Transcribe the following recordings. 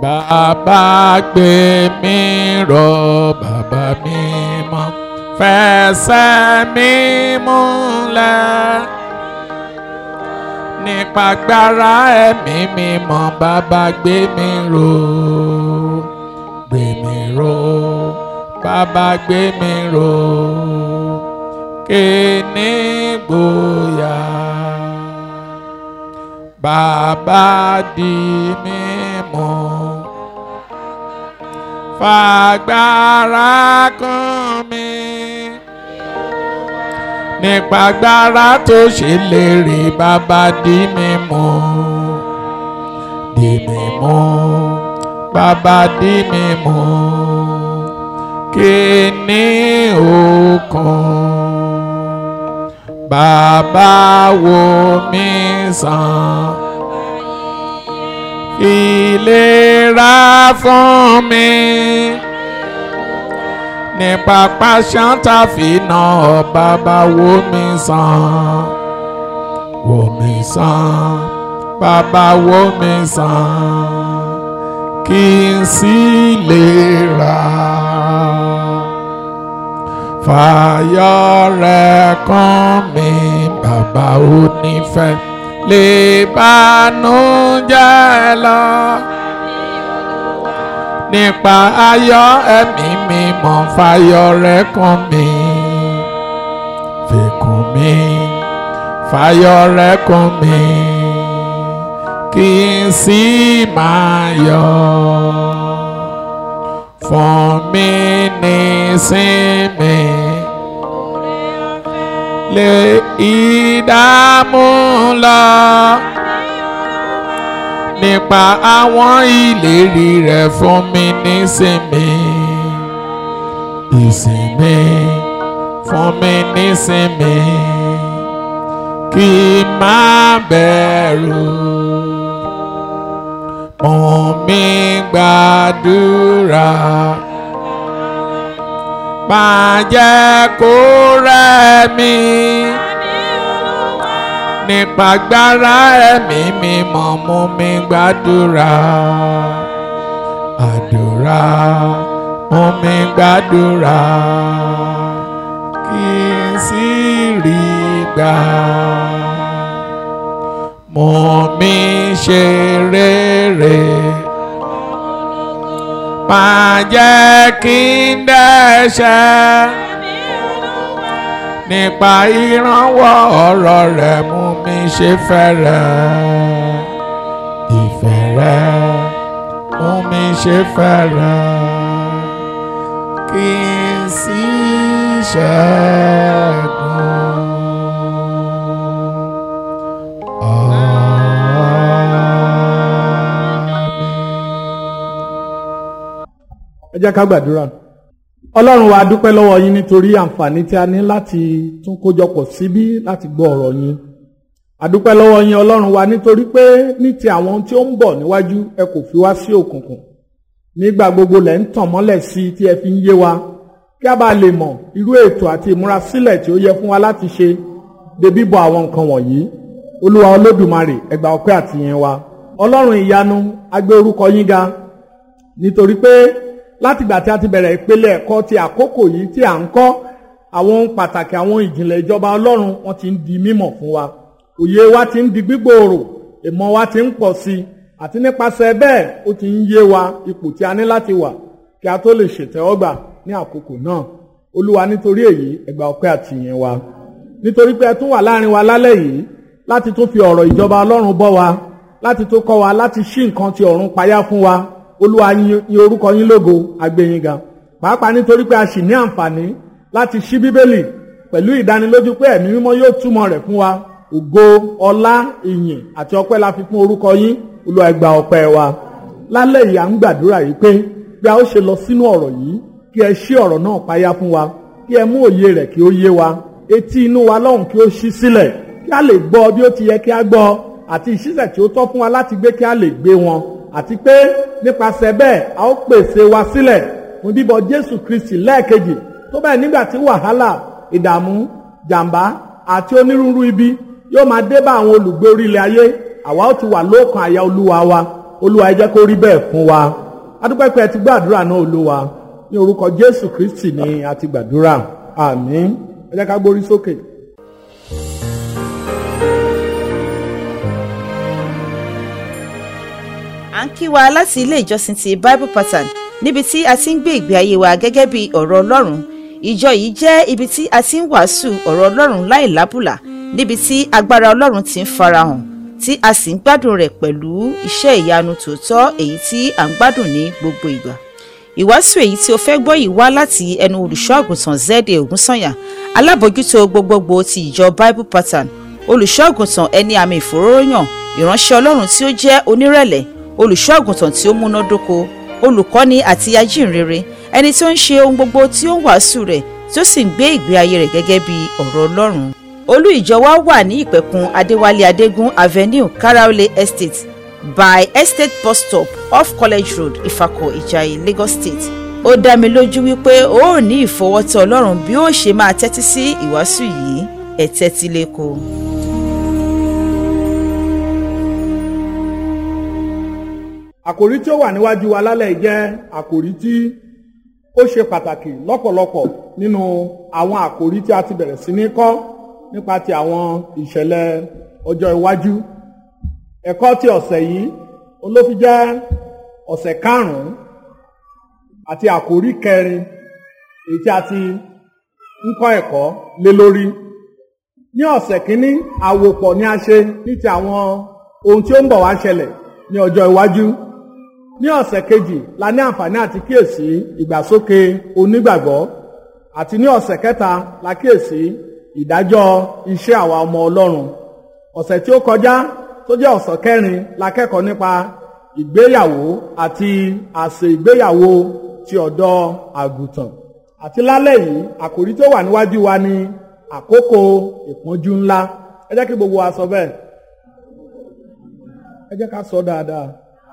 bàbá gbé mi ró bàbá mi mọ́ fẹsẹ̀ mi múlẹ̀ nípa agbára ẹ̀mí mímọ́ bàbá gbé mi ró gbé mi ró bàbá gbé mi ró kí ní gbòòyà bàbá di mímú fàgbára kún mi nípa agbára tó ṣe léèrè bàbá di mímú di mímú bàbá di mímú kí ní òkun bàbá wo mi sàn ìlera fún mi nípa pàṣán tàfínà bàbá wo mi sàn wo mi sàn bàbá wo mi sàn kí n sì lè rà fàyọ rẹ kàn mí bàbá onífẹ́ lè bànújẹ́ lọ nípa ayọ̀ ẹ̀mí mímọ́ fàyọ rẹ kàn mí fèkùn mi fàyọ rẹ kàn mí kí n sì máa yọ̀ fún mi nísinmi lè ìdààmú lọ nípa àwọn ìlérí rẹ̀ fún mi nísinmi ìsinmi fún mi nísinmi kí n má bẹ̀rù mú mi gbàdúrà má jẹ́ kó rẹ̀ mí nípa agbára ẹ̀mí mímọ́ mú mi gbàdúrà àdúrà mú mi gbàdúrà kí n sì rí gbà mú mi ṣe rere má jẹ́ kí n dẹ́ṣẹ̀ nípa ìrànwọ́ ọ̀rọ̀ rẹ̀ mú mi ṣe fẹ́rẹ̀ ìfẹ́ rẹ̀ mú mi ṣe fẹ́rẹ̀ kí n sì ṣẹ́gun. ẹ jẹ́ ká gbàdúrà ọlọ́run wa dúpẹ́ lọ́wọ́ yín nítorí àǹfààní tí a ní láti tún kójọpọ̀ síbí láti gbọ́ ọ̀rọ̀ yín àdúpẹ́ lọ́wọ́ yín ọlọ́run wa nítorí pé ní ti àwọn tí ó ń bọ̀ níwájú ẹ kò fi wá sí òkùnkùn nígbà gbogbo lẹ̀ ń tàn mọ́lẹ̀ sí i tí ẹ fi ń yé wa kí a bá lè mọ̀ irú ètò àti ìmúrasílẹ̀ tí ó yẹ fún wa láti ṣe de bíbọ̀ àwọn nǹkan wọ̀nyí olúwa olódùmarè ẹ gbà ọpẹ́ àtìyìn wa ọlọ́run ìyanu a gbé orúkọ yín ga nítorí pé látìgbà tí a ti bẹ̀rẹ̀ ìpele ẹ̀kọ́ ti àkókò yìí tí à ń kọ́ àwọn ohun pàtàkì àwọn ìjìnlẹ̀ ìjọba ọlọ́run wọn ti ń di mímọ̀ fún wa òye wa ti ń di gbígbòòrò ìmọ̀ wa ti ń pọ̀ sí i àti nípasẹ̀ bẹ́ẹ̀ ó ti ń yé wa ipò tí a ní láti wà kí a tó lè ṣètẹ́wọ́gbà ní àkókò náà olúwa nítorí èyí ẹ gbà ọpẹ́ àtìyìn wa nítorí pé ẹ tún wà láàrin wa lálẹ́ yìí láti tún fi ọ̀rọ̀ ìjọba ọlọ́run bọ́ wa láti tún kọ́ wa láti ṣí nǹkan ti ọ̀run payá fún wa olúwa yin orúkọ yín lógo agbẹ́yìn ga pàápàá nítorí pé a sì ní àǹfààní láti ṣí bíbélì pẹ̀lú ìdánilójú pé ẹ̀mí mímọ́ yóò túmọ̀ rẹ̀ fún wa ògo ọlá ìyìn àti ọpẹ́ la fi fún orúkọ yín olúwa ẹ gbà ọpẹ́ wa lálẹ́ yìí à ń gbàdúrà yìí pé bí a ó ṣe lọ sínú ọ̀rọ̀ yìí kí ẹ ṣí ọ̀rọ̀ náà payá fún wa kí ẹ mú òye rẹ̀ kí ó yé wa etí inú wa lọ́hùn kí ó ṣí sílẹ̀ kí a lè gbọ́ bí ó ti yẹ kí a gbọ́ àti ìṣísẹ̀ tí ó tọ́ fún wa láti gbé kí a lè gbé wọn àti pé nípasẹ̀ bẹ́ẹ̀ a ó pèsè wa sílẹ̀ fún bíbọ̀ Jésù Kristi lẹ́ẹ̀kejì tó bẹ́ẹ̀ nígbà tí wàhálà ìdààmú jàǹbá àti onírúurú ibi yóò máa dé bá àwọn olùgbé orílẹ̀ ayé àwa ó ti wà lóòkan àyà olúwa wa olúwa ẹ jẹ́ kó rí bẹ́ẹ̀ fún wa adúpẹ́ pé ẹ ti gbàdúrà náà olúwa ní orúkọ jésù kristi ni a ti gbàdúrà àmín ẹ jẹ́ ká gbórí sókè. à ń kí wa láti ilé ìjọsìn ti bible pattern níbi tí a ti ń gbé ìgbé ayé wa gẹ́gẹ́ bí ọ̀rọ̀ ọlọ́run ìjọ yìí jẹ́ ibi tí a ti ń wàásù ọ̀rọ̀ ọlọ́run láì lábùlà níbi tí agbára ọlọ́run ti ń farahàn tí a sì ń gbádùn rẹ̀ pẹ̀lú iṣẹ́ ìyanu tòótọ́ èyí tí à ń gbádùn ní gbogbo ìgbà ìwàásù èyí tí o fẹ́ gbọ́ yìí wá láti ẹnu olùṣọ́ àgùntàn zede ògúnsànyà alábòjútó gbogbogbò ti ìjọ bible pattern olùṣọ́ àgùntàn ẹni àmì ìfòróróyàn ìránṣẹ́ ọlọ́run tí ó jẹ́ onírẹ̀lẹ̀ olùṣọ́ àgùntàn tí ó múnádóko olùkọ́ni àti ajínrere ẹni tí ó ń ṣe ohun gbogbo tí ó ń wàásù rẹ̀ tí ó sì ń gbé ìgbé ayé rẹ̀ gẹ́gẹ́ bí ọ̀rọ̀ ọlọ́run olú ìjọ wa wà ní ìpẹ̀kun adéwálé adégún avenue karaole estate by estate bus stop off college road ifako ìjàyè lagos state ó dá mi lójú wípé ó ò ní ìfọwọ́tọ̀ ọlọ́run bí ó ṣe máa tẹ́tí sí ìwàásù yìí ẹ̀ tẹ́tí lẹ́kọ̀ọ́. àkòrí tí ó wà níwájú wa lálẹ́ yìí jẹ́ àkòrí tí ó ṣe pàtàkì lọ́pọ̀lọpọ̀ nínú àwọn àkòrí tí a ti bẹ̀rẹ̀ sí ní kọ́ nípa ti àwọn ìṣẹ̀lẹ̀ ọjọ́ iwájú ẹ̀kọ́ ti ọ̀sẹ̀ yìí olófi jẹ́ ọ̀sẹ̀ karùn-ún àti àkòrí kẹrin èyí tí a ti ń kọ́ ẹ̀kọ́ lé lórí ní ọ̀sẹ̀ kínní àwòpọ̀ ni a ṣe ní ti àwọn ohun tí ó ń bọ̀ wá ṣẹlẹ̀ ní ọjọ́ iwájú ní ọ̀sẹ̀ kejì la ní àǹfààní àti kíyèsí ìgbàsókè onígbàgbọ́ àti ní ọ̀sẹ̀ kẹta la kíyèsí ìdájọ́ iṣẹ́ àwa ọmọ ọlọ́run ọ̀sẹ̀ tí ó kọjá tó jẹ́ ọ̀sẹ̀ kẹrin la kẹ́kọ̀ọ́ nípa ìgbéyàwó àti àsè ìgbéyàwó ti ọ̀dọ́ àgùntàn àti lálẹ́ yìí àkòrí tó wà níwájú wa ni àkókò ìpọ́njú ńlá ẹ jẹ́ kí gbogbo wa sọ bẹ́ẹ̀ ẹ jẹ́ ká sọ dáadáa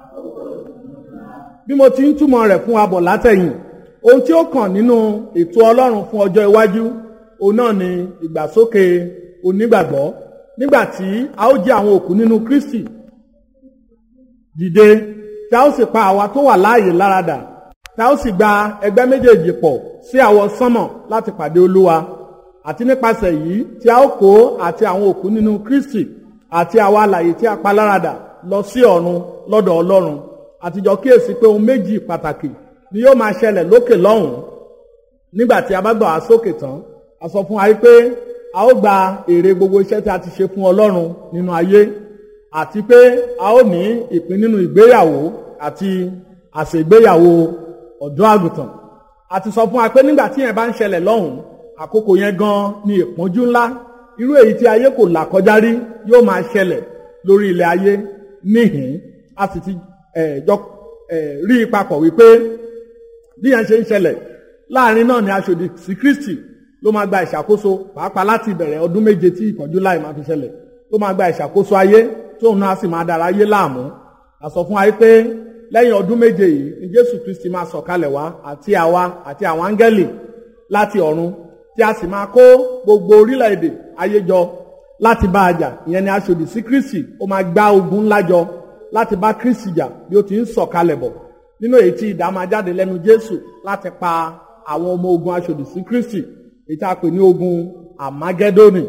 bí mo ti ń túmọ̀ rẹ̀ fún wa bọ̀ látẹ̀yìn ohun tí ó kàn nínú ètò ọlọ́run fún ọjọ́ iwájú òun náà ni ìgbàsókè onígbàgbọ́ nígbà tí a ó jẹ́ àwọn òkú nínú kristi dìde tí a ó sì pa àwa tó wà láàyè láradà tí a ó sì gba ẹgbẹ́ méjèèjì pọ̀ sí àwọ sánmọ̀ láti pàdé olúwa àti nípasẹ̀ yìí tí a ó kó àti àwọn òkú nínú kristi àti àwa alàyè tí a pa láradà lọ sí ọ̀run lọ́dọ̀ ọlọ́run àtijọ́ kíyèsí pé ohun méjì pàtàkì ni yóò máa ṣẹlẹ̀ lókè lọ́hùn-ún nígbà tí a bá gbà wá sókè tán a sọ fún wa pé a ó gba èrè gbogbo iṣẹ́ tí a ti ṣe fún ọlọ́run nínú ayé àti pé a ó ní ìpín nínú ìgbéyàwó àti àṣègbéyàwó ọ̀dọ́ àgùntàn a ti sọ fún wa pé nígbà tí yẹn bá ń ṣẹlẹ̀ lọ́hùn-ún àkókò yẹn gan ni ìpọ́njú ńlá irú èyí tí ayé kò là kọjá rí yóò máa ṣẹlẹ̀ lórí ilẹ̀ ayé níhìn a sì ti jọ rí i papọ̀ wípé bí yẹn ṣe ń ṣẹlẹ̀ láàrin náà ni aṣòdì sí Kristi ló máa gba ìṣàkóso pàápàá láti ìbẹ̀rẹ̀ ọdún méje tí ìpọ́njú láì máa fi ṣẹlẹ̀ ló máa gba ìṣàkóso ayé tóun náà sì máa dára ayé láàmú a sọ fún wa pé lẹ́yìn ọdún méje yìí ni Jésù Kristi máa sọ̀kalẹ̀ wá àti àwa àti àwọn áńgẹ́lì láti ọ̀run tí a sì máa kó gbogbo orílẹ̀-èdè ayé jọ láti bá a jà ìyẹn ni aṣòdì sí Kristi ó máa gbá ogun ńlá jọ láti bá Kristi jà bí ó ti ń sọ̀kalẹ̀ bọ̀ nínú èyí tí idà máa jáde lẹ́nu Jésù láti pa àwọn ọmọ ogun aṣòdì sí Kristi èyí tí a pè ní ogun Àmágẹ́dónì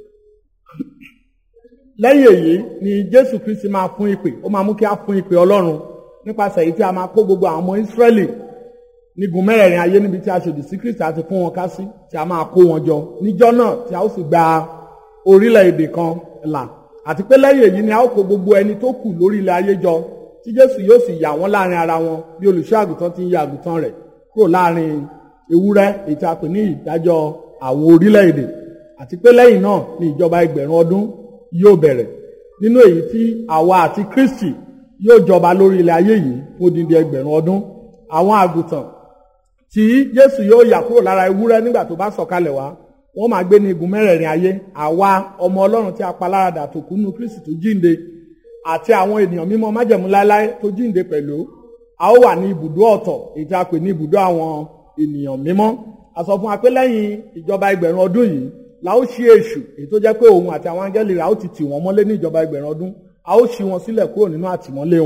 lẹ́yìn èyí ni Jésù Kristi máa fún ìpè ó máa mú kí a fún ìpè Ọlọ́run nípasẹ̀ èyí tí a máa kó gbogbo àwọn ọmọ Ísírẹ́lì nígun mẹ́rẹ̀ẹ̀rin ayé níbi tí aṣòdì sí Kristi àti fún wọn ká sí tí a máa kó wọn jọ níjọ́ náà tí a ó sì gba orílẹ̀-èdè kan là àti pé lẹ́yìn èyí ni a ó kó gbogbo ẹni tó kù lórí ilẹ̀ ayé jọ tí Jésù yóò sì yà wọ́n láàrin ara wọn bí olùṣọ́ àgùntàn ti ń ya àgùntàn rẹ̀ kúrò láàrin ewúrẹ́ èyí tí a pè ní ìdájọ́ àwọn orílẹ̀-èdè àti pé lẹ́yìn náà ni ìjọba ẹgbẹ̀rún ọdún yóò bẹ̀rẹ̀ nínú èyí tí àwa àti Kristi yóò jọba lórí ilẹ̀ ayé yìí fún odindi ẹgbẹ̀rún ọdún àwọn àgùntàn tí Jésù yóò yà kúrò lára ewúrẹ́ nígbà tó bá sọ̀kalẹ̀ wá wọ́n máa gbé ní igun mẹ́rẹ̀ẹ̀rin ayé àwa ọmọ Ọlọ́run tí a pa láradà tó kú nínú Kristi tó jíǹde àti àwọn ènìyàn mímọ́ májẹ̀mú láéláé tó jíǹde pẹ̀lú a ó wà ní ibùdó ọ̀tọ̀ èyí tí a pè ní ibùdó àwọn ènìyàn mímọ́ a sọ fún wa pé lẹ́yìn ìjọba ẹgbẹ̀rún ọdún yìí la ó ṣí èṣù èyí tó jẹ́ pé òun àti àwọn áńgẹ́lì rẹ̀ a ó ti tì wọ́n mọ́lé ní ìjọba ẹgbẹ̀rún ọdún a ó ṣí wọn sílẹ̀ kúrò nínú àtìmọ́lé wọn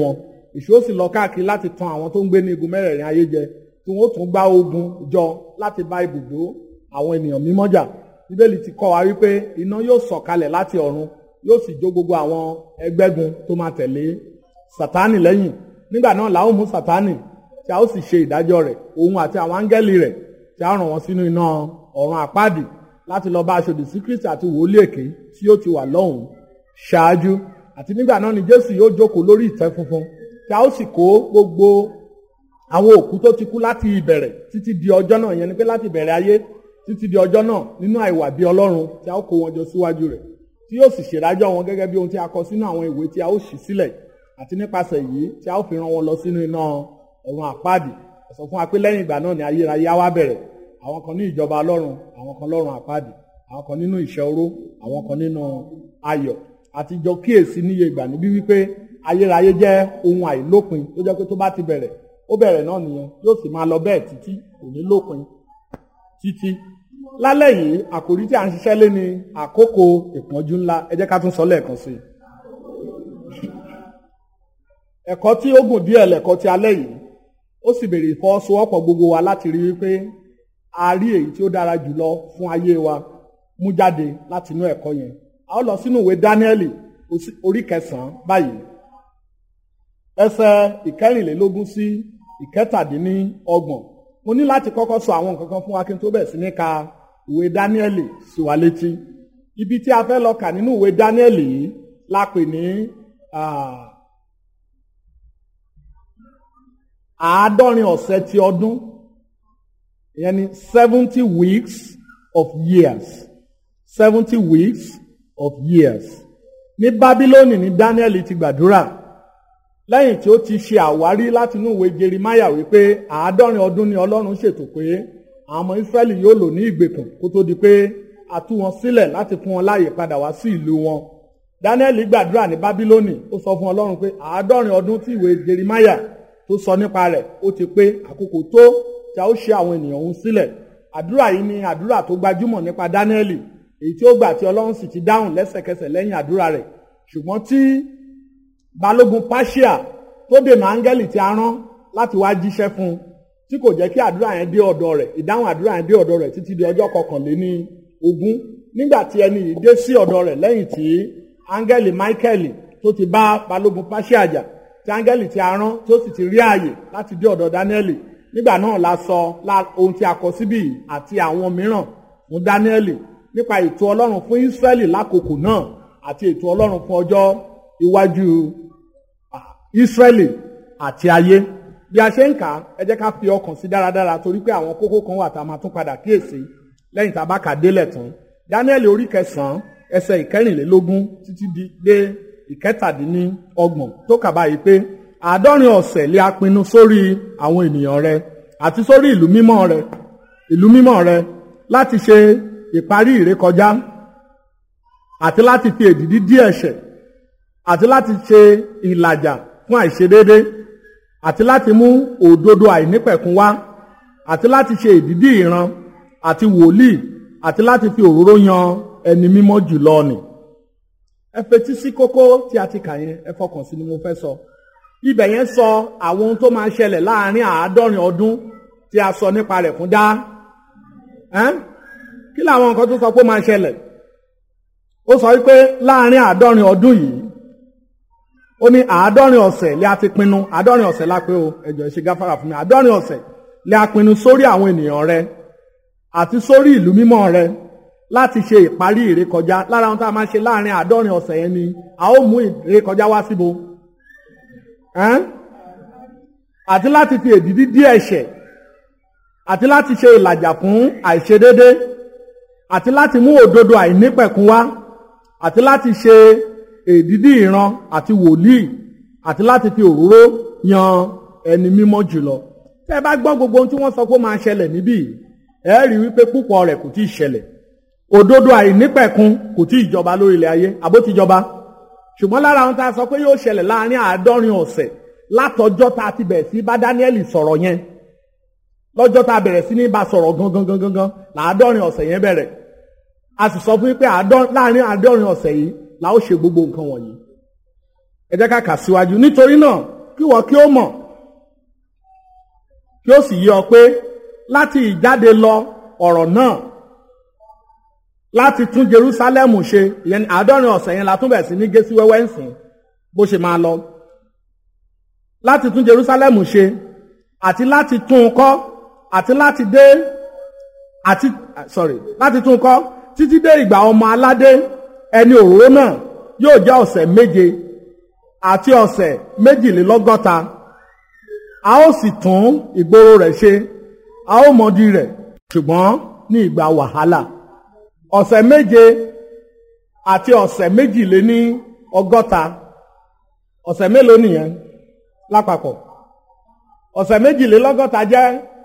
èṣù ó sì lọ káàkiri láti tan àwọn tó ń gbé ní igun mẹ́rẹ̀ẹ̀rin ayé jẹ tí wọ́n ó tún gbá ogun jọ láti bá ibùdó àwọn ènìyàn mímọ́ jà bíbélì ti kọ́ wa wípé iná yóò sọ̀kalẹ̀ láti ọ̀run yóò sì jó gbogbo àwọn ẹgbẹ́gun tó máa tẹ̀lé sátánì lẹ́yìn nígbà náà la ó mú sátánì tí a ó sì ṣe ìdájọ́ rẹ̀ òun àti àwọn áńgẹ́lì rẹ̀ tí a ràn wọ́n sínú iná ọ̀run àpáàdì láti lọ bá aṣòdì sí kristi àti wòlíì èké tí yóò ti wà lọ́hùn ṣáájú àti nígbà náà ni jésù yóò jókòó lórí ìtẹ́ funfun tí a ó sì kó gbogbo àwọn òkú tó ti kú láti ìbẹ̀rẹ̀ títí di ọjọ́ náà yẹn ni pé láti ìbẹ̀rẹ̀ ayé títí di ọjọ́ náà nínú àìwà bí ọlọ́run tí a ó kó wọn jọ síwájú rẹ̀ tí yóò sì ṣèdájọ́ wọn gẹ́gẹ́ bí ohun tí a kọ sínú àwọn ìwé tí a ó ṣí sílẹ̀ àti nípasẹ̀ yìí tí a ó fi rán wọn lọ sínú iná ọ̀run àpáàdì sọ fún wa pé lẹ́yìn ìgbà náà ni ayérayé á wá bẹ̀rẹ̀ àwọn kan ní ìjọba ọlọ́run àwọn kan lọ́run àpáàdì àwọn kan nínú ìṣẹ́ oró àwọn kan nínú ayọ̀ àtijọ́ kíyèsí níye ìgbà níbí wípé ayérayé jẹ́ ohun àìlópin tó jẹ́ pé tó bá ti bẹ̀rẹ̀ ó bẹ̀rẹ̀ náà nìyẹn yóò sì máa lọ bẹ́ẹ̀ títí kò ní lópin títí lálẹ́ yìí àkòrí tí a ń ṣiṣẹ́ lé ní àkókò ìpọ́njú ńlá ẹ jẹ́ ká tún sọ lẹ́ẹ̀kan sí i ẹ̀kọ́ tí ó gùn díẹ̀ lẹ̀kọ́ ti alẹ́ yìí ó sì béèrè ìfọwọ́sowọ́pọ̀ gbogbo wa láti rí wípé a rí èyí tí ó dára jùlọ fún ayé wa mú jáde láti inú ẹ̀kọ́ yẹn a ó lọ sínú ìwé Dáníẹ́lì orí kẹsàn-án báyìí ẹsẹ̀ ìkẹrìnlélógún sí ìkẹtàdínníọgbọ̀n mo ní láti kọ́kọ́ sọ àwọn nǹkan kan fún wa kí n tó bẹ̀ sí ní ka ìwé Dáníẹ́lì sí wa létí ibi tí a fẹ́ lọ kà nínú ìwé Dáníẹ́lì yìí la pè ní àádọ́rin ọ̀sẹ̀ ti ọdún ìyẹn ni seventy weeks of years seventy weeks of years ní Bábílónì ní Dáníẹ́lì ti gbàdúrà lẹ́yìn tí ó ti ṣe àwárí láti inú ìwé Jeremáyà wípé àádọ́rin ọdún ni Ọlọ́run ṣètò pé àwọn ọmọ Ísírẹ́lì yóò lò ní ìgbèkùn kó tó di pé a tú wọn sílẹ̀ láti fún wọn láàyè padà wá sí ìlú wọn Dáníẹ́lì gbàdúrà ní Bábílónì ó sọ fún Ọlọ́run pé àádọ́rin ọdún tí ìwé Jeremáyà tó sọ nípa rẹ̀ ó ti pé àkókò tó tí a ó ṣe àwọn ènìyàn òun sílẹ̀ àdúrà yìí ni àdúrà tó gbajúmọ̀ nípa Dáníẹ́lì èyí tí ó gbà tí Ọlọ́run sì ti dáhùn lẹ́sẹ̀kẹsẹ̀ lẹ́yìn àdúrà rẹ̀ ṣùgbọ́n tí balógun Páṣíà tó dènà áńgẹ́lì tí a rán láti wá jíṣẹ́ fún un tí kò jẹ́ kí àdúrà yẹn dé ọ̀dọ̀ rẹ̀ ìdáhùn àdúrà yẹn dé ọ̀dọ̀ rẹ̀ títí di ọjọ́ kọkànléní ogún nígbà tí ẹni yìí dé sí ọ̀dọ̀ rẹ̀ lẹ́yìn tí áńgẹ́lì Máíkẹ́lì tó ti bá balógun Páṣíà jà tí áńgẹ́lì tí a rán tó sì ti rí ààyè láti dé ọ̀dọ̀ Dáníẹ́lì nígbà náà la sọ ohun tí a kọ síbí àti àwọn mìíràn fún Dáníẹ́lì nípa ètò Ọlọ́run fún Ísírẹ́lì lákòókò náà àti ètò Ọlọ́run fún ọjọ́ iwájú Ísírẹ́lì àti ayé bí a ṣe ń kà á ẹ jẹ́ ká fi ọkàn sí dáradára torí pé àwọn kókó kan wà tá a máa tún padà kíyèsí lẹ́yìn tá a bá kà délẹ̀ tán Dáníẹ́lì orí kẹsàn-án ẹsẹ̀ ìkẹrìnlélógún títí dé ìkẹtàdínníọgbọ̀n tó kà báyìí pé àádọ́rin ọ̀sẹ̀ lé a pinnu sórí àwọn ènìyàn rẹ àti sórí ìlú mímọ́ rẹ ìlú mímọ́ rẹ láti ṣe ìparí ìrékọjá àti láti fi èdìdí dí ẹ̀ṣẹ̀ àti láti ṣe ìlàjà fún àìṣedéédé àti láti mú òdodo àìnípẹ̀kun wá àti láti ṣe ìdídí ìran àti wòlíì àti láti fi òróró yan ẹni mímọ́ jùlọ nì. ẹ fetí sí kókó tí a ti kà yẹn ẹ fọkàn sí ni mo fẹ́ sọ. ibẹ̀ yẹn sọ àwọn ohun tó máa ṣẹlẹ̀ láàrin àádọ́rin ọdún tí a sọ nípa rẹ̀ fún dá. kí làwọn nǹkan tó sọ pé ó máa ṣẹlẹ̀? ó sọ wípé láàrin àádọ́rin ọdún yìí ó ní àádọ́rin ọ̀sẹ̀ lé a ti pinnu àádọ́rin ọ̀sẹ̀ la pé o ẹ̀jọ̀ ìṣe gáfárà fún mi àádọ́rin ọ̀sẹ̀ lé a pinnu sórí àwọn ènìyàn rẹ àti sórí ìlú mímọ́ rẹ láti ṣe ìparí ìrékọjá lára ohun tá a máa ṣe láàrin àádọ́rin ọ̀sẹ̀ yẹn ni a ó mú ìrékọjá wá síbo àti láti fi èdìdí dí ẹ̀ṣẹ̀ àti láti ṣe ìlàjà fún àìṣedédé àti láti mú òdodo àìnípẹ̀kun wá àti láti ṣe èdìdí ìran àti wòlíì àti láti fi òróró yan ẹni mímọ́ jùlọ. tẹ́ ẹ bá gbọ́ gbogbo ohun tí wọ́n sọ pé ó máa ṣẹlẹ̀ níbí ẹ rí wípé púpọ̀ rẹ̀ kò tí ì ṣẹlẹ̀. òdodo àìnípẹ̀kun kò tí ì jọba lórí ilẹ̀ ayé àbó ti jọba. ṣùgbọ́n lára ohun tá a sọ pé yóò ṣẹlẹ̀ láàárín àádọ́rin ọ̀sẹ̀ látọjọ́ tá a ti bẹ̀rẹ̀ sí bá Dáníẹ́lì sọ̀rọ̀ yẹn lọ́jọ́ tá a bẹ̀rẹ̀ sí ní bá sọ̀rọ̀ gangan gangan gangan làádọ́rin ọ̀sẹ̀ yẹn bẹ̀rẹ̀ a sì sọ fún yín pé láàárín àádọ́rin ọ̀sẹ̀ yìí la ó ṣe gbogbo nǹkan wọ̀nyí. ẹ jẹ́ ká kà síwájú nítorí náà kí wọ́n kí ó mọ̀ kí ó sì yé ọ pé láti ìjáde lọ ọ̀rọ̀ náà láti tún Jerusalem ṣe ìyẹn àádọ́rin ọ̀sẹ̀ yẹn la tún bẹ̀ sí ní gé sí wẹ́wẹ́ ń sìn bó ṣe máa lọ láti tún Jerusalem ṣe àti láti tún un kọ́ àti láti dé àti sorry láti tún un kọ́ títí dé ìgbà ọmọ aládé ẹni òróró náà yóò jẹ́ ọ̀sẹ̀ méje àti ọ̀sẹ̀ méjìlélọ́gọ́ta a ó sì tún ìgboro rẹ̀ ṣe a ó mọ̀dí rẹ̀ ṣùgbọ́n ní ìgbà wàhálà ọ̀sẹ̀ méje àti ọ̀sẹ̀ méjìléní ọgọ́ta ọ̀sẹ̀ mélòó nìyẹn lápapọ̀ ọ̀sẹ̀ méjìlélọ́gọ́ta jẹ́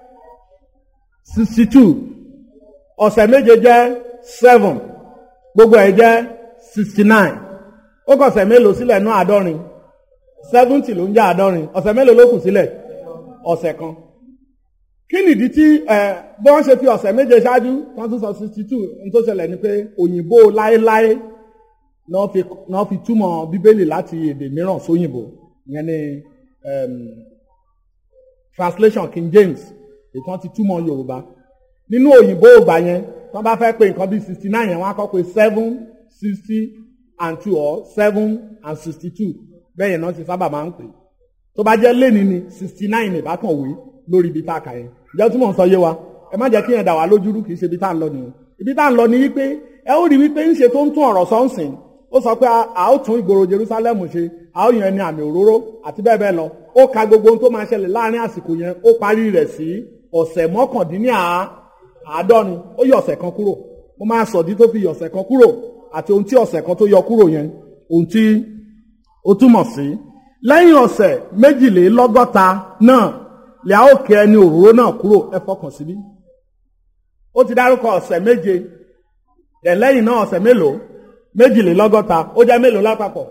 sixty two ọ̀sẹ̀ méje jẹ́ seven gbogbo ẹ̀ jẹ́ sixty nine ó kọ̀sẹ̀ mélòó sílẹ̀ ní àádọ́rin seventy ló ń jẹ́ àádọ́rin ọ̀sẹ̀ mélòó ló kù sílẹ̀ ọ̀sẹ̀ kan kí nìdí tí ẹ bí wọ́n ṣe fi ọ̀sẹ̀ méje ṣáájú wọ́n tún sọ sixty two ní tó ṣẹlẹ̀ ni pé òyìnbó láéláé náà fi náà fi túmọ̀ bíbélì láti èdè mìíràn sóyìnbó ìyẹn ni um, translation King James ètò wọn ti túmọ̀ Yorùbá nínú òyìnbó ògbà yẹn tí wọ́n bá fẹ́ pé nǹkan bíi sixty nine yẹn wọ́n á kọ́ pé seven sixty and two or seven and sixty two bẹ́ẹ̀ yẹn náà ti sábà máa ń pè tó bá jẹ́ lẹ́ni ni sixty nine ìbátan òwe lórí ibi tá a kà yẹn ìjọ tí mò ń sọ yé wa ẹ má jẹ́ kí yẹn dà wá lójúrú kì í ṣe ibi tá à ń lọ nìyẹn ibi tá à ń lọ ni wípé ẹ ó rí wípé ńṣe tó ń tún ọ̀rọ̀ sọ́nsìn ó sọ pé a ó tún ìgboro Jerusalem ṣe a ó yan ẹni àmì òróró àti bẹ́ẹ̀ bẹ́ẹ̀ lọ ó ka gbogbo ohun tó máa ṣẹlẹ̀ láàrin àsìkò yẹn ó parí rẹ̀ sí ọ̀sẹ̀ mọ́kàndínláàádọ́rin ó yọ ọ̀sẹ̀ kan kúrò mo máa sọ̀dí tó fi yọ ọ̀sẹ̀ kan kúrò àti ohun tí ọ̀sẹ̀ kan tó yọ kúrò yẹn ohun tí ó túmọ̀ sí lẹ́yìn ọ̀sẹ̀ méjìlélọ́gọ́ta náà lè a ó kẹ ẹni òróró náà kúrò ẹ fọkàn síbí ó ti dárúkọ ọ̀sẹ̀ méje ẹ̀ lẹ́yìn náà ọ̀sẹ̀ mélòó méjìlélọ́gọ́ta ó jẹ́ mélòó lápapọ̀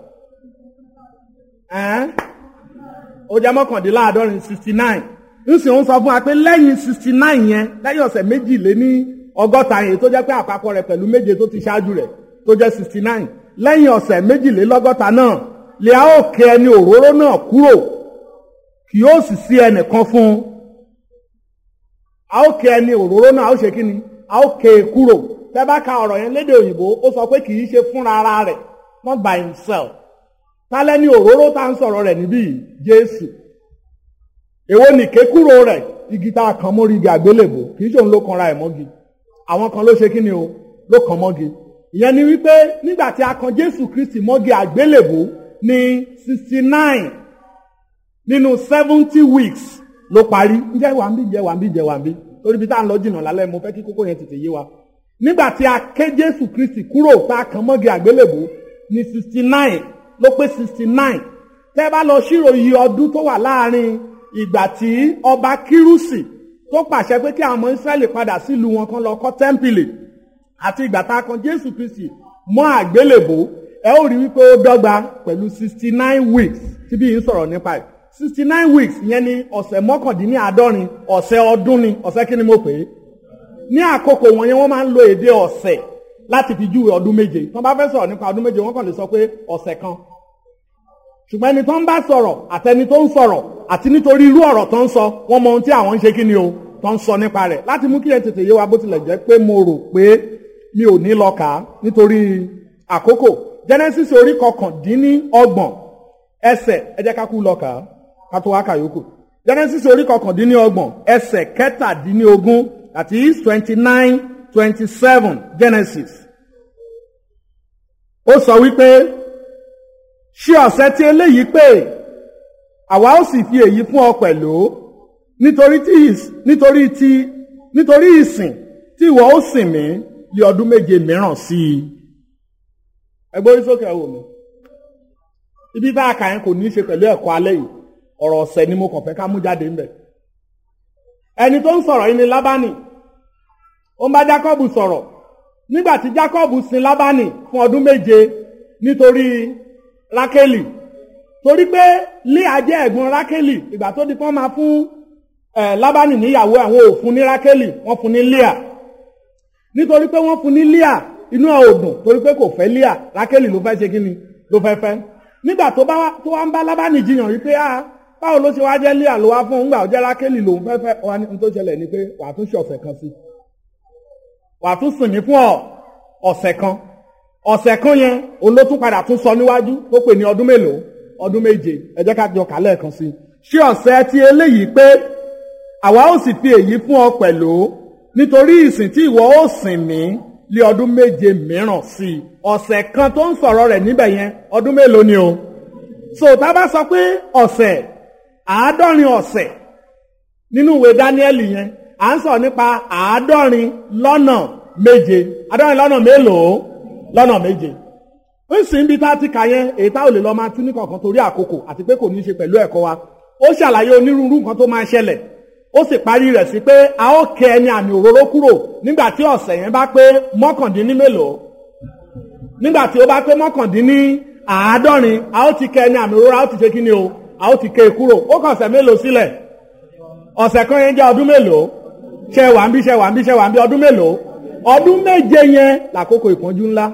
ẹ̀ẹ́n ó jẹ́ mọ́kàndínláàádọ́rin sixty nine nsì ń sọ fún wa pé lẹ́yìn sixty nine yẹn lẹ́yìn ọ̀sẹ̀ méjìléní ọgọ́ta yẹn tó jẹ́ pé àpapọ̀ rẹ̀ pẹ̀lú méje tó ti ṣáájú rẹ̀ tó jẹ́ sixty nine lẹ́yìn ọ̀sẹ̀ méjìlélọ́gọ́ta náà lè a ó kẹ ẹni òróró náà kúrò kì yóò sì sí ẹnìkan fún un a ó kẹ ẹni òróró náà a ó ṣe kí ni a ó kẹ e kúrò tẹ́ bá ka ọ̀rọ̀ yẹn lédè òyìnbó ó sọ pé kì í ṣe fúnra ara rẹ̀ not by himself tálẹ́ ní òróró tá à ń sọ̀rọ̀ rẹ̀ níbí yìí Jésù èwo ni kékúrò rẹ̀ igi tá a kàn mórí igi àgbélébò kì í ṣe òun ló kanra ẹ̀ mọ́gi àwọn kan ló ṣe kí ni o ló kàn mọ́gi ìyẹn ni wípé nígbà tí a kan Jésù Kristi mọ́gi àgbélébò ní sixty nine nínú seventy weeks ló parí ǹjẹ́ wà ń bí ǹjẹ́ wà ń bí ǹjẹ́ wà ń bí torí bí tá à ń lọ jìnnà lálẹ́ mo fẹ́ kí kókó yẹn tètè yé wa nígbà tí a ké Jésù Kristi kúrò tá a kàn mọ́gi àgbélébò ní sixty nine ló pé sixty nine tẹ́ bá lọ ṣírò iye ọdún tó wà láàrin ìgbà tí ọba Kírúsì tó pàṣẹ pé kí àwọn ọmọ Ísírẹ́lì padà sílùú wọn kan lọ kọ́ tẹ́ḿpìlì àti ìgbà tá a kan Jésù Kristi mọ́ àgbélébò ẹ ó rí wípé ó dọ́gba pẹ̀lú sixty nine weeks tí bí yìí ń sọ̀rọ̀ nípa ẹ̀ sixty nine weeks ìyẹn ni ọ̀sẹ̀ mọ́kàndínláàádọ́rin ọ̀sẹ̀ ọdún ni ọ̀sẹ̀ kí ni mo pè é ní àkókò wọn yẹn wọ́n máa ń lo èdè ọ̀sẹ̀ láti fi júwe ọdún méje tí wọ́n bá fẹ́ sọ̀rọ̀ nípa ọdún méje wọ́n kàn lè sọ pé ọ̀sẹ̀ kan ṣùgbọ́n ẹni tó ń bá sọ̀rọ̀ àtẹni tó ń sọ̀rọ̀ àti nítorí irú ọ̀rọ̀ tó ń sọ wọ́n mọ ohun tí àwọn ń ṣe kí ni o tó ń sọ nípa rẹ̀ láti mú kí ẹ tètè yé wa bó tilẹ̀ jẹ́ pé mo rò pé mi ò ní lọ kà á nítorí àkókò Genesis orí kọkàndínní ọgbọ̀n ẹsẹ̀ ẹ jẹ́ ká kú lọ kà á ká tó wá kà yòókù Genesis orí kọkàndínní ọgbọ̀n ẹsẹ̀ kẹtàdínní ogún àti twenty nine twenty seven Genesis ó sọ wípé ṣé ọ̀sẹ̀ tí eléyìí pé àwa ó sì fi èyí fún ọ pẹ̀lú nítorí tí nítorí tí nítorí ìsìn tí ìwọ ó sìn mí lé ọdún méje mìíràn sí i ẹgbẹ́ orí sókè ẹ̀wò mi ibi bá a kà yẹn kò ní í ṣe pẹ̀lú ẹ̀kọ́ alẹ́ yìí ọ̀rọ̀ ọ̀sẹ̀ ni mo kàn fẹ́ ká mú jáde ńbẹ̀ ẹni tó ń sọ̀rọ̀ yìí ni Lábánì ó ń bá Jákọ́bù sọ̀rọ̀ nígbà tí Jákọ́bù sin Lábánì fún ọdún méje nítorí Rákélì torí pé Líà jẹ́ ẹ̀gbọ́n Rákélì ìgbà tó di pọ́n máa fún ẹ̀ Lábánì níyàwó àwọn ò fún ní Rákélì wọ́n fún ní Líà nítorí pé wọ́n fún ní Líà inú ẹ̀ ò dùn torí pé kò fẹ́ Líà Rákélì ló fẹ́ ṣe kí ni ló fẹ́ fẹ́ nígbà tó bá tó wá ń bá Lábánì jiyàn wípé a báwo ló ṣe wá jẹ́ lé àlọ́ wá fún un gbà ó jẹ́ rákélì lòun fẹ́fẹ́ wa ní tó ṣẹlẹ̀ ni pé wàá tún ṣe ọ̀sẹ̀ kan sí wàá tún sìn mí fún ọ ọ̀sẹ̀ kan ọ̀sẹ̀ kan yẹn òun ló tún padà tún sọ níwájú tó pè ní ọdún mélòó ọdún méje ẹ jẹ́ ká jọ kà lẹ́ẹ̀kan sí ṣé ọ̀sẹ̀ ti eléyìí pé àwa ó sì fi èyí fún ọ pẹ̀lú nítorí ìsìn tí ìwọ ó sìn mí lé ọdún méje mìíràn sí i ọ̀sẹ̀ kan tó ń sọ̀rọ̀ rẹ̀ níbẹ̀ yẹn ọdún mélòó ni o so tá a bá sọ pé ọ̀sẹ̀ àádọ́rin ọ̀sẹ̀ nínú ìwé dáníẹ́lì yẹn à ń sọ̀rọ̀ nípa àádọ́rin lọ́nà méje àádọ́rin lọ́nà mélòó lọ́nà méje ó sì ń bi tá a ti kà yẹn èyí tá ò lè lọ máa tún ní kọ̀ọ̀kan torí àkókò àti pé kò ní í ṣe pẹ̀lú ẹ̀kọ́ wa ó ṣàlàyé onírúurú nǹkan tó máa ṣẹlẹ̀ ó sì parí rẹ̀ sí pé a ó kẹ ẹni àmì òróró kúrò nígbà tí ọ̀sẹ̀ yẹn bá pé mọ́kàndínní mélòó nígbà tí ó bá pé mọ́kàndínní àádọ́rin a ó ti kẹ ẹni àmì òróró a ó ti ṣe kí ni o a ó ti kẹ kúrò ó kàn ọ̀sẹ̀ mélòó sílẹ̀ ọ̀sẹ̀ kan yẹn jẹ́ ọdún mélòó ṣe wà ń bí ṣe wà ń bí ṣe wà ń bí ọdún mélòó ọdún méje yẹn làkókò ìpọ́njú ńlá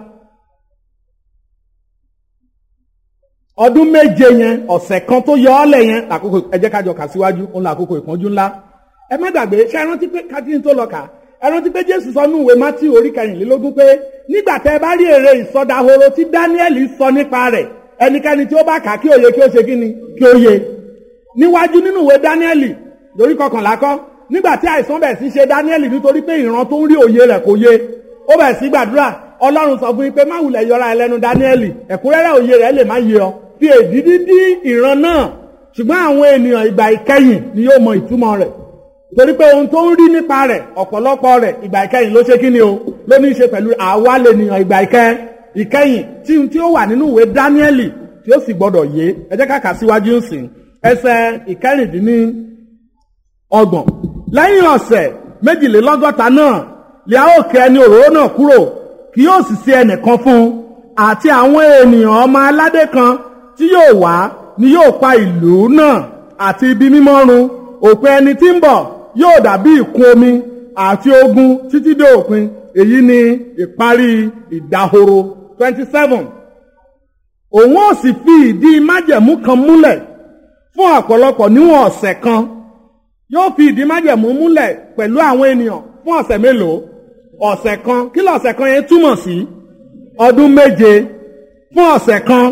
ọdún méje yẹn ọ̀sẹ̀ kan tó yọ ọ́ lẹ̀ yẹn làkókò ẹ jẹ́ ká jọ kà síwájú òun làkókò ìpọ́njú ńlá ẹ má gbàgbé ṣé ẹ rántí pé kátìrín tó lọ kà ẹ rántí pé jésù sọ ní ìwé mátí orí kẹrìnlélógún pé nígbà tẹ bá rí èrè ìsọdahoro tí dáníẹ́lì sọ nípa rẹ̀ ẹnikẹ́ni tí ó bá kà kí òye kí ó ṣe kí ni kí ó yé níwájú nínú ìwé dáníẹ́lì lórí kọkànlá kọ́ nígbà tí àìsàn bẹ̀ sí ṣe dáníẹ́lì nítorí pé ìran tó ń rí òye rẹ̀ kò yé ó bẹ̀ sí gbàdúrà ọlọ́run sọ fún yín pé má wulẹ̀ yọra ẹlẹ́nu dáníẹ́lì ẹ̀kúnrẹ́rẹ́ òye rẹ̀ lè má yé ọ fi èdìdí dí ìran náà ṣùgbọ́n àwọn ènìyàn ìgbà ìkẹyìn ni yóò mọ ìtumọ̀ rẹ̀ torí pé ohun tó ń rí nípa rẹ̀ ọ̀pọ̀lọpọ̀ rẹ̀ ìgbà ìkẹyìn ló ṣe kí ni o ló ní í ṣe pẹ̀lú àwa lè nìyàn ìgbà ìkẹyìn ìkẹyìn tí tí ó wà nínú ìwé dáníẹ́lì tí ó sì gbọdọ̀ yé ẹ jẹ́ ká kà síwájú ń sìn ẹsẹ̀ ìkẹrìndínní ọgbọ̀n lẹ́yìn ọ̀sẹ̀ méjìlélọ́gọ́ta náà lè a ó kẹ ẹni òróró náà kúrò kì yóò sì sí ẹnìkan fún un àti àwọn ènìyàn ọmọ aládé kan tí yóò wá ni yóò pa ìlú náà àti ibi mímọ́ run òpin ẹni tí ń bọ̀ yóò dàbí ìkún omi àti ogun títí dé òpin èyí ni ìparí ìdahoro twenty seven òun ó sì fi ìdí májẹ̀mú kan múlẹ̀ fún ọ̀pọ̀lọpọ̀ níwọ̀n ọ̀sẹ̀ kan yóò fi ìdí májẹ̀mú múlẹ̀ pẹ̀lú àwọn ènìyàn fún ọ̀sẹ̀ mélòó ọ̀sẹ̀ kan kí lọ̀sẹ̀ kan yẹn túmọ̀ sí ọdún méje fún ọ̀sẹ̀ kan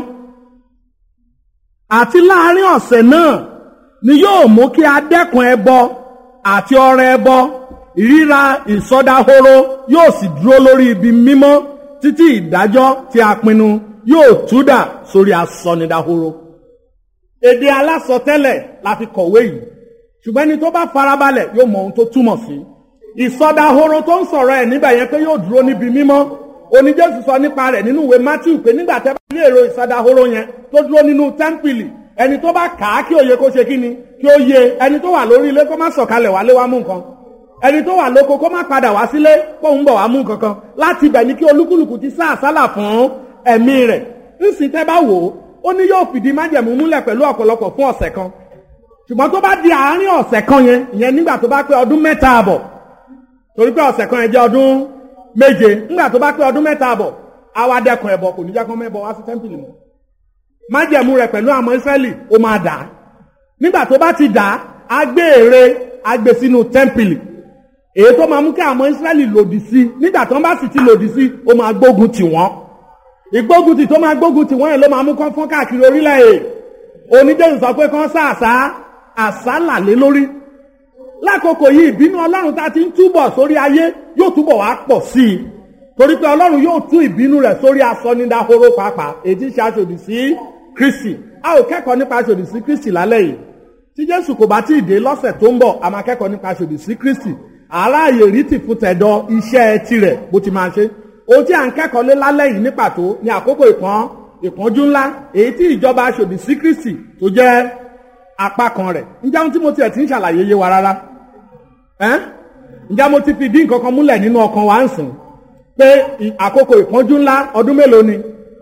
àti láàárín ọ̀sẹ̀ náà ni yóò mú kí a dẹ́kun ẹbọ àti ọrẹ ẹbọ ìríra ìsọdahoro yóò sì dúró lórí ibi mímọ́ títí ìdájọ́ tí a pinnu yóò túdà sórí asọnidahoro. èdè alásọtẹ́lẹ̀ la fi kọ̀wé yìí ṣùgbọ́n ẹni tó bá farabalẹ̀ yóò mọ ohun tó túmọ̀ sí. ìsọdahoro tó ń sọ̀rọ̀ ẹ̀ níbẹ̀ yẹn pé yóò dúró níbi mímọ́ oníjésù sọ nípa rẹ̀ nínú ìwé matthew pé nígbà tẹ́ bá rí èrò ìsọdahoro yẹn tó dúró nínú tẹ́ḿpìlì ẹni tó bá kà á kí òye kó ṣe kí ni kí ó yé ẹni tó wà lórí ilé kó má sọ̀kalẹ̀ wálé wá mú nǹkan ẹni tó wà lóko kó má padà wá sílé kó ń bọ̀ wá mú nǹkan kan láti ibẹ̀ ni kí olúkúlùkù ti sá àsálà fún ẹ̀mí rẹ̀ ńsìn tẹ́ bá wò ó ó ní yóò fìdí májẹ̀mú múlẹ̀ pẹ̀lú ọ̀pọ̀lọpọ̀ fún ọ̀sẹ̀ kan ṣùgbọ́n tó bá di àárín ọ̀sẹ̀ kan yẹn ìyẹn nígbà tó bá pé ọdún mẹ́ta àbọ̀ torí pé ọ̀sẹ̀ kan yẹn jẹ́ ọdún méje nígbà tó bá pé ọdún mẹ́ta àbọ̀ àwa dẹ́kun ẹbọ kò ní jẹ́ kó mẹ́bọ wá sí tẹ́ḿpìlì mọ́ májẹ̀mú rẹ̀ pẹ̀lú àwọn ìsírẹ́lì ó máa dà á nígbà tó bá ti dà á á gbé ère á gbé sínú tẹ́ḿpìlì èyí tó máa mú kí àwọn ìsírẹ́lì lòdì sí nígbà tó ń bá sì ti lòdì sí ó máa gbógun tì wọ́n ìgbógun tì tó máa gbógun tì wọ́n yẹn ló máa mú kán fọ́n káàkiri orílẹ̀ èdè oníjẹ́sù sọ pé kán sá àṣà àṣálà lé lórí lákòókò yìí ìbínú ọlọ́run tá a ti ń túbọ̀ sórí ayé yóò túbọ̀ wá pọ̀ sí i torí pé ọlọ́run yóò tú ìbínú rẹ̀ sórí asọ́nidahoro pàápàá èyí tí ṣe aṣòdì sí kristi a ò kẹ́kọ̀ọ́ nípa aṣòdì sí kristi lálẹ́ yìí tí jésù kò bá tí ì dé lọ́sẹ̀ tó ń bọ̀ a máa kẹ́kọ̀ọ́ nípa aṣòdì sí kristi aráàyè rí ti fún tẹ̀dọ̀ iṣẹ́ tirẹ̀ bó ti máa ṣe ohun tí à ń kẹ́kọ̀ọ́ lé lálẹ́ yìí ní pàtó ní àkókò ìpọ́n ìpọ́njú ńlá èyí tí ìjọba aṣòdì sí kristi tó jẹ́ apá kan rẹ̀ ǹjẹ́ ohun tí mo tiẹ̀ ti ń ṣàlàyé yé wa rárá ǹjẹ́ mo ti fi dín nǹkan kan múlẹ̀ nínú ọkàn wa ń sìn pé àkókò ìpọ́njú ńlá ọdún mélòó ni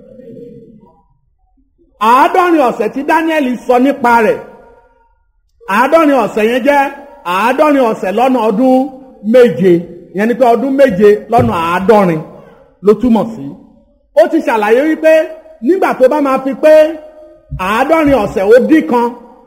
àádọ́rin ọ̀sẹ̀ tí Dáníẹ́lì sọ nípa rẹ̀ àádọ́rin ọ̀sẹ̀ yẹn jẹ́ àádọ́rin ọ̀sẹ̀ lọ́nà ọdún méje yẹn ni pé ọdún méje lọ́nà àádọ́rin ló túmọ̀ sí ó ti ṣàlàyé wípé nígbà tó bá máa fi pé àádọ́rin ọ̀sẹ̀ ó dín kan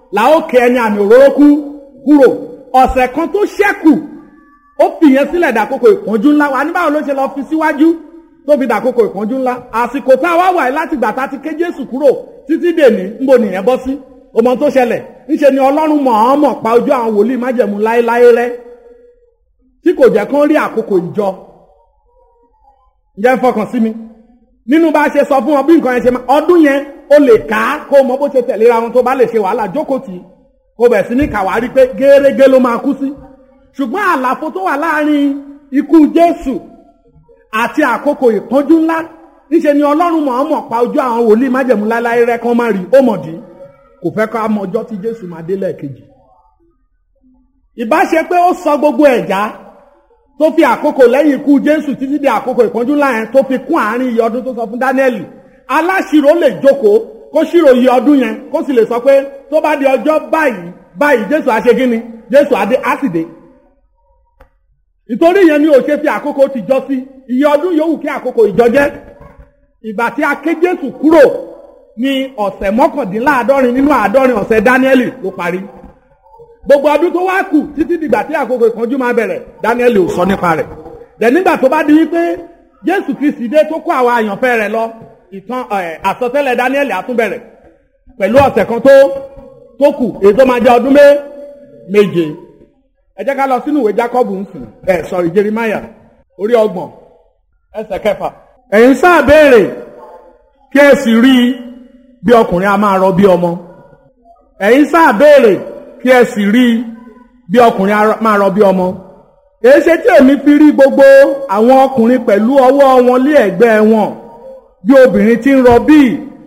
là ó ké ẹni àmì òróró kú kúrò ọ̀sẹ̀ kan tó ṣẹ́kù ó fìyẹn sílẹ̀ dàkókò ìpọ́njú ńlá wa ní báwo ló ṣe lọ fi síwájú tó fi dàkókò ìpọ́njú ńlá àsìkò tá a wá wà láti gbà tá a ti ké Jésù kúrò títí dèní ńbo nìyẹn bọ́ sí ọmọ tó ṣẹlẹ̀ ńṣe ni Ọlọ́run mọ̀ọ́mọ̀ pa ojú àwọn wòlíì májẹ̀mú láéláé rẹ́ tí kò jẹ́ kán rí àkókò ìjọ ǹjẹ́ ń fọkàn sí mi nínú bá a ṣe sọ fún wọn bí nǹkan yẹn ṣe máa ọdún yẹn ó lè ká kó mọ bó ṣe tẹ̀léra wọn tó bá lè ṣe wàhálà jókòó tì í kó bẹ̀ sí ní kàwárí pé gẹ́rẹ́gẹ́ ló máa kú sí ṣùgbọ́n àlàfo tó wà láàrin ikú Jésù àti àkókò ìpọ́njú ńlá níṣe ni Ọlọ́run mọ̀ọ́mọ̀ pa ojú àwọn wòlíì májẹ̀mú láláyé rẹ́ kán má rí ó mọ̀dí kò fẹ́ ká mọ ọjọ́ tí Jésù máa dé lẹ́ẹ̀kejì ìbá ṣe pé ó sọ gbogbo ẹ̀já tó fi àkókò lẹ́yìn ikú Jésù títí di àkókò ìpọ́njú ńlá yẹn tó fi kún àárín iye ọdún tó sọ fún Dáníẹ́lì aláṣirò lè jókòó kó ṣírò iye ọdún yẹn kó sì lè sọ pé tó bá di ọjọ́ báyìí báyìí Jésù á ṣe kí ni Jésù á dé á sì dé ìtorí yẹn ni ò ṣe fi àkókò tìjọ sí iye ọdún yòówù kí àkókò ìjọ jẹ́ ìgbà tí a ké Jésù kúrò ní ọ̀sẹ̀ mọ́kàndínláàádọ́rin nínú àádọ́rin ọ̀sẹ̀ Dáníẹ́lì ló parí gbogbo ọdún tó wá kù títí dìgbà tí àkókò ìpọ́njú máa bẹ̀rẹ̀ Dáníẹ́lì ò sọ nípa rẹ̀ dẹ̀ nígbà tó bá di wípé Jésù Kristi dé tó kó àwọn àyànfẹ́ rẹ̀ lọ ìtàn àsọtẹ́lẹ̀ Dáníẹ́lì á tún bẹ̀rẹ̀ pẹ̀lú ọ̀sẹ̀ kan tó tó kù èyí tó máa jẹ́ ọdún méje ẹ jẹ́ ká lọ sínú ìwé Jákọ́bù ń sìn ẹ sọ̀rí Jeremáyà orí ọgbọ̀n ẹsẹ̀ kẹfà ẹ̀yin sáà béèrè kí ẹ sì rí i bí ọkùnrin a máa rọ bí ọmọ ẹ̀yin sáà béèrè kí ẹ sì rí i bí ọkùnrin a máa rọ bí ọmọ èyí ṣe tí èmi fi rí gbogbo àwọn ọkùnrin pẹ̀lú ọwọ́ wọn lé ẹ̀gbẹ́ wọn bí obìnrin tí ń rọbí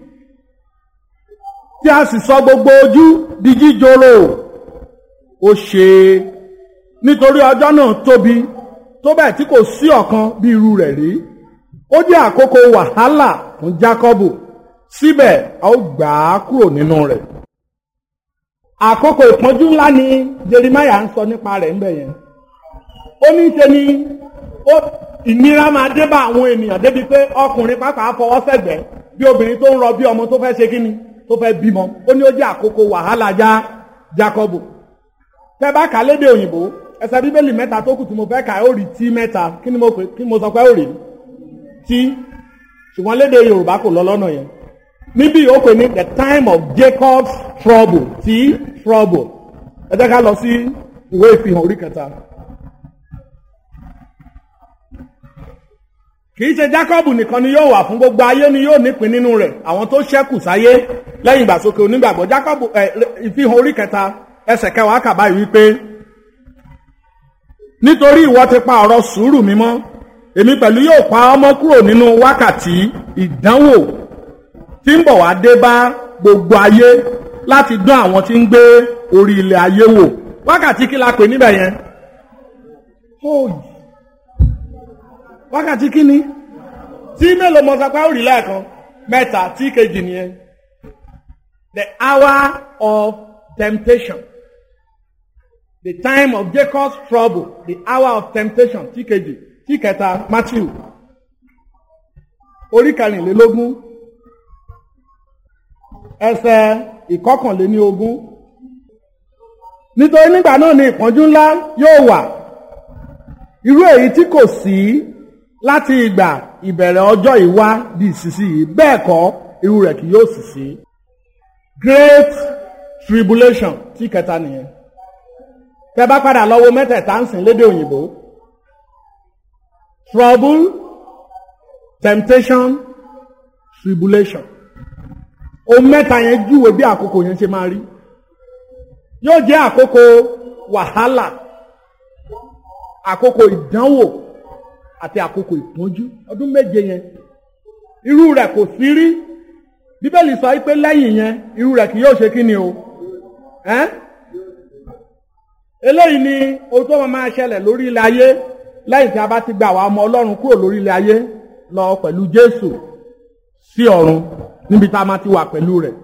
tí a sì sọ gbogbo ojú di jíjoro ó ṣe nítorí ọjọ́ náà tóbi tó bẹ́ẹ̀ tí kò sí ọ̀kan bí irú rẹ̀ rí ó jẹ́ àkókò wàhálà fún Jákọ́bù síbẹ̀ a ó gbà á kúrò nínú rẹ̀ àkókò ìpọ́njú ńlá ni Jeremáyà ń sọ nípa rẹ̀ ńbẹ̀ yẹn ó ní ṣe ni ó ìnira máa dé bá àwọn ènìyàn débi pé ọkùnrin pàápàá fọwọ́ sẹ̀gbẹ́ bí obìnrin tó ń rọ bí ọmọ tó fẹ́ ṣe kíni tó fẹ́ bímọ ó ní ó jẹ́ àkókò wàhálà já Jákọ́bù tẹ́ bá kà á lédè òyìnbó ẹsẹ̀ bíbélì mẹ́ta tó kù tí mo fẹ́ kà ó rí tí mẹ́ta kí ni mo pè kí mo sọ pé ó rí tí ṣùgbọ́n lédè Yorùbá kò lọ lọ́nà yẹn níbí ó pè ní the time of Jacob's trouble tí trouble ẹ jẹ́ ká lọ sí ìwé ìfihàn orí kẹta. kì í ṣe Jákọ́bù nìkan ni yóò wà fún gbogbo ayé ni yóò nípìn nínú rẹ̀ àwọn tó ṣẹ́kù sáyé lẹ́yìn ìgbàsókè onígbàgbọ́ Jákọ́bù ẹ ìfihàn orí kẹta ẹsẹ̀ kẹwàá kà báyìí wípé nítorí ìwọ ti pa ọ̀rọ̀ sùúrù mi mọ́ èmi pẹ̀lú yóò pa ọmọ kúrò nínú wákàtí ìdánwò tí ń bọ̀ wá dé bá gbogbo ayé láti dán àwọn tí ń gbé orí ilẹ̀ ayé wò wákàtí kí la pè níbẹ̀ yẹn wákàtí kí ni tí mélòó mọ sapá òrì lẹ́ẹ̀kan mẹ́ta tí kejì nìyẹn the hour of temptation the time of Jacob's trouble the hour of temptation tí kejì tí kẹta Matthew orí kẹrìnlélógún ẹsẹ̀ ìkọkànléní ogún nítorí nígbà náà ni ìpọ́njú ńlá yóò wà irú èyí tí kò sí láti ìgbà ìbẹ̀rẹ̀ ọjọ́ ìwá di ìsinsìnyí bẹ́ẹ̀ kọ́ irú rẹ̀ kì yóò sì sí. great tribulation tí kẹta nìyẹn. tẹ́ bá padà lọ wo mẹ́tẹ̀ẹ̀ta ń sìn lédè òyìnbó. trouble temptation tribulation. ohun mẹ́ta yẹn júwe bí àkókò yẹn ṣe máa rí. yóò jẹ́ àkókò wàhálà àkókò ìdánwò àti àkókò ìpọ́njú ọdún méje yẹn irú rẹ̀ kò sí rí bíbélì sọ pé lẹ́yìn yẹn irú rẹ̀ kì yóò ṣe kí ni o ẹ́n eléyìí ni ohun tó máa ṣẹlẹ̀ lórí ilẹ̀ ayé lẹ́yìn tí a bá ti gba àwa ọmọ ọlọ́run kúrò lórí ilẹ̀ ayé lọ pẹ̀lú jésù sí ọ̀run níbi tá a máa ti wà pẹ̀lú rẹ̀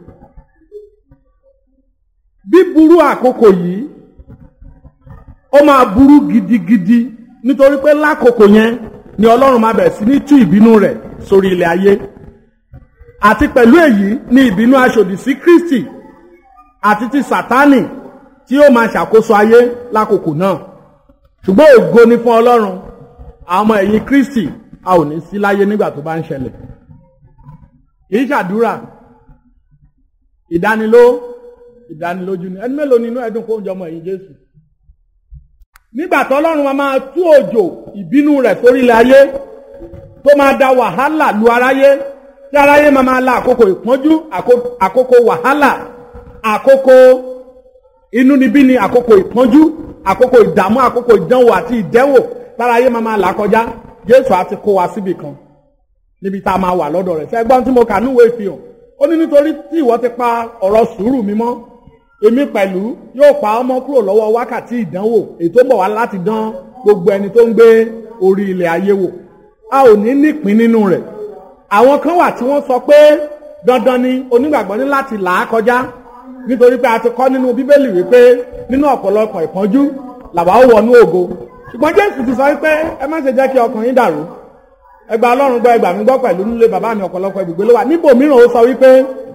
bíburú àkókò yìí ó máa burú gidigidi nítorí pé lákòókò yẹn ni ọlọ́run máa bẹ̀rẹ̀ sí ní tú ìbínú rẹ̀ sórí ilẹ̀ ayé àti pẹ̀lú èyí ni ìbínú aṣòdì sí Kristi àti ti sátánì tí ó máa ṣàkóso ayé lákòókò náà ṣùgbọ́n ògo ni fún ọlọ́run àwọn ọmọ ẹ̀yìn kristi a ò ní sí láyé nígbà tó bá ń ṣẹlẹ̀ kì í ṣàdúrà ìdániló ìdánilójú ni ẹni mélòó nínú ẹdùn kó ń jọmọ ẹ̀yìn jésù nígbà tó ọlọ́run máa máa tú òjò ìbínú rẹ̀ sórílẹ̀ ayé tó máa da wàhálà lu aráyé tí aráyé máa máa la àkókò ìpọ́njú àkókò wàhálà àkókò inúnibíni àkókò ìpọ́njú àkókò ìdààmú àkókò ìdánwò àti ìdẹ́wò táráyé máa máa là kọjá jésù á ti kó wa síbì kan níbi tá a máa wà lọ́dọ̀ rẹ̀ ṣẹ́gbọ́n tí mo kà núwèé ìfihàn ó ní nítorí tí ìwọ ti pa ọ̀rọ̀ sùúrù mi mọ́ èmi pẹ̀lú yóò pa ọmọ kúrò lọ́wọ́ wákàtí ìdánwò èyí tó ń bọ̀ wá láti dán gbogbo ẹni tó ń gbé orí ilẹ̀ ayé wò a ò ní nípín nínú rẹ̀ àwọn kan wà tí wọ́n sọ pé dandan ni onígbàgbọ́ ní láti là á kọjá nítorí pé a ti kọ́ nínú bíbélì wípé nínú ọ̀pọ̀lọpọ̀ ìpọ́njú làwa ó wọnú ògo ṣùgbọ́n jésù ti sọ wípé ẹ má ṣe jẹ́ kí ọkàn yín dàrú ẹgbà ọlọ́run gbọ́ ẹgbà mi gbọ́ pẹ̀lú nílé bàbá mi ọ̀pọ̀lọpọ̀ ibùgbé ló wà níbò mìíràn ó sọ wípé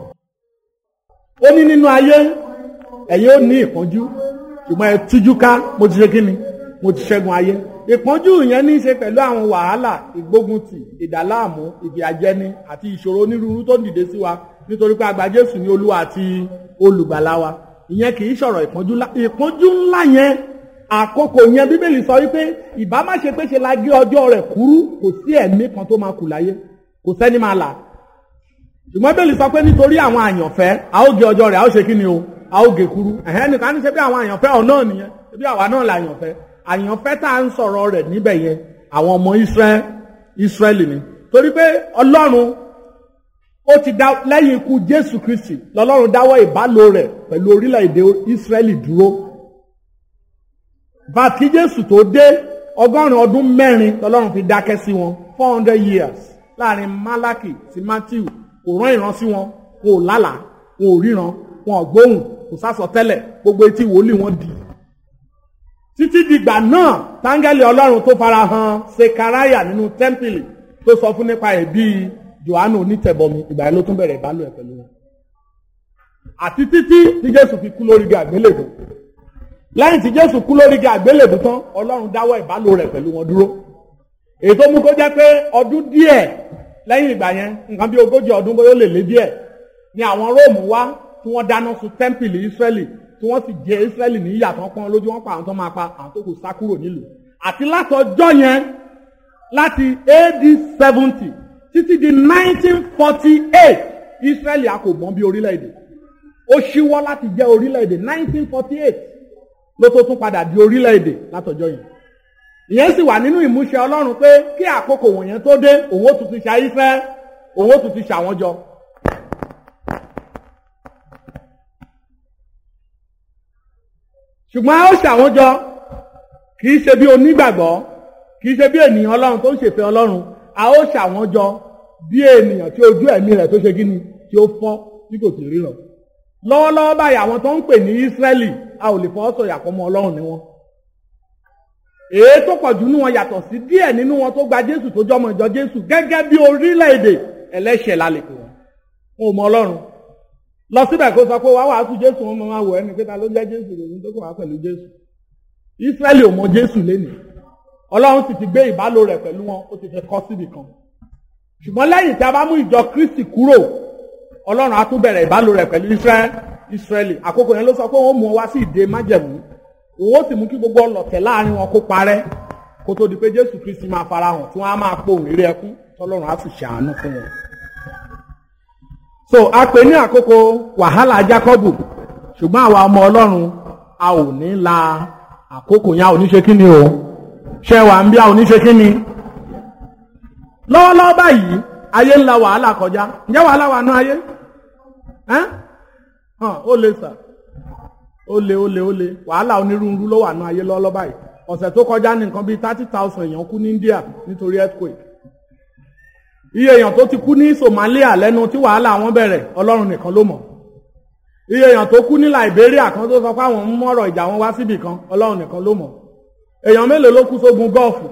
ó ní nínú ayé ẹ̀yin ó ní ìpọ́njú ṣùgbọ́n ẹ tújú ká mo ti ṣe kí ni mo ti ṣẹ́gun ayé ìpọ́njú yẹn ní í ṣe pẹ̀lú àwọn wàhálà ìgbóguntì ìdàláàmú ìfìyàjẹni àti ìṣòro onírúurú tó ń dìde sí wa nítorí pé àgbà jésù ní olúwa àti olùgbàlà wa ìyẹn kì í sọ̀rọ̀ ìpọ́njú ńlá ìpọ́njú ńlá yẹn àkókò yẹn bíbélì sọ wípé ìbá má ṣe pé ṣe la gé ọjọ́ rẹ̀ kúrú kò sí ẹ̀mí kan tó máa kù láyé kò sẹ́ni máa là ṣùgbọ́n bíbélì sọ pé nítorí àwọn àyànfẹ́ a ó gé ọjọ́ rẹ̀ a ó ṣe kí ni o a ó gé kúrú ẹ̀hẹ́n nìkan ní ṣe bí àwọn àyànfẹ́ ọ̀nà nìyẹn bí àwa náà là àyànfẹ́ àyànfẹ́ tá à ń sọ̀rọ̀ rẹ̀ níbẹ̀ yẹn àwọn ọmọ Ísírẹ́lì ni torí pé Ọlọ́run ó ti dá lẹ́yìn ikú Jésù Kristi lọ́lọ́run dáwọ́ ìbálò rẹ̀ pẹ̀lú orílẹ̀-èdè Ísírẹ́lì dúró bàtí Jésù tó dé ọgọ́rùn-ún ọdún mẹ́rin lọ́lọ́run fi dákẹ́ sí wọn four hundred years láàrin Málákì sí Matthew kò rán ìran sí wọn wọn ò lálàá wọn ò ríran wọn ò gbóhùn kò sásọ tẹ́lẹ̀ gbogbo etí wòlíì wọn di títí dìgbà náà táńgẹ́lì ọlọ́run tó fara hàn sekaraya nínú tẹ́ḿpìlì tó sọ fún nípa ẹ̀ bíi johannu onítẹ̀bọmi ìgbà yẹn ló tún bẹ̀rẹ̀ ìbálò ẹ̀ pẹ̀lú wọn. àti títí tí jésù fi kú lórí igi àgbélébùú lẹ́yìn tí jésù kú lórí igi àgbélébùú tán ọlọ́run dáwọ́ ìbálò rẹ̀ pẹ̀lú wọn dúró. èyí tó mú kó jẹ́ pé ọdún díẹ̀ lẹ́yìn ìgbà yẹn nǹkan bí ogójì ọdún bóyá ó lè lé díẹ̀ ni àwọn róòmù wá tí wọ́n dáná sun tẹ́ḿpìlì ísírẹ́lì tí wọ́n sì jẹ Ísírẹ́lì ní ìyà tán pọ́n lójú wọn pa àwọn tó máa pa àwọn tó kù sá kúrò nílùú àti látọjọ́ yẹn láti AD seventy títí di nineteen forty eight Ísírẹ́lì a kò mọ̀ bí orílẹ̀-èdè ó ṣíwọ́ láti jẹ́ orílẹ̀-èdè nineteen forty eight ló tó tún padà di orílẹ̀-èdè látọjọ́ yẹn ìyẹn sì wà nínú ìmúṣẹ Ọlọ́run pé kí àkókò wọ̀nyẹn tó dé òun ó tún ti ṣàyífẹ́ òun ó tún ti ṣàwọn jọ ṣùgbọ́n a ó ṣàwọn jọ kì í ṣe bí onígbàgbọ́ kì í ṣe bí ènìyàn ọlọ́run tó ń ṣèfẹ́ ọlọ́run a ó ṣàwọn jọ bí ènìyàn tí ojú ẹ̀mí rẹ̀ tó ṣe kí ni tí ó fọ́ tí kò sì ríran lọ́wọ́lọ́wọ́ báyìí àwọn tó ń pè ní Ísírẹ́lì a ò lè fọwọ́ sọ̀yà pọ̀ mọ́ ọlọ́run ní wọn èyí tó pọ̀ jù nínú wọn yàtọ̀ sí díẹ̀ nínú wọn tó gba Jésù tó jọmọ ìjọ Jésù gẹ́gẹ́ bí orílẹ̀-èdè ẹlẹ́ṣẹ̀ la lè pè wọ́n wọn ò mọ ọlọ́run lọ síbẹ̀ kó sọ pé wàá wàásù jésù wọn máa wọ ẹni pé ta ló jẹ́ jésù lòun tó kàn wá pẹ̀lú jésù ìsírẹ́lì ò mọ jésù lénìí ọlọ́run sì ti gbé ìbálò rẹ̀ pẹ̀lú wọn ó ti fi kọ́ síbì kan ṣùgbọ́n lẹ́yìn tí a bá mú ìjọ kristi kúrò ọlọ́run á tún bẹ̀rẹ̀ ìbálò rẹ̀ pẹ̀lú ìsírẹ́lì àkókò yẹn ló sọ pé wọ́n mú wọn wá sí ìdè májẹ̀mú òun ó sì mú kí gbogbo ọlọ̀tẹ̀ láàrin wọn kó parẹ́ kó tó di pé jésù kristi máa farahàn tí wọ́n á máa pohùn eré ẹkún tọ́lọ́run á sì ṣàánú fún wọn so a pè ní àkókò wàhálà Jákọ́bù ṣùgbọ́n àwa ọmọ Ọlọ́run a ò ní la àkókò yẹn a ò ní ṣe kí ni o ṣe wà ń bí a ò ní ṣe kí ni lọ́wọ́lọ́wọ́ báyìí ayé ń la wàhálà kọjá ǹjẹ́ wàhálà wà nú ayé hàn ó lè sà ó lè ó lè ó lè wàhálà onírúurú ló wà nú ayé lọ́wọ́lọ́wọ́ báyìí ọ̀sẹ̀ tó kọjá ní nǹkan bíi thirty thousand èèyàn kú ní India nítorí earthquake iye èèyàn tó ti kú ní Somalia lẹ́nu tí wàhálà wọn bẹ̀rẹ̀ Ọlọ́run nìkan ló mọ̀ iye èèyàn tó kú ní Liberia kan tó sọ pé àwọn ń mọ̀rọ̀ ìjà wọn wá síbì kan Ọlọ́run nìkan ló mọ̀ èèyàn mélòó ló kú sógun gọ́ọ̀fù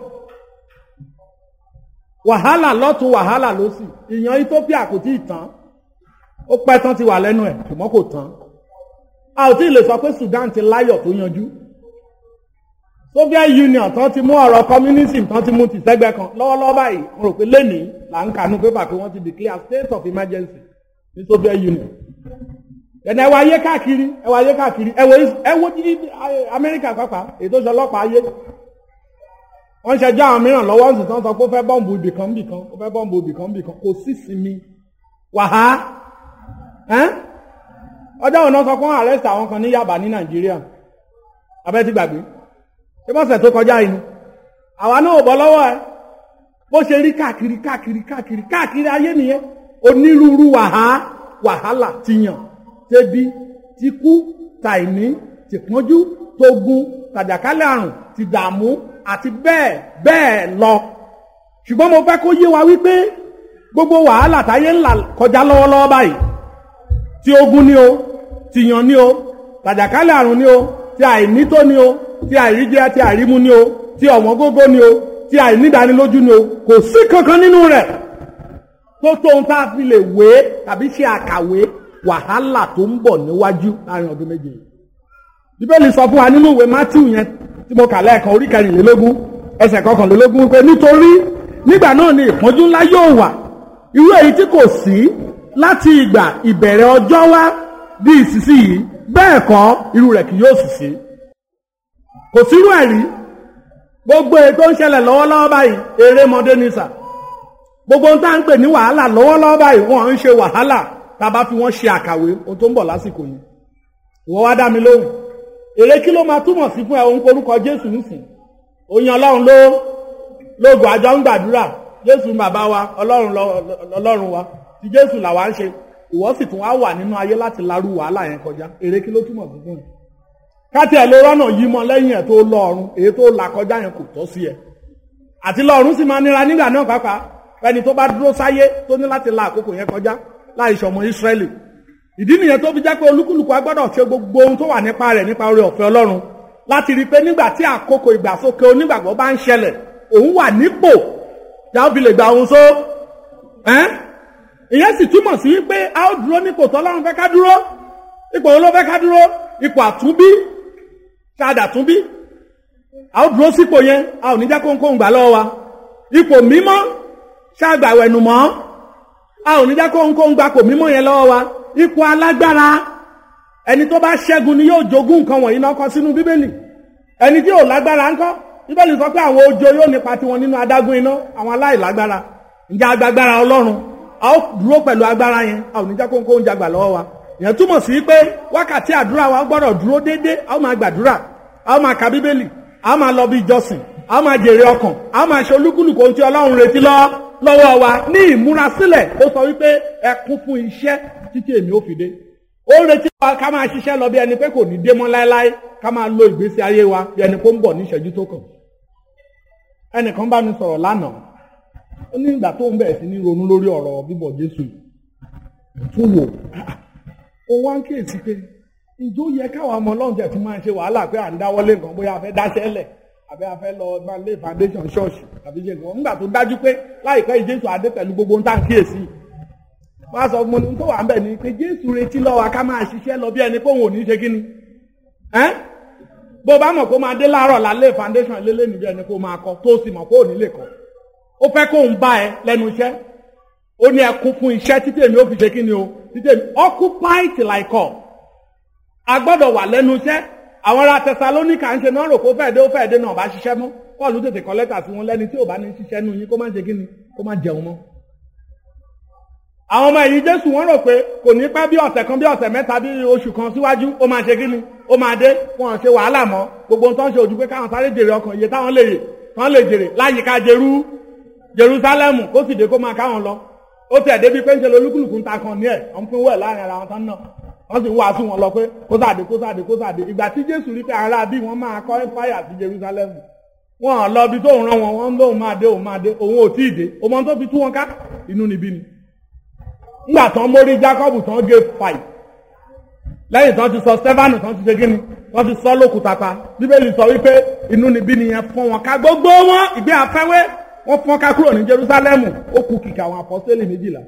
wàhálà lọ́tún wàhálà lósì ìyàn Ethiopia kò tí ì tán ó pẹ́ tán ti wà lẹ́nu ẹ̀ ṣùgbọ́n kò tán a ò tí ì lè sọ pé Sudan ti láyọ̀ tó yanjú Soviet Union tán ti mú ọ̀rọ̀ communism tán ti mú ti sẹ́gbẹ́ kan lọ́wọ́lọ́wọ́ báyìí mo rò pé lẹ́nìí là ń kànú pépà pé wọ́n ti declare state of emergency ní Soviet Union ẹ̀nà ẹwà ayé káàkiri ẹwà ayé káàkiri ẹwọ ẹwọ jíjí Amẹ́ríkà pápá ètò ìṣọlọ́pàá ayé wọ́n ṣẹjọ́ àwọn mìíràn lọ́wọ́ ń sì tán sọ pé ó fẹ́ bọ́ǹbù ibìkan ibìkan ó fẹ́ bọ́ǹbù ibìkan ibìkan kò sí sinmi wàhá ọjọ́ òun náà sọ pé wọ́n arrest àwọn kan ní Yaba ní Nàìjíríà abẹ́ ti gbàgbé ṣé bọ́sẹ̀ tó kọjá yìí ni àwa náà ò bọ́ lọ́wọ́ ẹ bó ṣe rí káàkiri káàkiri káàkiri káàkiri ayé nìyẹn onírúurú wàhá wàhálà ti yàn tẹbi ti kú tàìní ti pọ́njú tógun tàjàkálẹ̀ àrùn ti dààmú àti bẹ́ẹ̀ bẹ́ẹ̀ lọ ṣùgbọ́n mo fẹ́ kó yé wa wípé gbogbo wàhálà táyé ńlá kọjá lọ́wọ́lọ́wọ́ báyìí ti ogun ni o ti yàn ni o tàjàkálẹ̀ àrùn ni o ti àìnító ni o ti àìríjẹ ti àìrímú ni o ti ọ̀wọ́n gógó ni o ti àìnídánilójú ni o kò sí kankan nínú rẹ̀ tó tóun tá a fi lè wé tàbí ṣe àkàwé wàhálà tó ń bọ̀ níwájú láàrin ọdún méje bíbélì sọ fún wa nínú ìwé Mátíù yẹn tí mo kà lẹ́ẹ̀kan orí kẹrìnlélógún ẹsẹ̀ kọkànlélógún pé nítorí nígbà náà ni ìpọ́njú ńlá yóò wà irú èyí tí kò sí láti ìgbà ìbẹ̀rẹ̀ ọjọ́ wá di ìsinsìnyí bẹ́ẹ̀ kọ́ irú rẹ̀ kì yóò sì sí kò sírú ẹ̀ rí gbogbo èyí tó ń ṣẹlẹ̀ lọ́wọ́lọ́wọ́ báyìí erémọdé ní sà gbogbo ohun tá à ń pè ní wàhálà lọ́wọ́lọ́wọ́ báyìí wọ́n ń ṣe wàhálà tá a bá fi wọ́n ṣe àkàwé ohun tó ń bọ̀ lásìkò yìí ìwọ wá dá mi lóhùn èrè kí ló máa túmọ̀ sí fún ẹ òun korúkọ Jésù nísìn oyin Ọlọ́run ló lóògùn àjọ ń gbàdúrà Jésù bàbá wa Ọlọ́run Ọlọ́run wa tí Jésù làwa ń ṣe ìwọ sì tún wá wà nínú ayé láti larú wàhálà yẹn kọjá èrè kí ló túmọ̀ sí fún ẹ káti ẹ̀ ló rọ́nà yí mọ lẹ́yìn ẹ̀ tó lọ ọ̀run èyí tó là kọjá yẹn kò tọ́ sí ẹ àti lọ ọ̀run sì máa nira nígbà náà pàápàá ẹni tó bá dúró sáyé tó ní láti la àkókò yẹn kọjá láì ṣọmọ Ísírẹ́lì ìdí nìyẹn tó fi jẹ́ pé olúkúlùkù agbọ́dọ̀ ṣe gbogbo ohun tó wà nípa rẹ̀ nípa oore ọ̀fẹ́ Ọlọ́run láti rí i pé nígbà tí àkókò ìgbàsókè onígbàgbọ́ bá ń ṣẹlẹ̀ òun wà nípò yàá fi lè gba ohun só ìyẹn sì túmọ̀ sí wípé a ó dúró nípò tọ́lọ́run fẹ́ ká dúró ipò wo ló fẹ́ ká dúró ipò àtúnbí ṣáàdà túnbí a ó dúró sípò yẹn a ò ní jẹ́ kóńkóń gbà lọ́wọ́ wa ipò mímọ́ ṣáàgbàwẹ̀nùmọ́ a ò ní jẹ́ kóńkóń gbà kò mímọ́ yẹn lọ́wọ́ wa ipò alágbára ẹni tó bá ṣẹ́gun ni yóò jogún nǹkan wọ̀nyí náà kọ sínú bíbélì ẹni tí ò lágbára ńkọ́ bíbélì sọ pé àwọn ojo yóò nípa tiwọn nínú adágún iná àwọn aláìlágbára ǹjẹ́ agbágbára ọlọ́run a ó dúró pẹ̀lú agbára yẹn a ò ní jẹ́ kóńkó ń jagbà lọ́wọ́ wa ìyẹn túmọ̀ sí pé wákàtí àdúrà wa gbọ́dọ̀ dúró déédéé a ó máa gbàdúrà a ó máa ka bíbélì a ó máa lọ bí ìjọsìn a ó máa jèrè ọkàn a ó máa ṣe olúkúlùkù ohun tí ọlọ́run retí lọ́wọ́ wa ní ìmúrasílẹ̀ ó sọ wípé ẹ kún fún iṣẹ́ títí èmi ó fi dé ó ń retí wa ká máa ṣiṣẹ́ lọ bí ẹni pé kò ní dé mọ́ láéláé ká máa lo ìgbésí ayé wa bí ẹni pé ó ń bọ̀ ní ìṣẹ́jú tó kàn. ẹnìkan bá mi sọ̀rọ̀ lánàá ó ní ìgbà tó ń bẹ̀rẹ̀ sí ní ronú lórí ọ̀rọ̀ bíbọ̀ Jésù tún wò ó wá ń kíyèsí pé ìjó yẹ káwọn ọmọ ọlọ́run tẹ̀ tún máa ṣe wàhálà pé à ń dáwọ́lé nǹkan bóyá a fẹ́ dáṣẹ́ lẹ̀ àbí a fẹ́ lọ máa lé foundation ṣọ́ọ̀ṣì àbí ṣe nǹkan nígbà tó dájú pé láìpẹ́ Jésù adé pẹ̀lú gbogbo ń tà ń kíyèsí wọ́n á sọ fún mi tó wà ń bẹ̀ ni pé jésù retí lọ́wọ́ ká máa ṣiṣẹ́ lọ bí ẹni pé òun ò ní ṣe kí ni bó bá mọ̀ kó máa dé láàárọ̀ lálẹ́ foundation lélẹ́ níbi ẹni kó máa kọ tó sì mọ̀ kó ò ní lè kọ ó fẹ́ kó ń bá ẹ lẹ́nu iṣẹ́ ó ní ẹkún fún iṣẹ́ títí èmi ó fi ṣe kí ni o títí èmi occupy till I come a gbọ́dọ̀ wà lẹ́nu iṣẹ́ àwọn ará Tẹsalóníkà ń ṣe náà rò kó fẹ́ẹ̀ dé ó fẹ́ẹ̀ dé náà bá ṣiṣẹ́ mọ́ Pọ́ọ̀lù tètè kọ lẹ́tà sí wọn lẹ́ni tí ò bá ní ṣiṣẹ́ nù yín kó má ṣe kí ni kó má jẹun mọ́ àwọn ọmọ ẹ̀yìn jésù wọ́n rò pé kò ní pẹ́ bí ọ̀sẹ̀ kan bí ọ̀sẹ̀ mẹ́ta bí oṣù kan síwájú ó máa ṣe kíni ó máa dé wọn ṣe wàhálà mọ́ gbogbo ohun tó ń ṣe ojú pé káwọn sáré jèrè ọkàn iye táwọn lè tán lè jèrè láyìíká jerú jerúsálẹ́mù kó sì dé kó máa káwọn lọ ó tẹ̀ débi pé ń ṣe lolúkúlùkù ń ta kan ní ẹ̀ wọ́n pín wẹ̀ láàrin ara wọn tán náà wọ́n sì ń wàásù wọn lọ pé kó sàdé kó sàdé kó sàdé ìgbà tí jésù rí pé ara bí wọ́n máa kọ́ fáyà sí jerúsálẹ́mù wọn lọ bí tóun rán wọn wọn lóun máa dé òun máa dé òun ò tí ì dé òun tó fi tú wọn ká inú níbí ni ńgbà tán mórí Jacob tán gé fàì lẹ́yìn tán ti sọ Stefanu tán ti ṣe kíni tán ti sọ lókùtà pa bíbélì sọ wípé inú níbí nìyẹn fọ́n wọn ká gbogbo wọn ìgbé afẹ́wé wọ́n fọ́n ká kúrò ní Jerusalem ó kù kìkà àwọn apọ́sítélì méjìlá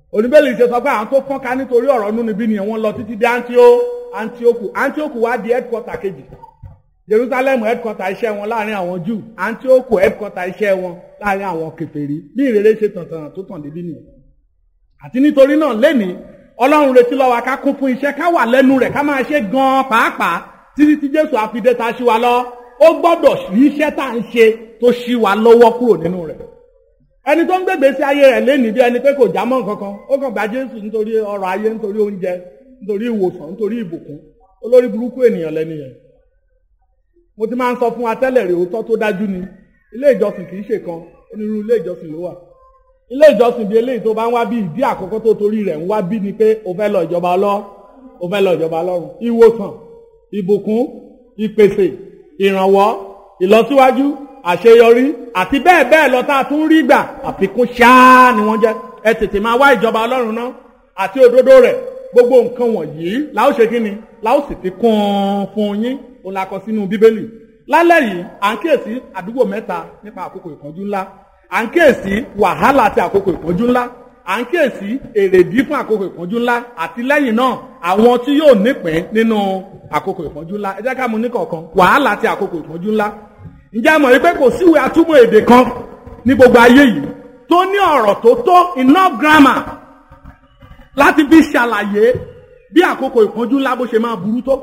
oníbẹ̀lì ṣe sọ pé àwọn tó fọ́nká nítorí ọ̀rọ̀ nínú ibi nìyẹn wọ́n lọ títí dé Antio- Antioch Antioch wá di headquarter kejì Jerusalem headquarter iṣẹ́ wọn láàrin àwọn Júù Antioch headquarter iṣẹ́ wọn láàrin àwọn kèfèrí bí ìrere ṣe tàntàn tó tàn débi nìyẹn àti nítorí náà lẹ́nìí Ọlọ́run retí lọ́wọ́ ká kún fún iṣẹ́ ká wà lẹ́nu rẹ̀ ká máa ṣe gan-an pàápàá títí tí Jésù àfidé ta ṣí wa lọ ó gbọ́dọ̀ rí iṣẹ́ tá à ń ṣe tó ṣí wa lọ́wọ́ kúrò nínú rẹ̀ ẹni tó ń gbègbè sí ayé rẹ̀ lénìí bí ẹni pé kò já mọ́ nǹkan kan ó kàn gba Jésù nítorí ọrọ̀ ayé nítorí oúnjẹ nítorí ìwòsàn nítorí ìbùkún olórí burúkú ènìyàn lẹ́ni yẹn mo ti máa ń sọ fún wa tẹ́lẹ̀ rè òótọ́ tó dájú ni ilé ìjọsìn kì í ṣe kan onírúurú ilé ìjọsìn ló wà ilé ìjọsìn bíi eléyìí tó bá ń wá bí ìdí àkọ́kọ́ tó torí rẹ̀ ń wá bí ni pé o fẹ́ lọ ìjọba ọlọ́ o fẹ́ lọ ìjọba ọlọ́run ìwòsàn ìbùkún ìpèsè ìrànwọ́ ìlọsíwájú àṣeyọrí àti bẹ́ẹ̀ bẹ́ẹ̀ lọ tá a tún rí gbà àfikún ṣáá ni wọ́n jẹ́ ẹ tètè máa wá ìjọba ọlọ́run náà àti òdodo rẹ̀ gbogbo nǹkan wọ̀nyí la ó ṣe kí ni la ó sì fi kún un fún yín òun la kọ sínú bíbélì lálẹ́ yìí à ń kíyèsí àdúgbò mẹ́ta nípa àkókò ìpọ́njú ńlá à ń kíyèsí wàhálà àti àkókò ìpọ́njú ńlá à ń kíyèsí èrèdí fún àkókò ìpọ́njú ńlá àti lẹ́yìn náà àwọn tí yóò nípìn nínú àkókò ìpọ́njú ńlá ẹ jẹ́ ká mú ní kọ̀ọ̀kan wàhálà àti àkókò ìpọ́njú ńlá ǹjẹ́ a mọ̀ wípé kò síwèé atúmọ̀ èdè kan ní gbogbo ayé yìí tó ní ọ̀rọ̀ tó tó enough grammar láti fi ṣàlàyé bí àkókò ìpọ́njú ńlá bó ṣe máa burú tó.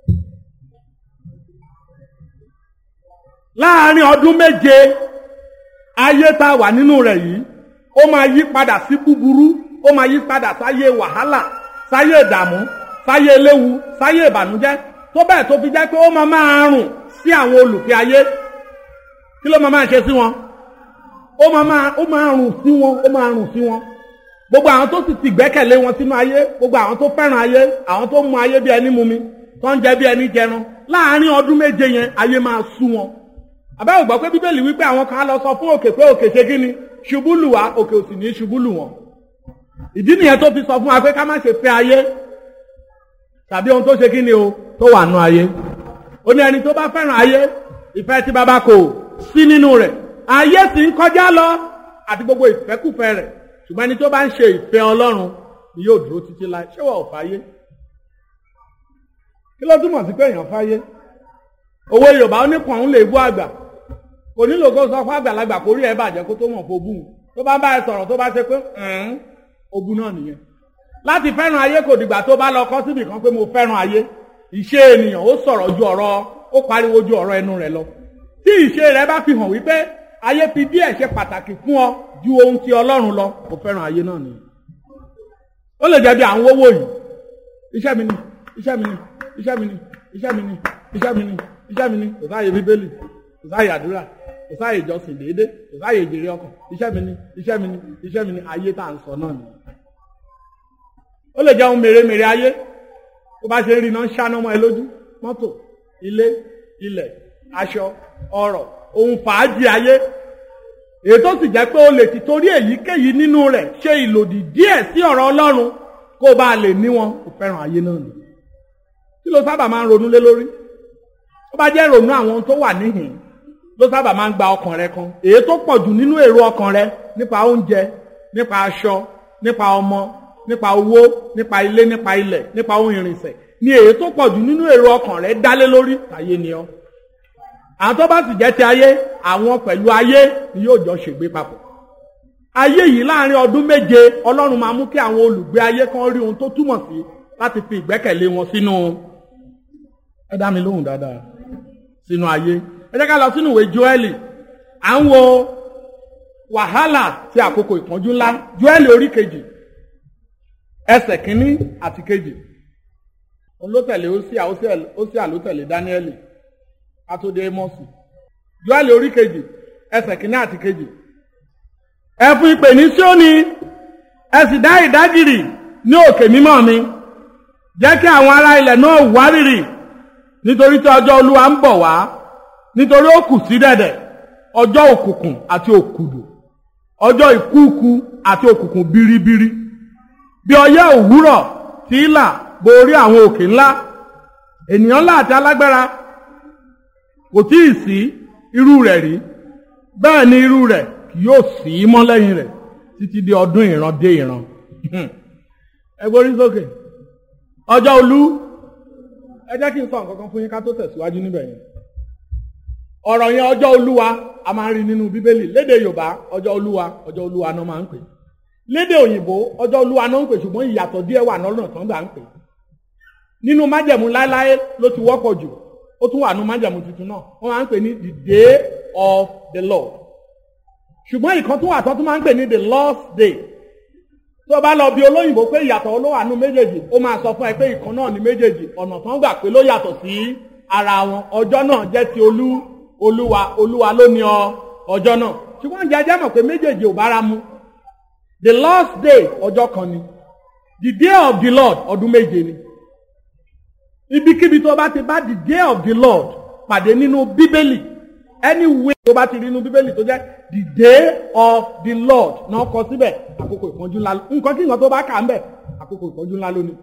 láàárín ọdún méje ayé tá a wà nínú rẹ̀ yìí ó máa yí padà sí búburú ó máa yí padà sáyé wàhálà sáyé ìdààmú sáyé eléwu sáyé ìbànújẹ́ tó bẹ́ẹ̀ tó fi jẹ́ pé ó máa máa rùn sí àwọn olùfẹ́ ayé kí ló máa máa ṣe sí wọn ó máa máa ó máa rùn sí wọn ó máa rùn sí wọn gbogbo àwọn tó sì ti gbẹ́kẹ̀lé wọn sínú ayé gbogbo àwọn tó fẹ́ràn ayé àwọn tó mu ayé bí ẹni mumi tó ń jẹ bí ẹni jẹran láàárín ọdún méje yẹn ayé máa sú wọn àbẹ́wò gbọ́ pé bíbélì wípé àwọn kan á lọ sọ fún òkè pé òkè ṣe kí ni ṣubú lù wá òkè òsì ní ṣubú lù wọn ìdí nìyẹn tó fi sọ fún wa pé ká má ṣe fẹ́ ayé tàbí ohun tó ṣe kí ni o tó wà nù ayé ó ní ẹni tó bá fẹ́ràn ayé ìfẹ́ tí bàbá kò sí nínú rẹ̀ ayé sì ń kọjá lọ àti gbogbo ìfẹ́kùfẹ́ rẹ̀ ṣùgbọ́n ẹni tó bá ń ṣe ìfẹ́ ọlọ́run ni yóò dúró títí láì ṣé wọ́n ò fáyé kí ló túmọ̀ sí pé èèyàn fáyé owó yorùbá ó ní kàn ń lè bú àgbà kò nílò kó sọ fún àgbàlagbà kó rí ẹ bàjẹ́ kó tó mọ̀ kó bú un tó bá bá ẹ sọ̀rọ̀ tó bá ṣe pé ogun náà nìyẹn láti fẹ́ràn ayé kò dìgbà tó bá lọ kọ́ síbì kan pé mo fẹ́ràn ayé ìṣe ènìyàn ó sọ̀rọ̀ ju ọ̀rọ̀ ó pariwo ju ọ̀rọ̀ ẹnu rẹ̀ lọ tí ìṣe rẹ̀ bá fi hàn wípé ayé fi díẹ̀ ṣe pàtàkì fún ọ ju ohun tí ọlọ́run lọ mo fẹ́ràn ayé náà nìyẹn ó lè jẹ́ bí à ń wówó yìí iṣẹ́ mi ni iṣẹ́ mi ni iṣẹ́ mi ni iṣẹ́ mi ni iṣẹ́ mi ni iṣẹ́ mi ni kò sáàyè bíbélì kò sáàyè àdúrà kò sáàyè ìjọsìn déédé kò sáàyè ìjèrè ọkàn iṣẹ́ mi ni iṣẹ́ mi ni iṣẹ́ mi ni ayé tá à ń sọ náà nìyẹn ó lè jẹ́ ohun mèremère ayé tó bá ṣe ń rí iná ń ṣáná mọ́ ẹ lójú mọ́tò ilé ilẹ̀ aṣọ ọrọ̀ ohun fàájì ayé èyí tó sì jẹ́ pé o lè ti torí èyíkéyìí nínú rẹ̀ ṣe ìlòdì díẹ̀ sí ọ̀rọ̀ Ọlọ́run kó o bá lè ní wọn kò fẹ́ràn ayé náà ni kí ló sábà máa ń ronú lé lórí ó bá jẹ́ ronú àwọn ohun tó wà níhìn ló sábà máa ń gba ọkàn rẹ kan èyí tó pọ̀ jù nínú èrò ọkàn rẹ nípa oúnjẹ nípa aṣọ nípa ọmọ nípa owó nípa ilé nípa ilẹ̀ nípa ohun ìrìnsẹ̀ ni èyí tó pọ̀ jù nínú èrò ọkàn rẹ dálé lórí ayé ni ọ́ àwọn tó bá sì jẹ́ ti ayé àwọn pẹ̀lú ayé ni yóò jọ ṣègbé papọ̀ ayé yìí láàrin ọdún méje ọlọ́run máa mú kí àwọn olùgbé ayé kan rí ohun tó túmọ̀ sí láti fi ìgbẹ́kẹ̀lé wọn sínú ẹ dá mi lóhùn dáadáa sínú ayé ẹ jẹ́ ká lọ sínú ìwé Jóẹ́lì à ń wo wàhálà ti àkókò ìpọ́njú ńlá Jóẹ́lì orí kejì ẹsẹ̀ kínní àti kejì òun ló tẹ̀lé Hósíà Hósíà ló tẹ̀lé Dáníẹ́lì atóde mọ́sì Jóẹ́lì orí kejì ẹsẹ̀ kínní àti kejì ẹ fún ìpè ní Síónì ẹ sì dá ìdágìrì ní òkè mímọ́ mi jẹ́ kí àwọn ará ilẹ̀ náà wárìrì nítorí tí ọjọ́ Olúwa ń bọ̀ wá nítorí ó kù sí dẹ̀dẹ̀ ọjọ́ òkùnkùn àti òkùdù ọjọ́ ìkúùkù àti òkùnkùn biribiri bí ọyẹ́ òwúrọ̀ tí í là borí àwọn òkè ńlá ènìyàn ńlá àti alágbára kò tí ì sí irú rẹ̀ rí bẹ́ẹ̀ ni irú rẹ̀ kì yóò sí mọ́ lẹ́yìn rẹ̀ títí di ọdún ìran dé ìran ẹ gbórí sókè ọjọ́ olú ẹ jẹ́ kí n sọ nǹkan kan fún yín ká tó tẹ̀síwájú níbẹ̀ yẹn ọ̀rọ̀ yẹn ọjọ́ olúwa a máa ń rí nínú bíbélì lédè yorùbá ọjọ́ olúwa ọjọ́ olúwa náà máa ń pè lédè òyìnbó ọjọ́ olúwa náà ń pè ṣùgbọ́n ìyàtọ̀ díẹ̀ wà lọ́nà tán gbà ń pè nínú májẹ̀mú láéláé ló ti wọ́pọ̀ jù ó tún wà nínú májẹ̀mú tuntun náà wọ́n máa ń pè ní the day of the lord ṣùgbọ́n ìkan tún wà tán tún máa ń pè ní the lord's day tó o bá lọ bí olóyìnbó pé ìyàtọ̀ ló wà nínú méjèèjì ó máa sọ fún ẹ pé ìkan náà ní méjèèjì ọ̀nà tán gbà pé ló yàtọ̀ sí ara wọn ọjọ́ náà jẹ́ ti olú olúwa olúwa ló ní ọ ọjọ́ náà ṣùgbọ́n jẹjẹ́ mọ̀ pé méjèèjì ò bára mu the last day ọjọ́ kan ni the day of the lord ọdún méje ni ibikíbi tó bá ti bá the day of the lord pàdé nínú bíbélì anyway tó bá ti rí inú bíbélì tó jẹ́ the day of the lord náà kọ síbẹ̀ àkókò ìpọ́njú ńlá nǹkan kí nǹkan tó bá kà ń bẹ̀ àkókò ìpọ́njú ńlá lónìí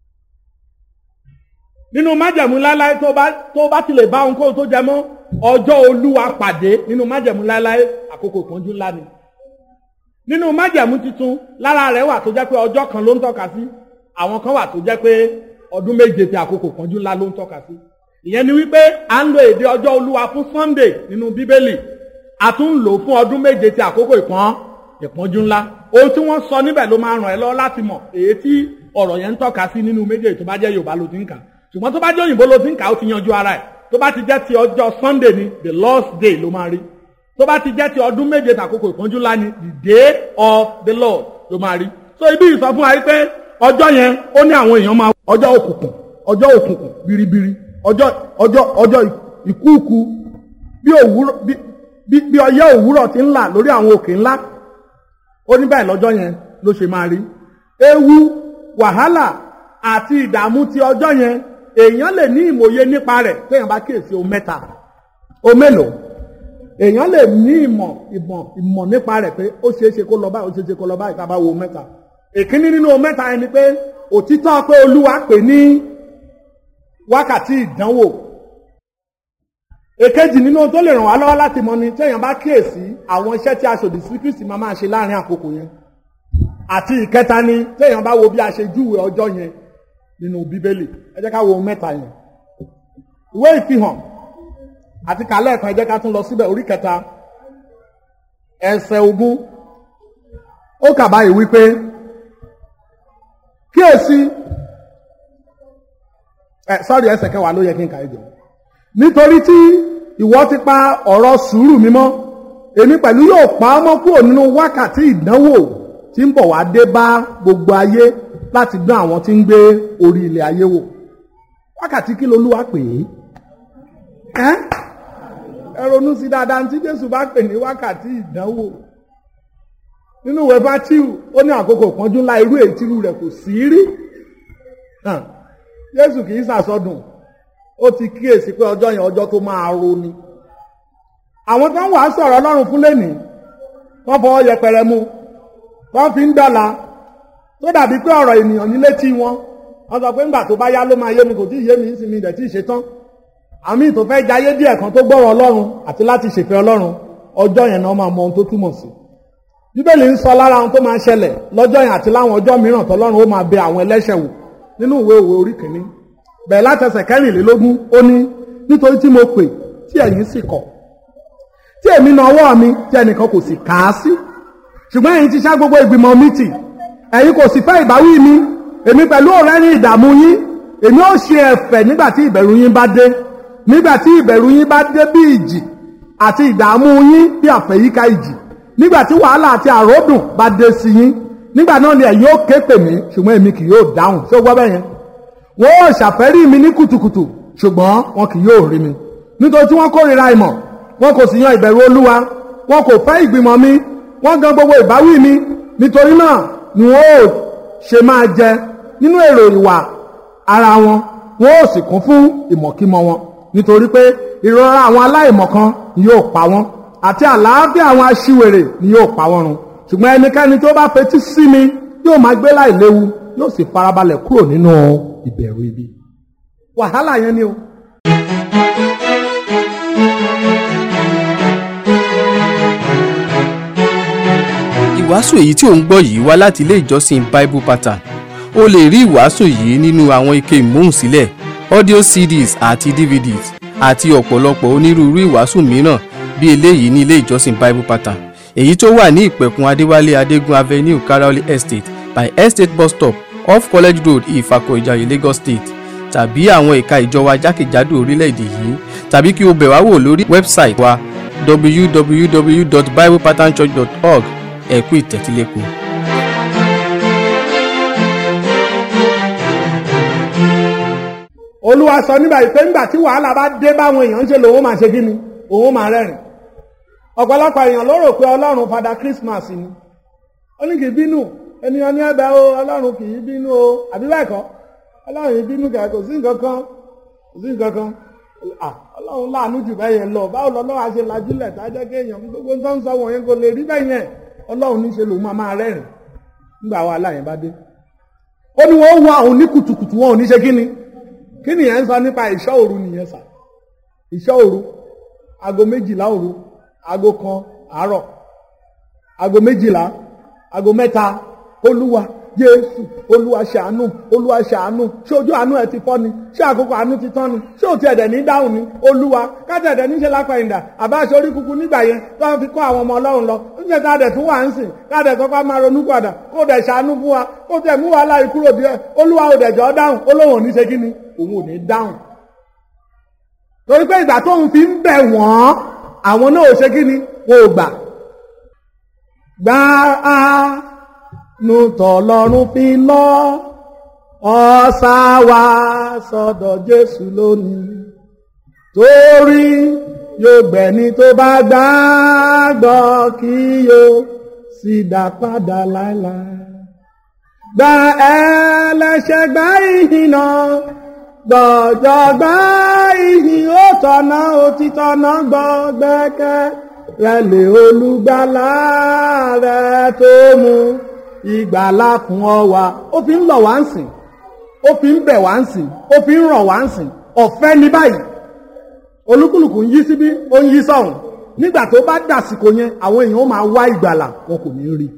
nínú májẹ̀mú láéláé tó bá tó bá ti lè bá ohunkóhun tó jẹ mọ́ ọjọ́ olúwa pàdé nínú májẹ̀mú láéláé àkókò ìpọ́njú ńlá ni nínú májẹ̀mú tuntun lára rẹ̀ wà tó jẹ́ pé ọjọ́ kan ló ń tọ́ka sí àwọn kan wà tó jẹ́ pé ọdún méje ti àkókò ìpọ́njú ńlá ló ń tọ́ka sí ìyẹn ni wípé à ń lo èdè ọjọ́ olúwa fún sunday nínú bíbélì a tún ń lò fún ọdún méje ti àkókò ìpọ́n ìpọ́njú ńlá ohun tí wọ́n sọ níbẹ̀ ló máa ràn ẹ́ lọ́wọ́ láti mọ̀ èyí tí ọ̀rọ̀ yẹn ń tọ́ka sí nínú méjèèjì tó bá jẹ́ yorùbá ló ti ń kà ṣùgbọ́n tó bá jẹ́ òyìnbó ló ti ń kà ó ti yanjú ara ẹ̀ tó bá ti jẹ́ ti ọjọ́ sunday ni the lord's day ló máa rí tó bá ti jẹ́ ti ọdún méje tàkókò ìpọ́njú ńlá ni the day of the lord ló máa rí so ibi ìsọ fún wa pé ọjọ́ yẹn ó ní àwọn èèyàn máa ọjọ́ òkùnkùn ọjọ́ òkùnkùn biribiri ọjọ́ ọjọ́ ọjọ́ ìkúùkù bí òwúrọ̀ bí bí bí ọyẹ́ òwúrọ̀ ti ń là lórí àwọn òkè ńlá ó ní báyìí lọ́jọ́ yẹn ló ṣe máa rí ewu wàhálà àti ìdààmú ti ọjọ́ yẹn èèyàn lè ní ìmòye nípa rẹ̀ téèyàn bá kíyèsí ohun mẹ́ta o mélòó èèyàn lè ní ìmọ̀ ìmọ̀ ìmọ̀ nípa rẹ̀ pé ó ṣeé ṣe kó lọ báyìí ó ṣeé ṣe kó lọ báyìí ká bá wo ohun mẹ́ta èkíní nínú ohun mẹ́ta yẹn ni pé òtítọ́ pé olúwa pè ní wákàtí ìdánwò èkejì nínú tó lè ràn wá lọ́wọ́ láti mọ ni téèyàn bá kíyèsí àwọn iṣẹ́ tí aṣòdì sí kristi máa máa ṣe láàrin àkókò yẹn àti ìkẹta ni téèyàn bá wo bí a ṣe júwe ọjọ́ yẹn nínú bíbélì ẹ jẹ́ ká wo mẹ́ta yẹn ìwé ìfihàn àti kàlẹ́ ẹ̀kan ẹ jẹ́ ká tún lọ síbẹ̀ orí kẹta ẹsẹ̀ ogún ó kà báyìí wípé kíyèsí ẹ sọ́ọ̀rì ẹsẹ̀ kẹwàá ló yẹ kí n kà é jọ nítorí tí ìwọ ti pa ọ̀rọ̀ sùúrù mímọ́ èmi pẹ̀lú yóò pa á mọ́ kúrò nínú wákàtí ìdánwò tí ń bọ̀ wá dé bá gbogbo ayé láti dán àwọn tí ń gbé orí ilẹ̀ ayé wò wákàtí kí lolúwa pè é ẹ ronú sí dáadáa tí jésù bá pè ní wákàtí ìdánwò nínú ìwé bátíù ó ní àkókò ìpọ́njú ńlá irú èyí tírú rẹ̀ kò sí rí jésù kì í sàsọdùn ó ti kíyèsí pé ọjọ́ yẹn ọjọ́ tó máa ro ni àwọn tó ń wàá sọ̀rọ̀ ọlọ́run fún lẹ́nìí wọ́n fọwọ́ yẹpẹrẹ mú wọ́n fi ń dọ́là tó dàbí pé ọ̀rọ̀ ènìyàn ní létí wọn wọ́n sọ pé ńgbà tó bá yá ló máa yé mi kò tí ì yé mi ń sinmi ìdẹ̀ tí ì ṣe tán àmì tó fẹ́ jayé díẹ̀ kan tó gbọ́rọ̀ ọlọ́run àti láti ṣèfẹ́ ọlọ́run ọjọ́ yẹn náà máa mọ ohun tó túmọ̀ sí bíbélì ń sọ lára ohun tó máa ṣẹlẹ̀ lọ́jọ́ yẹn àti láwọn ọjọ́ mìíràn tọ́lọ́run ó máa bẹ àwọn ẹlẹ́ṣẹ̀ wò nínú ìwé òwe orí kìíní bẹ̀rẹ̀ látẹsẹ̀ kẹrìnlélógún ó ní nítorí tí mo pè tí ẹ̀yin sì kọ̀ tí èmi na ọwọ́ mi tí ẹnìkan kò sì kà á sí ṣùgbọ́n ẹ̀yin ti ṣá gbogbo ìgbìmọ̀ mi tì ẹ̀yin kò sì fẹ́ ìbáwí mi èmi pẹ̀lú ọ̀rẹ́ ní ìdààmú yín èmi ó ṣe ẹ̀fẹ̀ nígbà tí ìbẹ̀rù yín bá dé nígbà tí ìbẹ̀rù yín bá dé bí ìjì àti ìdààmú yín bí àfẹ̀yíká ìjì nígbà tí wàhálà àti àròdùn bá dé sí yín nígbà náà ni ẹ̀yin ó ké pè mí ṣùgbọ́n èmi kì yóò dáhùn ṣé ó gbọ́ bẹ́ẹ̀ yẹn wọn ó ṣàfẹ́rí mi ní kùtùkùtù ṣùgbọ́n wọn kì yóò rí mi nítorí tí wọ́n kórìíra ìmọ̀ wọn kò sì yan ìbẹ̀rù olúwa wọn kò fẹ́ ìgbìmọ̀ mi wọ́n gan gbogbo ìbáwí mi nítorí náà ni wọn ó ṣe máa jẹ nínú èrò ìwà ara wọn wọn ó sì kún fún ìmọ̀kímọ̀ wọn nítorí pé ìrora àwọn aláìmọ̀kan ni yóò pa wọn àti àlàáfíà àwọn aṣiwèrè ni yóò pa wọn run ṣùgbọ́n ẹnikẹ́ni tó bá fetí sí mi yóò máa gbé láìléwu yóò sì farabalẹ̀ kúrò nínú ìbẹ̀rù ibi. wàhálà yẹn ni o. ìwọ ìwàásù èyí tí ò ń gbọ́ yìí wá láti ilé ìjọsìn bible pattern o lè rí ìwàásù yìí nínú àwọn ike ìmúhùnsílẹ̀ audio cds àti dvds àti ọ̀pọ̀lọpọ̀ onírúurú ìwàásù mìíràn bí eléyìí ní ilé ìjọsìn bible pattern èyí tó wà ní ìpẹ̀kun adéwálé adégún avenue karaoli estate by estate bus stop off college road ìfàkọ̀ ìjàyè lagos state tàbí àwọn ẹ̀ka ìjọ wa jákèjádò orílẹ̀-èdè yìí tàbí kí o bẹ̀ wá wò lórí wẹ́bsáìtì wa www.biblepatternchurch.org ẹ kú ìtẹ́tílẹ́kùn. olúwa sọ nígbà yìí pé nígbà tí wàhálà bá dé báwọn èèyàn ń ṣe lòun máa ṣe kí ni òun máa rẹ́rìn ọ̀pọ̀lọpọ̀ èèyàn ló rò pé ọlọ́run fada christmas ni ó ní kì í bínú ènìyàn ní ẹ̀bẹ̀ o ọlọ́run kì í bínú o àbí bẹ́ẹ̀ kọ́ ọlọ́run yìí bínú kẹ̀ kò sí nǹkan kan kò sí nǹkan kan ah ọlọ́run láàánú jù bẹ́ẹ̀ yẹn lọ báwo lọ́lọ́run á ṣe lajúlẹ̀ tá a jẹ́ kéèyàn gbogbo tó ń sọ wọ̀nyẹn kò lè rí bẹ́ẹ̀ yẹn ọlọ́run ní ṣe lòun máa máa rẹ́rìn nígbà wàhálà yẹn bá dé ó ní wọ́n wá òun ní kùtùkùtù wọn ò ní ṣe kí ni kí nìyẹn ń sọ nípa ìṣọ́ òru nìyẹn sà ìṣọ́ òru aago méjìlá òru aago kan àárọ̀ aago méjìlá aago mẹ́ta olúwa jésù olúwa ṣàánú olúwa ṣàánú ṣé ojú àánú ẹ ti fọ́ ni ṣé àkókò àánú ti tán ni ṣé òtí ẹ̀dẹ̀ ní dáhùn ni olúwa kájà ẹ̀dẹ̀ níṣẹ́ lápá ìdà àbá aṣọ orí kúkú nígbà yẹn tó wọ́n fi kọ́ àwọn ọmọ ọlọ́run lọ níṣẹ́ ká dẹ̀ tún wà ń sìn ká dẹ̀ kọ́kọ́ máa ronú padà kó dẹ̀ ṣàánú fún wa kó tẹ̀ mú wàhálà yìí kúrò díẹ̀ olúwa ò dẹ̀ jọ dáhùn olóhùn ò ní ṣe kí ni òun ò ní dáhùn torí pé ìgbà tóun fi ń bẹ̀ wọ́n àwọn náà ò ṣe kí ni wọn ò gbà gbà á nu tọ̀lọ́run fi lọ ọ̀sà wa sọ́dọ̀ Jésù lónìí torí yóò gbẹ̀ni tó bá gbàgbọ́ kí yóò sì dá padà láéláé gba ẹlẹ́ṣẹ̀ gbá ìhìnà gbọ̀jọ̀ gbá ìhìn ó tọ̀nà òtítọ́ náà gbọ́ gbẹ́kẹ́ rẹ lè olùgbàlà rẹ tó mú ìgbàlà fún ọ wá ó fi ń lọ̀ wá ń sìn ó fi ń bẹ̀ wá ń sìn ó fi ń rọ̀ wá ń sìn ọ̀fẹ́ ní báyìí olúkúlùkù ń yí síbí ó ń yí sọ̀hún nígbà tó bá dàsìkò yẹn àwọn èèyàn ó máa wá ìgbàlà wọn kò ní rí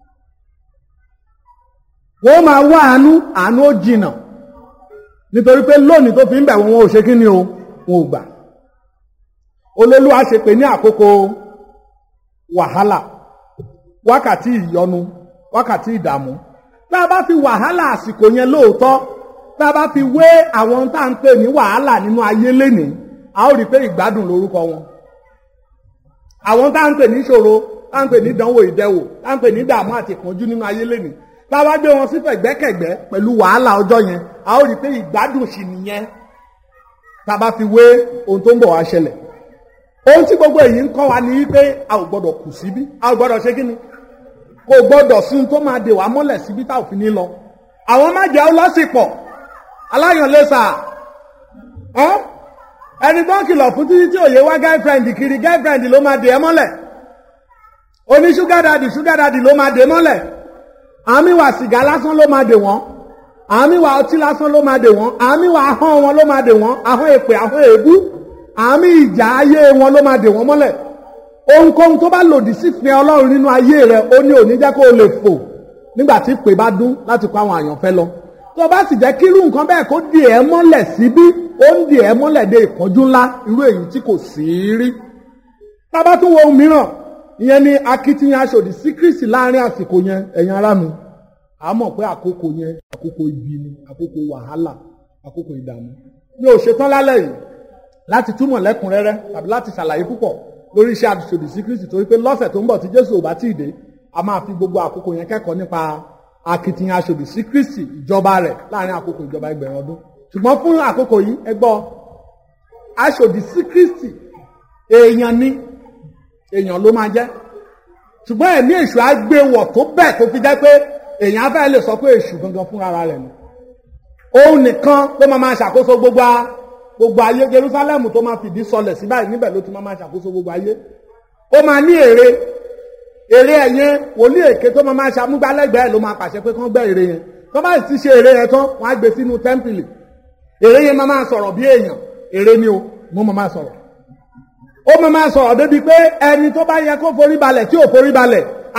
wọ́n máa wá àánú àánú ó jìnà nítorí pé lónìí tó fi ń bẹ̀ wọ́n wọn ò ṣe kí ni o wọn ò gbà olólùwà ṣe pé ní àkókò wàhálà wákàtí ìyọnu wákàtí ìdààmú tá a bá fi wàhálà àsìkò yẹn lóòótọ́ tá a bá fi wé àwọn tá à ń pè ní wàhálà nínú ayé lénìí a ó rí i pé ìgbádùn lórúkọ wọn àwọn tá à ń pè ní ìṣòro tá à ń pè ní ìdánwò ìdẹwò tá à ń pè ní ìdààmú àti ìpọ́njú nínú ayé lénìí tá a bá gbé wọn sí fẹ̀gbẹ́kẹ̀gbẹ́ pẹ̀lú wàhálà ọjọ́ yẹn a ó rí i pé ìgbádùn sì nìyẹn tá a bá fi wé ohun tó ń bọ̀ wá ṣẹlẹ̀ ohun tí gbogbo èyí ń kọ́ wa ni wípé a ò gbọ́dọ̀ kù síbí a ò gbọ́dọ̀ ṣe kí ni kò gbọ́dọ̀ sí ohun tó máa dè wá mọ́lẹ̀ síbí tá ò fi ní lọ àwọn má jẹ́ ọlọ́sìpọ̀ aláyànlẹ́sà ẹni tó ń kìlọ̀ fún títí tí òye wá girlfriend kiri girlfriend ló máa dè ẹ́ mọ́lẹ̀ oní sugar daddy sugar daddy ló máa dè mọ́lẹ̀ àmì wà sìgá lásán ló máa dè wọ́n àmì wà ọtí lásán ló máa dè wọ́n àmì wà ahọ́n wọn ló máa dè wọ́n ahọ́n èpè ahọ́n èébú àmì ìjà ayé wọn ló máa dè wọ́n mọ́lẹ̀ ohunkóhun tó bá lòdì sífẹ́ ọlọ́run nínú ayé rẹ ó ní òní jẹ́ kó o lè fò nígbà tí pè bá dún láti kó àwọn àyànfẹ́ lọ tó bá sì jẹ́ kí irú nǹkan bẹ́ẹ̀ kó di ẹ̀ mọ́lẹ̀ síbí ó ń di ẹ̀ mọ́lẹ̀ dé ìpọ́njú ńlá irú èyí tí kò sí rí tábà tún wo ohun mìíràn ìyẹn ni akitiyan aṣòdì sí Kristi láàrin àsìkò yẹn ẹ̀yin ará mi a mọ̀ pé àkókò yẹn àkókò ibi ni àkókò wàhálà àkókò ìdààmú mi ò ṣetán lálẹ́ yìí láti túmọ̀ lẹ́kùnrẹ́rẹ́ tàbí láti ṣàlàyé púpọ̀ lórí iṣẹ́ àṣòdì sí Kristi torí pé lọ́sẹ̀ tó ń bọ̀ tí Jésù ò bá tí ì dé a máa fi gbogbo àkókò yẹn kẹ́kọ̀ọ́ nípa akitiyan aṣòdì sí Kristi ìjọba rẹ̀ láàrin àkókò ìjọba ẹgbẹ̀rún ọdún ṣùgbọ́n fún àkókò yìí ẹ gbọ́ aṣòdì sí Kristi èèyàn ni èèyàn ló máa jẹ́ ṣùgbọ́n ẹ̀mí èṣù á gbé wọ̀ tó bẹ́ẹ̀ tó fi jẹ́ pé èèyàn afẹ́ lè sọ pé èṣù gangan fúnra rẹ̀ ni òun nìkan ló máa máa ṣàkóso gbogbo a gbogbo ayé Jerusalem tó máa fìdí sọlẹ̀ sí báyìí níbẹ̀ ló ti máa máa ṣàkóso gbogbo ayé ó máa ní èrè èrè ẹ̀yẹn wòlíì èké tó máa máa ṣàmúgbálẹ́gbẹ̀ẹ́ ló máa pàṣẹ pé kán gbẹ́ èrè yẹn tó bá sì ti ṣe èrè yẹn tán wọ́n á gbé sínú tẹ́ḿpìlì èrè yẹn máa máa sọ̀rọ̀ bí èèyàn èrè ni o wọ́n máa máa sọ̀rọ̀ ó máa máa sọ̀rọ̀ débi pé ẹni tó bá yẹ kó forí balẹ̀ tí ò forí balẹ̀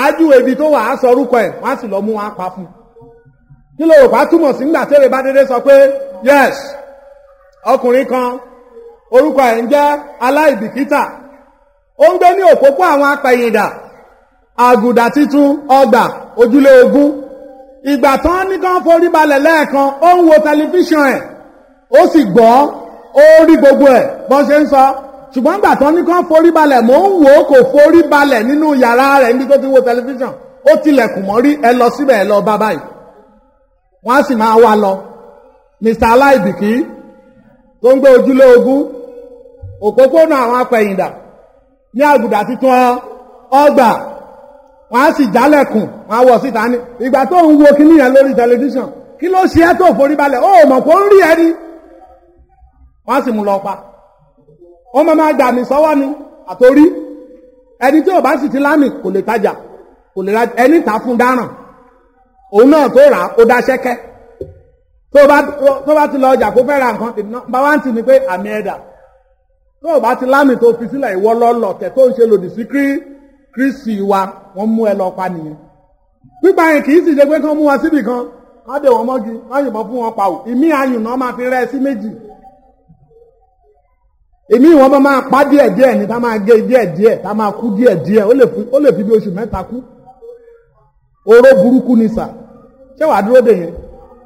ájú ebi tó wà á sọ orúkọ ẹ̀ wọ́n á sì lọ mú wọn á pa fún un kí ló rò pa túmọ̀ sí nígbà tẹ́lẹ̀ bá dédé sọ pé yes ọkùnrin kan orúkọ ẹ̀ ń jẹ́ aláìbìkítà ó ń gbé ní òpópó àwọn apẹ̀yìndà àgùdà títún ọgbà ojúlé ogún ìgbà tán ní kán forí balẹ̀ lẹ́ẹ̀kan ó ń wo tẹlifíṣàn ẹ̀ ó sì gbọ́ ó rí gbogbo ẹ̀ bọ́n ṣe ń sọ ṣùgbọ́n ìgbà tán ní kán forí balẹ̀ mò ń wò ó kò forí balẹ̀ nínú yàrá rẹ̀ níbi tó ti wo tẹlifíṣàn ó tilẹ̀kùn mọ́rí ẹ lọ síbẹ̀ ẹ lọ bá báyìí wọ́n á sì máa wá lọ mr aláìbìkí tó ń gbé ojúlé ogún òpópónà àwọn apẹ̀yìndà ní àgùdà títún ọgbà wọ́n á sì jálẹ̀kùn wọ́n á wọ̀ síta ní ìgbà tó ń wo kíní yẹn lórí tẹlifíṣàn kí ló ṣe é tó forí balẹ̀ ó mọ̀ kó ń rí ẹni wọ́n á sì mú lọ pa wọ́n máa máa gbà mí sọ́wọ́ ni àtòrí ẹni tí ò bá sì ti lámì kò lè tajà kò lè ra ẹni tà fún dáràn òun náà tó rà ó dá ṣẹ́kẹ́ tó bá tó bá ti lọ ọjà kó fẹ́ ra nǹkan tì bá wá ń tì ní pé àmì ẹ̀dà tó o bá ti lámì tó fi sílẹ̀ ìwọ lọ́lọ́ tẹ̀ tó ń ṣe lòdì sí kírísì wa wọ́n mú ẹ lọ pa nìyẹn pípa yẹn kì í sì ṣe pé kán mú wọn síbì kan wọ́n dé wọn mọ́gi wọ́n yìnbọn fún wọn pa ò ìmí ayùn náà máa fi rẹ́ sí méjì èmi wọn bá máa pa díẹ̀ díẹ̀ ní tá máa gé díẹ̀ díẹ̀ tá máa kú díẹ̀ díẹ̀ ó lè fi bí oṣù mẹ́ta kú oró burúkú ni sà ṣé wàá dúró dè yẹn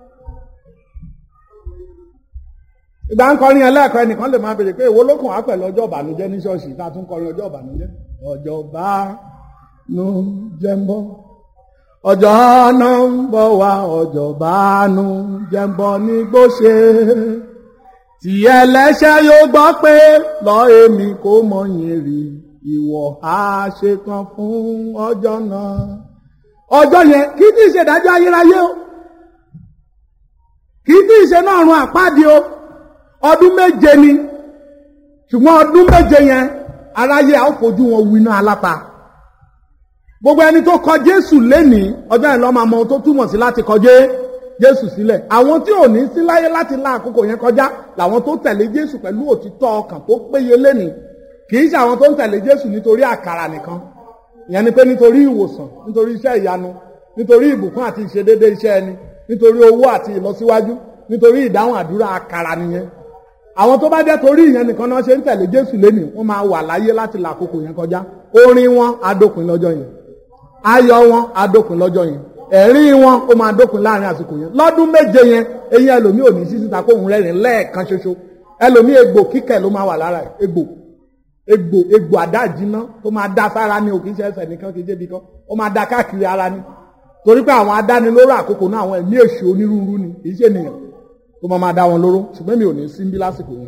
ìgbà ń kọrin ẹlẹ́ẹ̀kọ́ ẹnìkan lè máa bèrè pé èwo ló kàn wá pẹ̀lú ọjọ́ ìbànújẹ́ ní ṣọ́ọ̀ṣì tá a tún kọrin ọjọ́ ìbànújẹ́ ọjọ́ ìbànújẹ́ ń bọ̀ ọjọ́ náà ń bọ̀ wá ọjọ́ ìbànújẹ́ ń bọ̀ ní gbóṣe tí ẹlẹ́ṣẹ̀ yóò gbọ́ pé lọ èmi kò mọ̀yìn rí ìwọ̀ á ṣe kan fún ọjọ́ náà ọjọ́ yẹn kì í tí ì ṣe ìdájọ́ ayérayé o kì í tí ì ṣe náà run àpáàdé o ọdún méje ni ṣùgbọ́n ọdún méje yẹn aráyé a ó fojú wọn winá aláta gbogbo ẹni tó kọ jésù lénìí ọjọ́ yẹn lọ́ máa mọ ohun tó túmọ̀ sí láti kọjá jésù sílẹ̀ àwọn tí ò ní sí láyé láti la àkókò yẹn kọjá làwọn tó tẹ̀lé jésù pẹ̀lú òtítọ́ ọkàn tó péye lénìí kì í ṣe àwọn tó ń tẹ̀lé jésù nítorí àkàrà nìkan ìyẹn ni pé nítorí ìwòsàn nítorí iṣẹ́ ìyanu nítorí ìbùkún àti ìṣedédé iṣẹ́ ẹni nítorí owó àti ìlọsíwájú nítorí ìdáhùn àdúrà àkàrà nìyẹn àwọn tó bá jẹ́ torí ìyẹn nìkan náà ṣe ń tẹ̀lé jésù lénìí wọ́n máa wà láyé láti là àkókò yẹn kọjá orin wọn adópin lọ́jọ́ yẹn ayọ̀ wọn adópin lọ́jọ́ yẹn ẹ̀rín wọn ó máa dópin láàrin àsìkò yẹn lọ́dún méje yẹn eyín ẹlòmíì ò ní sí síta kóhun rẹ́rìn lẹ́ẹ̀kan ṣoṣo ẹlòmíì egbò kíkẹ̀ ló máa wà lára ẹ̀ egbò egbò egbò àdáàjìná tó máa dá sára ní òkè iṣẹ́ ẹsẹ̀ nìkan kì í débi kan ó máa dá káàkiri ara ní torí pé àwọn adánilóró àkókò náà àwọn ẹ̀mí èṣù onírúurú ni kì í ṣe nìyẹn tó máa máa dá wọn lóró ṣùgbọ́n mi ò ní sí bí lásìkò yẹn.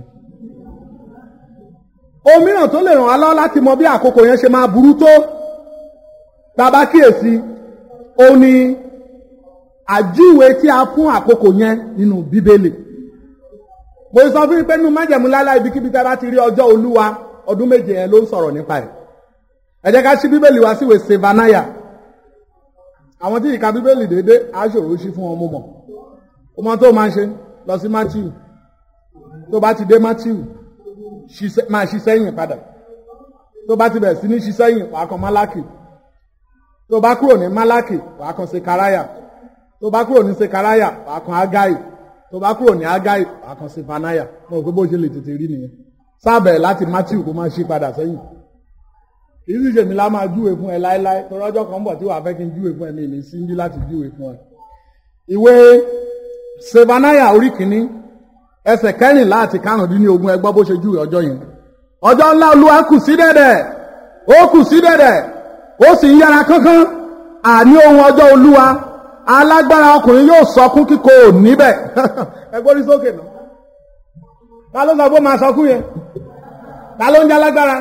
ohun mìíràn tó lè ràn wá lọ́wọ́ láti mọ bí àkókò yẹn ṣe máa burú tó bàbá kíyèsí ó ní àjúwe tí a fún àkókò yẹn nínú bíbélì mo sọ fún yín pé nínú májẹ̀mú láíláí ibikíbi tá a bá ti rí ọjọ́ olúwa ọdún méje yẹn ló ń sọ̀rọ̀ nípa ẹ̀ ẹ jẹ́ ká ṣí bíbélì wá síwèé sevanaya àwọn tí ìka bíbélì déédé á ṣòro ṣí fún wọn mo mọ̀ ó mọ tó máa ń ṣe lọ sí matthew tó bá ti dé matthew máa ṣí sẹ́yìn padà tó bá ti bẹ̀rẹ̀ sí ní ṣí sẹ́yìn wàá kan málákì tó bá kúrò ní málákì wàá kan sekaraya tó bá kúrò ní sekaraya wàá kan agai tó bá kúrò ní agai wàá kan sefanaya mo rò pé bó ṣe lè tètè rí nìyẹn sábẹ̀ láti matthew kó máa ṣí padà sẹ́yìn kìí sì ṣèmi lá máa júwe fún ẹ láéláé torí ọjọ́ kan bọ̀ tí wàá fẹ́ kí n júwe fún ẹ mi ní síndí láti júwe fún ẹ. ìwé sefanaya orí kìíní ẹsẹ̀ kẹrìnlá àti karùndínlógún ẹ gbọ́ bó ṣe júwe ọjọ́ yẹn. ọjọ́ ńlá olúwa kù sí dẹ̀dẹ̀ ó kù sí dẹ̀dẹ̀ ó sì ń yára kánkán àní ohun ọjọ́ olúwa alágbára ọkùnrin yóò sọkún kíkó níbẹ̀ ẹ gbórí sókè náà ta ló sọ pé máa sọkún yẹn ta ló ń jẹ́ alágbára.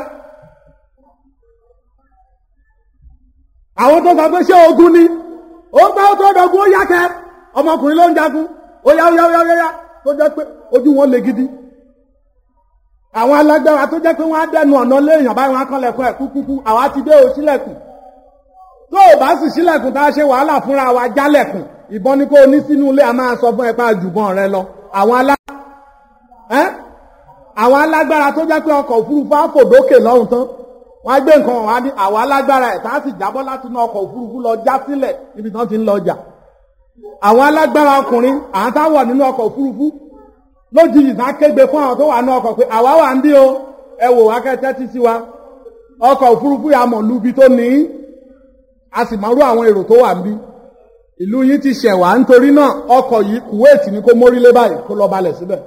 àwọn tó sọ pé ṣé ogun ni ó ń gbá ó tó dọ̀gún ó yákẹ́ ọmọkùnrin ló ń jagun ó yá ó yá ó yá ó yá tó jẹ́ pé ojú wọn le gidi àwọn alágbára tó jẹ́ pé wọ́n á dẹnu ọ̀nà léèyàn báyìí wọ́n á kọ́ lẹ̀kọ́ ẹ̀ kúkúkú àwa ti dé o sílẹ̀kùn tó o bá sì sílẹ̀kùn tá a ṣe wàhálà fúnra wa jálẹ̀kùn ìbọn ni kó o ní sínú ilé a máa sọ fún ẹ pé àjùbọ̀n rẹ lọ àwọn alá àwọn alágbára tó jẹ́ pé ọkọ̀ òfurufú á fò dókè lọ́hùn tán wọ́n á gbé nǹkan wá ní àwa alágbára ẹ̀ tá a sì jábọ́ láti inú ọkọ̀ òfurufú lọ já sílẹ̀ níbi tí wọ́n ti ń lọ ọjà àwọn alágbára ọkùnrin àwọn tá a wọ̀ nínú ọkọ̀ òfurufú lójijì tá a kégbe fún àwọn tó wà ní ọkọ̀ pé àwa wà ń bí o ẹ wò wá kẹ́tẹ́ tí sí wa ọkọ̀ òfurufú yà mọ̀ lubi tó ní a sì mọ̀rú àwọn èrò tó wà ń bí ìlú yìí ti ṣẹ̀ wá nítorí náà ọkọ̀ yìí Kuwait ní kó mórílé báyìí kó lọ balẹ̀ síbẹ̀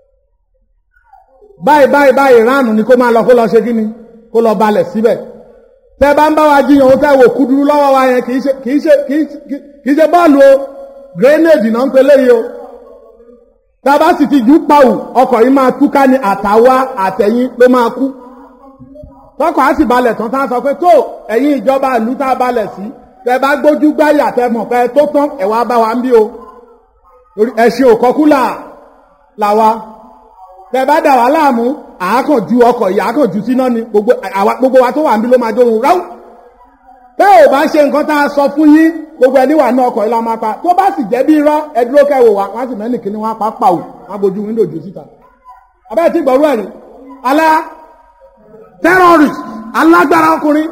báyìí báyìí báyìí ránù ni kó máa lọ kó lọ ṣe kí ni kó lọ balẹ̀ síbẹ̀ tẹ́ bá ń bá wa jiyàn ó tẹ́ wò kúdúrú lọ́wọ́ wa yẹn kìí ṣe kìí ṣe kìí ṣe bọ́ọ̀lù o grenade náà ń pe léyìí o tá a bá sì ti jù pàwù ọkọ̀ yìí máa túká ní àtàwa àtẹ̀yìn ló máa kú tọkọ̀ á sì balẹ̀ tán tá a sọ pé tó ẹ̀yin ìjọba ìlú tá a balẹ̀ sí tẹ́ bá gbójú gbáyà tẹ́ mọ̀ pé tó tán ẹ̀ wá bá wa ń bí o ẹ̀sìn òkọ́kúlà làwa tẹ́ bá dà wá láàmú àákàn ju ọkọ̀ yìí àákàn ju síná ni gbogbo wa tó wà níbí ló máa dóhun ráú tẹ́ ò bá ṣe nǹkan tá a sọ fún yín gbogbo ẹni wà ní ọkọ̀ yìí la máa pa tó bá sì jẹ́ bí irọ́ ẹ dúró kẹwò wá wọ́n sì mẹ́nì kíní wọ́n pa pàwù wọ́n bojú wíńdò jù síta abẹ́ẹ̀ tí gbọ́rú ẹ̀rí alá terrorist alágbára ọkùnrin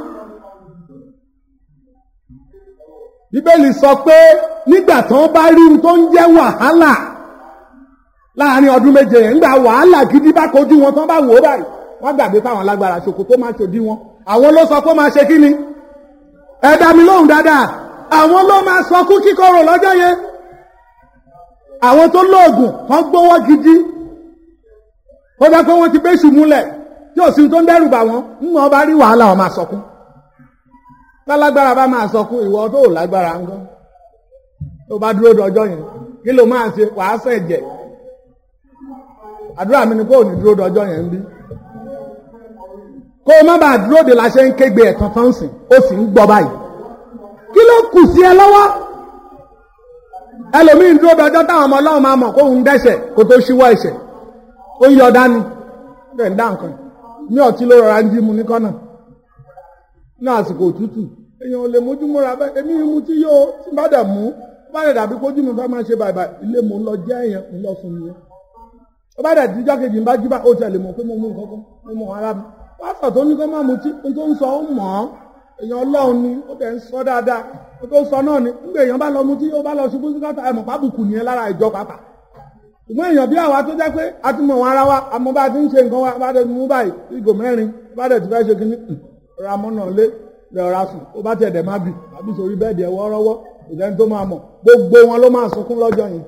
bíbélì sọ pé nígbà tó ń bá rí ohun tó ń jẹ́ wàhálà láàrin ọdún méje yẹn nígbà wàhálà gidi bá kojú wọn tán bá wò ó báyìí wọ́n gbàgbé fáwọn alágbára ṣòkò tó máa ṣòdí wọn àwọn ló sọ pé ó máa ṣe kí ni ẹ dá mi lóhùn dáadáa àwọn ló máa sọ kú kíkorò lọ́jọ́ yẹn àwọn tó lóògùn wọ́n gbówó gidi ó dá pé wọ́n ti bẹ́sù múlẹ̀ tí ò sí tó ń dẹ́rù bà wọ́n ń wọ́n bá rí wàhálà wọn máa sọkún tálágbára bá máa sọkún ìwọ tó ò lágbára ń gan tó bá dúró dọjọ́ yẹn kí ló máa ṣe wàá sẹ̀jẹ̀ àdúrà mi ni kó o ní dúró dọjọ́ yẹn ń bí kó o má bàa dúró de la ṣe ń kégbe ẹ̀tàn tán sìn ó sì ń gbọ́ báyìí kí ló kù sí ẹ lọ́wọ́ ẹlòmíín dúró dọjọ́ táwọn ọmọ ọlọ́run máa mọ̀ kó ń dẹ́ṣẹ̀ kó tó ṣíwọ́ ẹ̀ṣẹ̀ ó ń yọ dání bẹ́ẹ̀ ń dá nǹkan ní ọtí ló rọra ń jí mu ní kọ́nà ní àsìkò òtútù èèyàn ò lè mójú múra bẹ́ẹ̀ èmi mu tí yóò tí bá dẹ̀ mú bá dẹ̀ dàbí kójú mi fẹ́ máa ṣe bàbà ilé mo ń lọ jẹ́ èèyàn ń lọ sùn nìyẹn ó bá dẹ̀ díjọ́ kejì ń bá jí bá ó tẹ̀lé mọ̀ pé mo mú nǹkan kan mo mọ̀ ara mi pásítọ̀ tó ní kó má mutí ohun tó ń sọ ó mọ̀ ọ́ èèyàn ọlọ́run ni ó tẹ̀ ń sọ dáadáa ohun tó ń sọ náà ni nígbà èèyàn bá lọ mutí ó bá lọ ṣubú sí káta ẹ̀mọ̀ pábùkù nìyẹn lára ìjọ pàpà ṣùgbọ́n èèyàn bí àwa tó jẹ́ pé a ti mọ̀ wọn ara wa àmọ́ bá a ti ń ṣe nǹkan wa bá a ti mú báyìí ìgò mẹ́rin bá a dẹ̀ ti fẹ́ ṣe kínní ra mọ́nà lé lè ra sùn ó bá tiẹ̀ dẹ̀ má bì àbí sórí bẹ́ẹ̀dì ẹ̀wọ́ rọ́wọ́ ìdẹ́ni tó máa mọ̀ gbogbo wọn ló máa sunkún lọ́jọ́ yẹn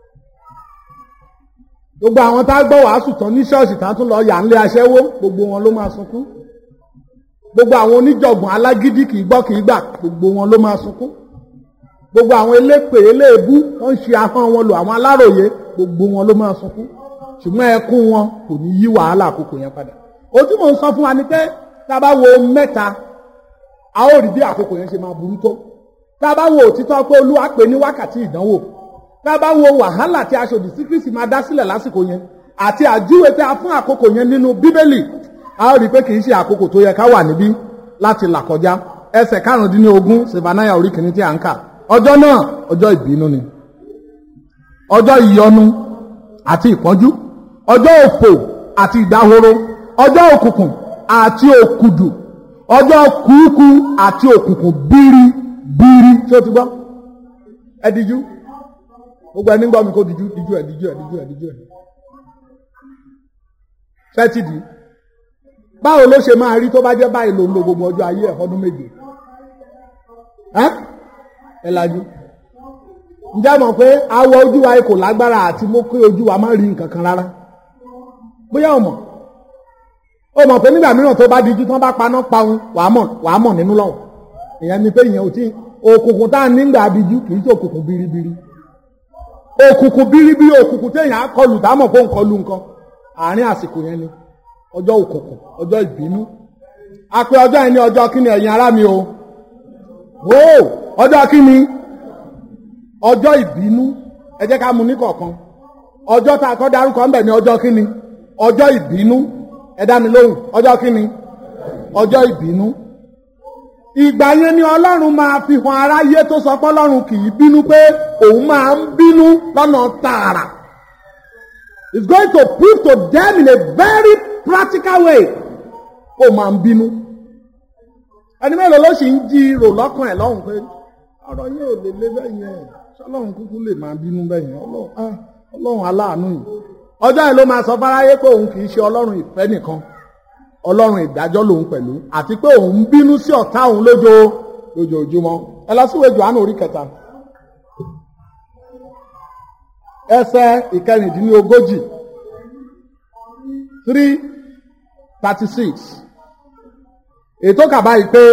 gbogbo àwọn tá a gbọ́ wàásù tán ní ṣọ́ọ̀ṣì tá a tún lọ yà ń lé aṣẹ́wó gbogbo wọn ló máa sunkún gbogbo àwọn oníjọ̀gbọ̀n alágídí kì í gbọ́ kì í gbà gbogbo wọn ló máa sunkún gbogbo àwọn elépè eléèbú tó ń ṣe ahọ́n wọn lò àwọn aláròye gbogbo wọn ló máa sunkún ṣùgbọ́n ẹkún wọn kò ní yí wàhálà àkókò yẹn padà ojú mò ń sọ fún wa ni pé tá a bá wo mẹ́ta a ó rí bí àkókò yẹn ṣe máa burú tó tá a bá wo òtítọ́ pé olúwa pè ní wákàtí ìdánwò tá a bá wo wàhálà tí aṣòdì sí kristi máa dá sílẹ̀ lásìkò yẹn àti àjúwe tí a fún àkókò yẹn nínú bíbélì a ó rí i pé kì í ṣe àkókò tó yẹ ká wà níbí láti là kọjá ẹsẹ̀ karùndínlógún sèbánáyà orí kìíní tí a ń kà ọjọ́ náà ọjọ́ ìbínú ni ọjọ́ ìyọnu àti ìpọ́njú ọjọ́ òfò àti ìdáhoro ọjọ́ òkùnkùn àti òkùdù ọjọ́ kúukú àti òkùnkùn bíríbírí tí ó ti gbọ́ ẹ dijú gbogbo ẹni gbọ́ mi kó dijú dijú ẹ dijú ẹ dijú ẹ dijú ẹ fẹ́tìdì báwo ló ṣe máa rí tó bá jẹ́ báyìí ló ń lo gbogbo ọjọ́ ayé ẹ̀ ọdún méje ẹ́ ẹ lajú ǹjẹ́ mọ̀ pé awọ ojú wa kò lágbára àti mú kí ojú wa má rí nǹkan kan rárá bóyá o mọ̀ o mọ̀ pé nígbà mìíràn tó bá dijú tán bá paná paun wàá mọ̀ wàá mọ̀ nínú lọ́wọ́ ìyẹn ni pé ìyẹn ò tí òkùnkùn tá à ń nígbà dijú kì í ṣe òkùnkùn biribiri òkùnkùn biribiri òkùnkùn téèyàn á kọlù tá a mọ̀ pé ó ń kọlù nǹkan àárín àsìkò yẹn ni ọjọ́ òkùnkùn ọjọ́ ìbínú a pé ọjọ́ yẹn ní ọjọ́ kíni ẹ̀yin ará mi o o ọjọ́ kíni ọjọ́ ìbínú ẹ jẹ́ ká mú ní kọ̀ọ̀kan ọjọ́ tá a kọ́ darúkọ ń bẹ̀ ní ọjọ́ kíni ọjọ́ ìbínú ẹ dá mi lóhùn ọjọ́ kíni ọjọ́ ìbínú ìgbà yẹn ni ọlọ́run máa fi hàn aráyé tó sọ pé ọlọ́run kì í bínú pé òun máa ń bínú lọ́nà tààrà it's going to prove to them in a very practical way ó máa ń bínú ẹni mélòó ló sì ń jí rò lọ́kàn ẹ̀ lọ́hùn pé ọ̀rọ̀ yẹn ò lè lé bẹ́ẹ̀ yẹn ṣọlọ́run kúkú lè máa bínú bẹ́ẹ̀ yẹn ọlọ́run ah, ọlọ́run aláàánú yìí ọjọ́ yìí ló máa sọ fáráyé pé òun kì í ṣe ọlọ́run ìfẹ́ nìkan ọlọ́run ìdájọ́ lòun pẹ̀lú àti pé òun bínú sí ọ̀tá òun lójó lójoojúmọ́ ẹ lọ síwèé Jòhánù orí kẹta ẹsẹ̀ ìkẹrìndínlógójì three thirty six ètò kàbá yìí pé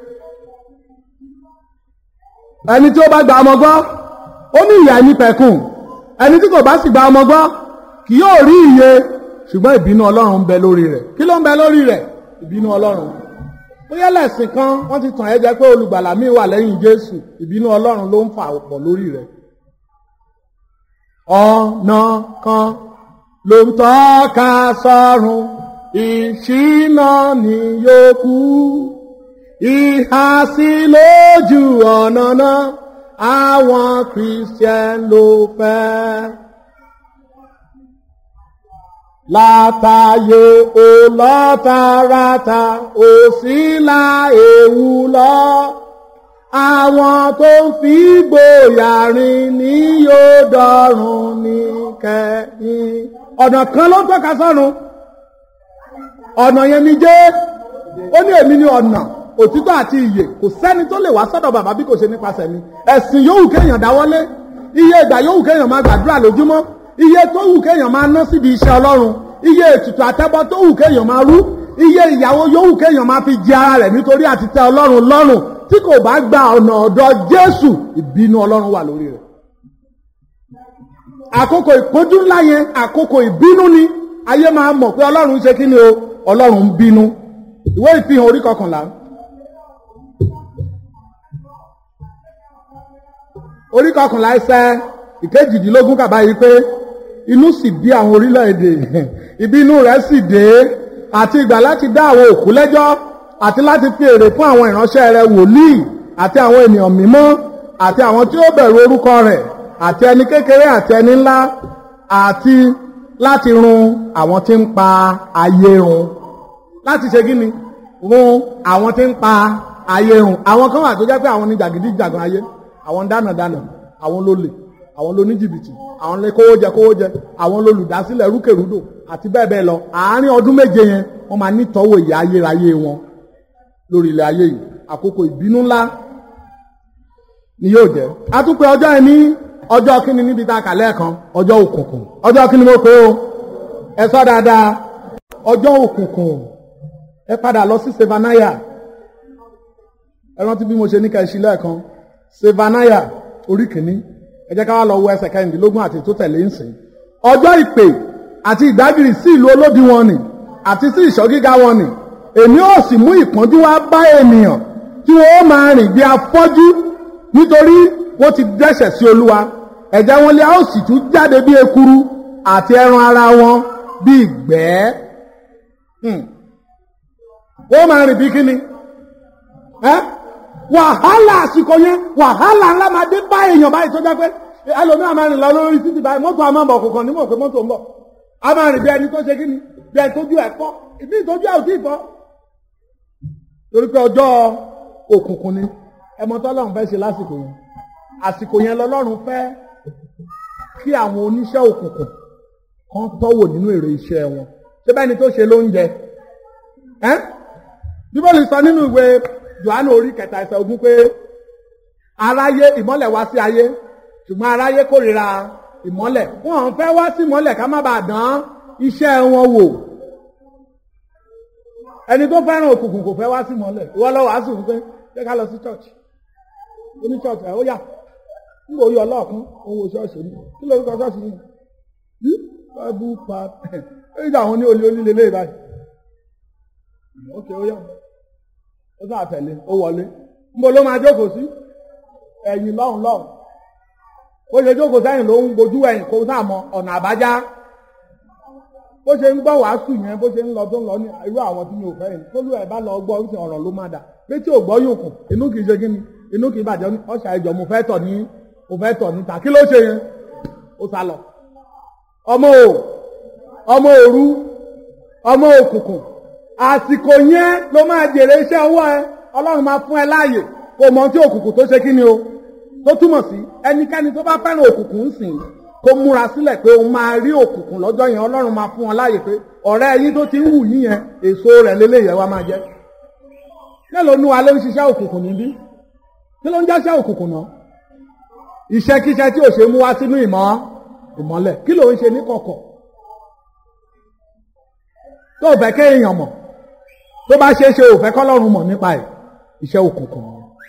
ẹni tí ó bá gba ọmọ gbọ́ ó ní ìyà ní pẹ̀kùn ẹni tí kò bá sì gba ọmọ gbọ́ kì yóò rí ìyè ṣùgbọ́n ìbínú ọlọ́run ń bẹ lórí rẹ̀ kí ló ń bẹ lórí rẹ̀ ìbínú ọlọ́run bóyá lẹ́sìn kan wọ́n ti tàn ẹ́ jẹ pé olùgbàlà míì wà lẹ́yìn jésù ìbínú ọlọ́run ló ń fà pọ̀ lórí rẹ̀ ọ̀nà kan ló ń tọ́ka sọ́run ìṣínà ni yóò kú ìhàsí lójú ọ̀nà náà àwọn christian ló fẹ́ látàyè ò lọ́tàràtà ò sí la ewu lọ àwọn tó ń fi gbòyà rìn ní yóò dọ̀run ní kẹ́yìn. ọ̀nà kan ló ń tọ́ka sọ́run ọ̀nà yẹn ni jẹ́ ó ní èmi ní ọ̀nà òtítọ́ àti ìyè kò sẹ́ni tó lè wá sọ́dọ̀ bàbá bí kò ṣe nípasẹ̀ mi ẹ̀sìn yòówù kéèyàn dáwọ́lé iye ìgbà yòówù kéèyàn máa gbàdúrà lójúmọ́ iye tó wù kéèyàn máa ná síbi iṣẹ́ ọlọ́run iye ètùtù àtẹ́bọ́ tó wù kéèyàn máa rú iye ìyàwó yòówù kéèyàn máa fi jẹ ara rẹ̀ nítorí àti tẹ́ ọlọ́run lọ́rùn tí kò bá gba ọ̀nà ọ̀dọ̀ jésù ìbínú ọlọ́run wà lórí rẹ̀ àkókò ìpọ́njú ńlá yẹn àkókò ìbínú ni ayé máa mọ̀ pé ọlọ́run ṣe kí ni o ọlọ́run ń bínú ìwé ìfihàn orí kọkànlá orí kọkànlá ẹsẹ̀ ìkejìdínlógún kàbá yìí pé inú sì bí àwọn orílẹ̀-èdè ìbínú rẹ̀ sì dé àti ìgbà láti dá àwọn òkú lẹ́jọ́ àti láti fi èrè fún àwọn ìránṣẹ́ rẹ̀ wòlíì àti àwọn ènìyàn mímọ́ àti àwọn tí ó bẹ̀rù orúkọ rẹ̀ àti ẹni kékeré àti ẹni ńlá àti láti run àwọn tí ń pa ayé run láti ṣe kí ni run àwọn tí ń pa ayé run àwọn kan wà tó jẹ́ pé àwọn ní jàgídíjàgan ayé àwọn dánàdánà àwọn lólè àwọn lóníjìbìtì àwọn lè kówó jẹ kówó jẹ àwọn lolùdásílẹ̀ rúkèrúdò àti bẹ́ẹ̀ bẹ́ẹ̀ lọ àárín ọdún méje yẹn wọ́n máa nítọ́wò ìyà ayérayé wọn lórí ilẹ̀ ayé yìí àkókò ìbínú ńlá ni yóò jẹ́ a tún pé ọjọ́ yẹn ní ọjọ́ kíni níbi tá a kà lẹ́ẹ̀kan ọjọ́ òkùnkùn ọjọ́ kíni mo pé o ẹ sọ dáadáa ọjọ́ òkùnkùn ẹ padà lọ sí sevanaya ẹ rántí bí mo ṣe ní ká ẹ ṣí lẹ́ẹ̀kan sevanaya orí kìíní ẹ jẹ́ ká wá lọ wo ẹsẹ̀ kẹrìndínlógún àti tó tẹ̀lé ń sìn ọjọ́ ìpè àti ìdágìrì sí ìlú olódi wọn nì àti sí ìṣọ́ gíga wọn nì èmi ó sì mú ìpọ́njú wá bá ènìyàn tí wọ́n ó máa rìn bí afọ́jú nítorí wọ́n ti dẹ́ṣẹ̀ sí olúwa ẹ̀jẹ̀ wọn lé a ó sì tún jáde bí ekuru àti ẹran ara wọn bí ìgbẹ́ wọ́n máa rìn bí kíni ẹ́ wàhálà àsìkò yẹn wàhálà ńlá máa dé bá èèyàn báyìí tó jẹ́ pé ẹlòmíràn máa rìn lọ lórí títì báyìí mọ́tò a máa bọ̀ kọ̀ọ̀kan nímọ̀ pé mọ́tò ń bọ̀ a máa rìn bí ẹni tó ṣe kíni bí ẹni tójú ẹ̀ fọ́ ìbí ìtójú ẹ̀ ò tí ì fọ́ torí pé ọjọ́ òkùnkùn ni ẹmọ tọ́lọ́run fẹ́ ṣe lásìkò yẹn àsìkò yẹn lọ́lọ́run fẹ́ kí àwọn oníṣẹ́ òkùnkùn kan tọ́wò nínú èrè iṣẹ́ wọn ṣé bẹ́ẹ̀ ni tó ṣe lóúnjẹ ẹ́ bíbélì sọ nínú ìwé johannu orí kẹta ẹsẹ̀ ogún pé aráyé ìmọ́lẹ̀ wá sí ayé ṣùgbọ́n aráyé kórìíra ìmọ́lẹ̀ wọn fẹ́ wá sí ìmọ́lẹ̀ ká má bàa dán iṣẹ́ wọn wò ẹni tó fẹ́ràn òkùnkùn kò fẹ́ wá sí ìmọ́lẹ̀ ìwọ lọ wàásù fún pé jẹ́ ká lọ sí church oní church ẹ̀ ó yà ń wòye ọlọ́ọ̀kan òun wò ṣọ́ọ̀ṣì ní kí lórúkọ ṣọ́ọ̀ṣì yìí yí bible part èyí tí àwọn ní olè onílé lé báyìí ok ó yà ó sàn àtẹ̀lé ó wọlé ń bo ló máa jókòó sí ẹ̀yìn lọ́hùn lọ́hùn ó ṣe jókòó sẹ́yìn ló ń gbojú ẹ̀yìn kó sáà mọ ọ̀nà àbájá bó ṣe ń gbọ́ wàásù yẹn bó ṣe ń lọ tó ń lọ ní irú àwọn tí mi ò fẹ́ yẹn tó lù ẹ̀ bá lọ gbọ́ ń sìn ọ̀rọ̀ ló má dà pé tí ò gbọ́ yóò kù inú kì í ṣe kíni inú kì í bàjẹ́ ọ̀ṣà ìjọ mo fẹ́ tọ̀ ní mo fẹ́ tọ̀ níta kí ló ṣe yẹn ó sá lọ. ọmọ o ọmọ òru ọmọ òkùnkùn àsìkò yẹn ló máa jèrè iṣẹ́ ọwọ́ ẹ ọlọ́run máa fún ẹ láàyè kó mọ tí òkùnkùn tó ṣe kí ni o tó túmọ̀ sí ẹnikẹ́ni tó bá fẹ́ràn òkùnkùn ń sìn kó múra sílẹ̀ pé òun máa rí òkùnkùn lọ́jọ́ yẹn ọlọ́run máa fún wọn láàyè pé ọ̀rẹ́ yín tó ti ń wù yín yẹn èso rẹ̀ lélẹ́yẹ̀ wá máa jẹ́ mélòó nu wa ló ń ṣiṣẹ́ òkùnkùn níbí kí ló ń jẹ́ṣẹ́ òkùnkùn náà iṣẹ́kíṣẹ́ tí ò ṣe mú wá sínú ìmọ̀ ìmọ́lẹ̀ kí ló ń ṣe ní kọ̀kọ̀ tó ò fẹ́ kéèyàn mọ̀ tó bá ṣe é ṣe ò fẹ́ kọ́lọ́run mọ̀ nípa ẹ̀ iṣẹ́ òkùnkùn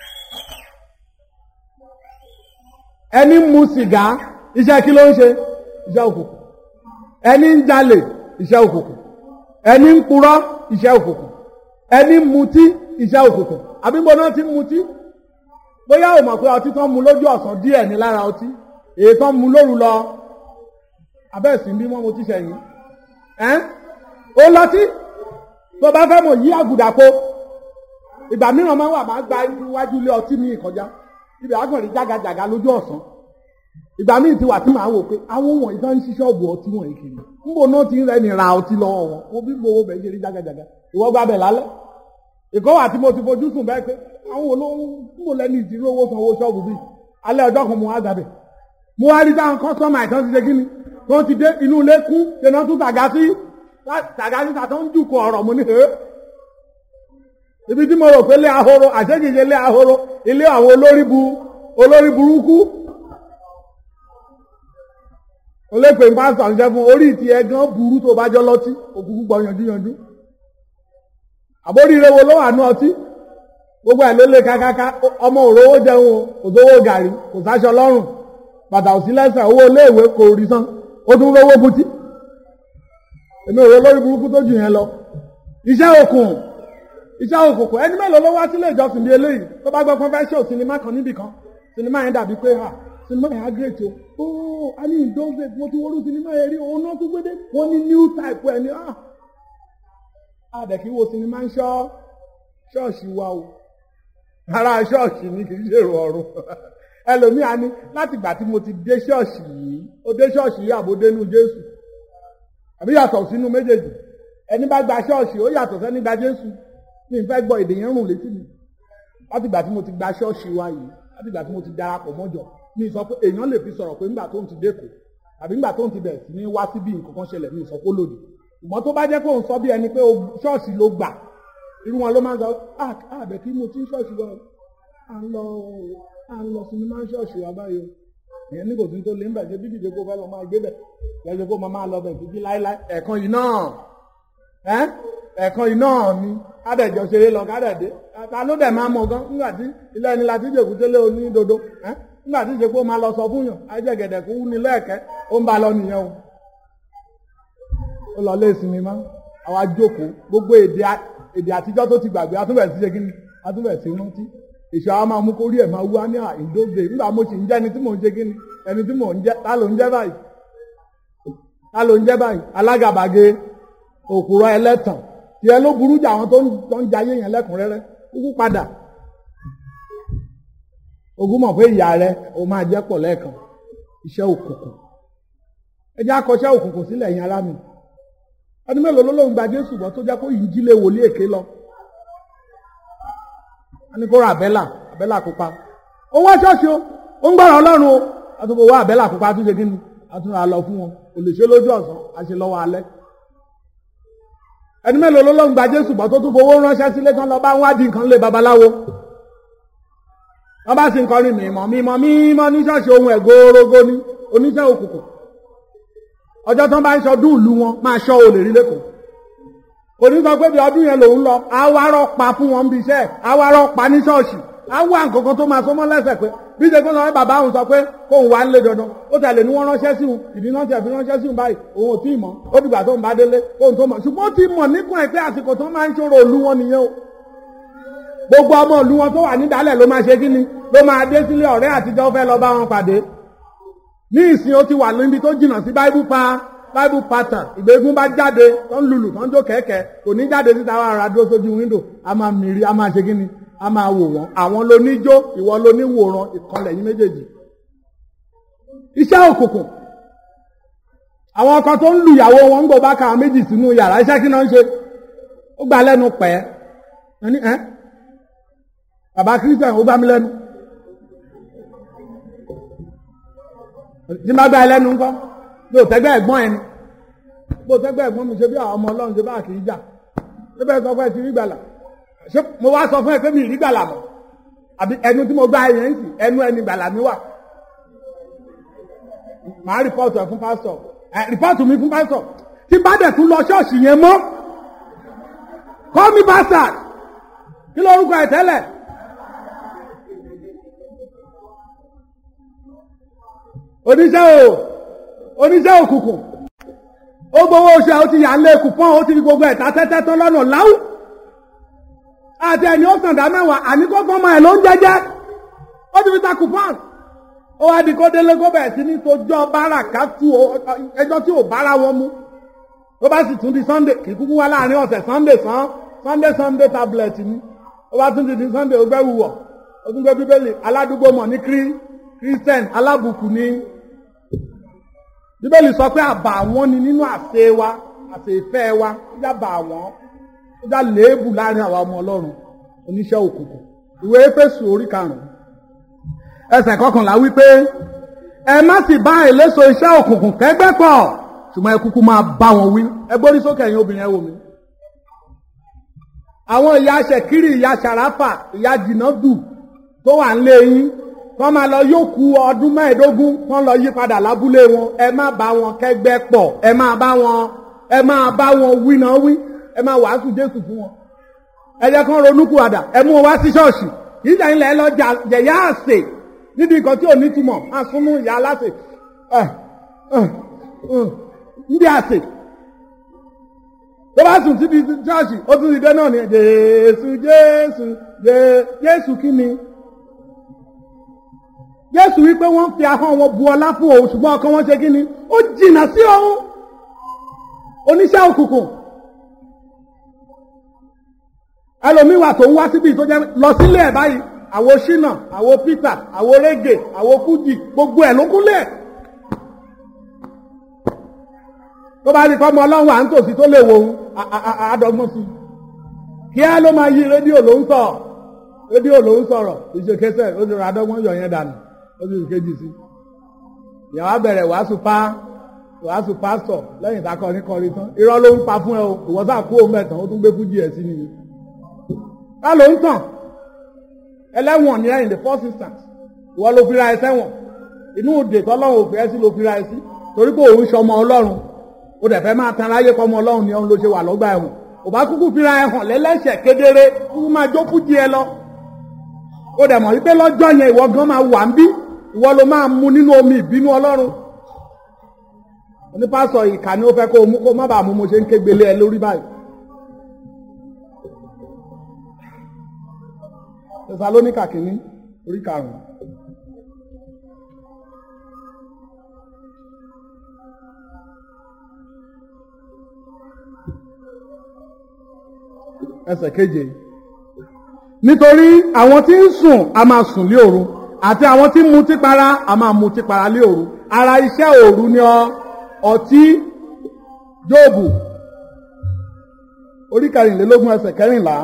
ẹni ń mu sìgá iṣẹ́ kí ló ń ṣe iṣẹ́ òkùnkùn ẹni ń jalè iṣẹ́ òkùnkùn ẹni ń purọ́ iṣẹ́ òkùnkùn ẹni ń mutí iṣẹ́ òkùnkùn àbí mo náà ti ń mutí bóyá o mọ̀ pé ọtí tó ń mu lójú ọ̀sán díẹ̀ ní lára ọtí èyí tó ń mu lóru lọ abẹ́ẹ̀sì ń bí wọ́n mo ti ṣẹ̀yìn ẹ́n ó lọtí tó bá fẹ́ mọ̀ yí àgùdà po ìgbà mìíràn máa ń wà máa gba iwájú ilé ọtí mi kọjá ibi àgbọ̀nrín jágajàga lójú ọ̀sán ìgbà míì ti wà tí màá wò pé àwọn wọ̀nyí tó ń ṣí ṣọ́ọ̀bù ọtí wọ̀nyí kiri níbo náà ti ń rẹ́ni ra ọtí lọ́wọ́ wọn mo bí gbowó bẹ̀ ṣe rí jágajàga ìwọ gba bẹ̀ lálẹ́ ìkọ́ wà tí mo ti fojú sùn bẹ́ẹ̀ pé àwọn olóhùn níbo lẹ́ni ìdílé owó sanwó ṣọ́ọ̀bù bíi alẹ́ ọjọ́ kan mo wá gbàbẹ̀ mo wá rí táwọn kọ́sọ́mà ìtàn ti ṣe kí ni tó ti dé inú ilé kú ṣẹ̀nà tún tàgá sí tàgá sí tàtọ́ ń jùkọ̀ ọ̀rọ̀ mo ní hẹ́ ibi tí mo rò pé ilé ahoro àṣẹ́kìṣe ilé ahoro ilé àwọn olórí bu olórí burúkú olépè pásítọ̀ ń jẹ́ fún orí ìtì ẹ̀gán burú tó bá jọ lọ́tí òkúkú gbọ́ yanjú yanjú àbóríire wo ló wà ní ọtí gbogbo ẹ̀ ló lé kákáká ọmọ òrówó jẹun o kò sówó gàrí kò sáṣọ lọ́rùn bàtà òsí lẹ́sẹ̀ owó iléèwé kò rí san ó tún rówó butí èmi ò rò lórí burúkú tó jù yẹn lọ iṣẹ́ òkun iṣẹ́ òkùnkùn ẹni mélòó ló wá sílé ìjọsìn bíi eléyìí tó bá gbọ́ pé fẹ́ ṣe sinimá kan níbì kan sinimá yẹn dàbí pé ha sinimá yẹn á great o ooo a ní ìdóńgbé mo ti wọ́rú sinimá yẹn rí òun náà tún gbé dé wọ́n ní new type ẹ̀ ní ah àdẹ̀kí wo sinimá ń ṣọ́ ṣọ́ọ̀ṣì wa o ara ṣọ́ọ̀ṣì ni kì í ṣèrò ọ̀run ẹlòmíà ni láti ìgbà tí mo ti dé ṣọ́ọ̀ṣì yìí ó dé ṣọ́ọ̀ṣì yìí àbò dénú Jésù àbí yàtọ̀ sínú méjèèjì ẹni bá gba ṣọ́ọ̀ṣì ó yàtọ̀ sẹ́ni gba Jésù mi fẹ́ gbọ́ èdè yẹn rùn létí mi láti ìgbà tí mo ti gba ṣọ́ọ̀ṣì wa yìí láti ìgbà tí mo ti darapọ̀ mọ́jọ mi sọ pé èèyàn lè fi sọ̀rọ̀ pé nígbà tó ń ti dẹ́kọ̀ àbí nígbà tó ń ti bẹ̀rẹ̀ sí ní wá síbí nǹkan kan ṣẹlẹ̀ mi sọ pé lòdì ṣùgbọ́n tó bá jẹ́ pé òun sọ bí ẹni pé ṣọ́ọ̀ṣì ló gbà irú wọn ló máa ń sọ àbẹ̀ kí mo ti ń ṣọ́ọ̀ṣì lọ à ń lọ à ń lọ sinimá ṣọ́ọ̀ṣì wa báyìí ìyẹn ní kò sí tó lé ń bẹ̀ ṣe bíbí ìdókòó fẹ́ lọ máa gbé bẹ̀ lẹ́yìn kó máa lọ bẹ̀ títí láéláé ẹ̀kan yìí náà ẹ̀kan yìí náà ni kádẹ̀jọ ṣeré lọ kádẹ̀dé ta ló dẹ̀ máa mọ̀ gan nígbà tí ilé ẹni láti jẹ́ òkútélé onídodo nígbà tí ìṣe pé ó máa lọ sọ fún yàn ajẹ́gẹ̀dẹ̀ kó wú ní lẹ́ẹ̀kẹ́ ó ń ba lọ nìyẹn o ó lọ lé sinimá àwa jókòó gbogbo èdè èdè àtijọ́ tó ti gbàgbé atúbẹ̀ sí ṣe kí ni atúbẹ̀ sí rántí èso àwọn máa mú kórí ẹ̀ máa wú á ní ìdóde nígbà mo sì ń jẹ́ ẹni tí mò ń ṣe kí ni ẹni tí mò ń jẹ́ ta ló ń jẹ́ báyìí ta ló ń jẹ́ báyìí alágàbàge òkúrọ̀ ẹlẹ́tàn tiẹ̀ ló burú jà àwọn tó ń jayé yẹn lẹ́kùnrẹ́rẹ́ kúkú padà ogún mọ̀ pé ìyá rẹ o máa jẹ́ pọ̀ lẹ́ẹ̀kan iṣẹ́ òkùnkùn ẹ jẹ́ akọṣẹ́ òkùnkùn sílẹ̀ yẹn ará mi ọdún mélòó ló lóun gba Jésù bọ́ tó jẹ́ kó yìí jílé wòlíì èké lọ wọ́n ní kó ra àbẹ́là àbẹ́là pupa ó wá ṣọ́ọ̀ṣì o ó ń gbọ́ràn Ọlọ́run o àtúbò wá àbẹ́là pupa àtúnṣe kí ni àtúnra lọ fún wọn kò lè ṣe lójú ọ̀sán àṣẹ lọ́wọ́ alẹ́ ẹni mélòó ló lóun gba Jésù bọ́ tó tún fowó ránṣẹ́ sílé kan lọ bá ń wádìí nǹkan lé babaláwo wọ́n bá sì ń kọrin mímọ́ mímọ́ mímọ́ ní ṣọ́ọ̀ṣì ohun ẹ̀górógó ní oníṣẹ́ òkùnkùn ọjọ́ tán bá ń ṣọdún ìlú wọn máa ṣọ́ olè rí lẹ́kọ̀ọ́ kò ní sọ pé bí ọdún yẹn lòun lọ àwárọ̀ pa fún wọn bí iṣẹ́ àwárọ̀ pa ní ṣọ́ọ̀ṣì àwọ̀ nǹkankan tó máa sọmọ́ lẹ́sẹ̀ pé bí ṣe kó sọ pé bàbá òun sọ pé kóun wá nílé dandan ó tẹ̀lé ní wọ́n ránṣẹ́ sí òun ìdí náà tẹ̀ fi ránṣẹ́ sí òun báyìí òun ò tí ì mọ̀ ó dìgbà tó ń bá délé kóun tó mọ̀ ṣùgbọ́n ó ti mọ̀ níkùn ẹ̀ pé àsìkò tó máa ń ṣòro òlu wọn nìyẹn o gbogbo ọmọ ìlú wọn tó wà nídàálẹ̀ ló máa ṣe kí ni ló máa dé sílé ọ̀rẹ́ àtijọ́ fẹ́ lọ bá wọn pàdé ní ìsìn ó ti wà níbi tó jìnnà sí bible pa bible pattern ìgbégun bá jáde tó ń lulù tó ń jó kẹ̀kẹ́ kò ní jáde síta wà rà dúró sójú wíńdò a máa mìírí a máa ṣe kí ni a máa wò wọ́n àwọn ló ní jó ìwọ ló ní wòran ìkọlẹ̀ yín méjèèjì iṣẹ́ òkùnkùn àwọn ọkọ tó ń lu ìyàwó wọn ń gbọ́ bá ka àwọn méjì sínú yàrá iṣẹ́ kí náà ń ṣe ó gbà lẹ́nu pẹ́ ẹni ẹ́ bàbá christian ó gbá mi lẹ́nu tí n bá gbá ẹ lẹ́nu ńkọ́ bí o tẹ́gbẹ́ ẹ̀gbọ́n ẹni bí o tẹ́gbẹ́ ẹ̀gbọ́n mi ṣe bí àwọn ọmọ ọlọ́run ṣe bá kì í jà ṣé bẹ́ẹ̀ sọ fún ẹ ti rí gbàlà ṣé mo wá sọ fún ẹ pé mi rí gbàlà mọ́ àbí ẹnu tí mo gbá ẹ yẹn sì ẹnu ẹni gbàlà mi wà màá rìpọ́ọ̀tù ẹ̀ fún pásítọ̀ ẹ̀ rìpọ́ọ̀tù mi fún pásítọ̀ tí bá dẹ̀ tún lọ ṣọ́ọ̀ṣì yẹn mọ́ call me bastard kí lórúkọ ẹ̀ tẹ́lẹ̀. oníṣẹ́ o oníṣẹ́ òkùnkùn ó gbowó oṣù àwọn ti yà ń lé kùpọ́n ó ti fi gbogbo ẹ̀ta tẹ́tẹ́ tán lọ́nà láwù àti ẹni ó sàǹdà mẹ́wàá àní kó gbọ́mọ ẹ̀ ló ń jẹ́jẹ́ ó ti fi ta kùpọ́n ó wá di kó délé kó bẹ̀rẹ̀ sí ní tojọ́ bára ká tú ẹjọ́ tí ò bára wọn mú ó bá sì tún di sunday kì í kúkú wá láàrin ọ̀sẹ̀ sunday sàn sunday sunday tablet ni ó bá tún di di sunday ó gbẹ́ wùwọ̀ ó tún gbé bíbélì aládùúgbò mọ̀ ní krí christian alábùkù ní bíbélì sọ pé àbà àwọn ni nínú àṣẹ wa àṣẹ ìfẹ́ wa ó já bà àwọn ó já léébù láàrin àwa ọmọ ọlọ́run oníṣẹ́ òkùnkùn ìwé éfésù orí karùn-ún ẹsẹ̀ kọkànlá wípé ẹ má sì bá èléso iṣẹ́ òkùnkùn kẹ́gbẹ́ pọ̀ ṣùgbọ́n ẹ kúkú máa bá wọn wí ẹ gbórí sókè ẹ̀yin obìnrin ẹ wò mí. àwọn ìyá ṣèkírì ìyá ṣàràfà ìyá jìnnàdù tó wà ń lé yín kọ́ máa lọ yóò ku ọdún mẹ́ẹ̀ẹ́dógún kọ́ lọ yí padà lábúlé wọn ẹ má bá wọn kẹ́gbẹ́ pọ̀ ẹ má bá wọn ẹ má bá wọn wí náà wí ẹ má wàásù jésù fún wọn. ẹ jẹ́ kán ronúkú àdà ẹ mú wọn wá sí ṣọ́ọ̀ṣì ìjà ilẹ̀ ẹ lọ jẹ̀yà àsè níbi nǹkan tí ò ní túmọ̀ máa súnmú ìyá aláṣẹ ndí àsè tó bá sùn síbi ṣọ́ọ̀ṣì ó tún ti dé náà ní jésù jésù jésù kí ni jésù wípé wọ́n fi ahọ́n wọn bu ọlá fún òun ṣùgbọ́n ọkàn wọn ṣe kí ni ó jìnnà sí òun oníṣẹ́ òkùnkùn ẹlòmíín wà tó ń wá síbi tó jẹ́ lọ sílé ẹ̀ báyìí àwo ṣínà àwo peter àwo rege àwo fújì gbogbo ẹ̀ ló kúnlẹ̀ tó bá rí kọ́mọ ọlọ́run à ń tòsí tó lè wo òun àádọ́gbọ́n sí kí á ló máa yí rédíò ló ń sọ rédíò ló ń sọ̀rọ̀ ìṣèkẹsẹ̀ ó ti rà àádọ́gbọ́n yọ̀ yẹn dànù ó ti kejì sí ìyàwó abẹ̀rẹ̀ wàásù pa wàásù pásítọ̀ lẹ́yìn tá a kọrin kọrin tán irọ́ ló ń pa fún ẹ o ìwọ́sà kú òun mẹ́tàn ó tún gbé fújì ẹ̀ sí nìyí ká ló ń tàn ẹlẹ́wọ̀n ní ẹ̀yìn the first instance ìwọ ló fira ẹ sẹ́wọ̀n inú òde tọ́lọ́run òfin ẹ sí ló fira ẹ sí torí pé òun ṣọmọ ọlọ́run ó dẹ̀ fẹ́ máa tan aráyé kọ́mọ ọlọ́run ni òun ló ṣe wà lọ́gbà ẹ̀wọ̀n ò bá kúkú fira ẹ hàn lẹ́lẹ́sẹ̀ kedere kúkú máa jó fújì ẹ lọ ó dẹ̀ mọ̀ wípé lọ́jọ́ yẹn ìwọ gan máa wà ń bí ìwọ ló máa mu nínú omi ìbínú ọlọ́run onípásọ̀ ìkà ni ó fẹ́ kó o mú kó má bàa mú mo ṣe ń kégbélé ẹ lórí báyìí tẹsalóníkà kìíní orí karùnún. ẹsẹ̀ keje nítorí àwọn tí ń sùn a máa sùn lé òru àti àwọn tí ń mutí para a máa mutí para lé òru ara iṣẹ́ òru ni ọ ọtí jóòbù orí kẹrìnlélógún ẹsẹ̀ kẹrìnlá.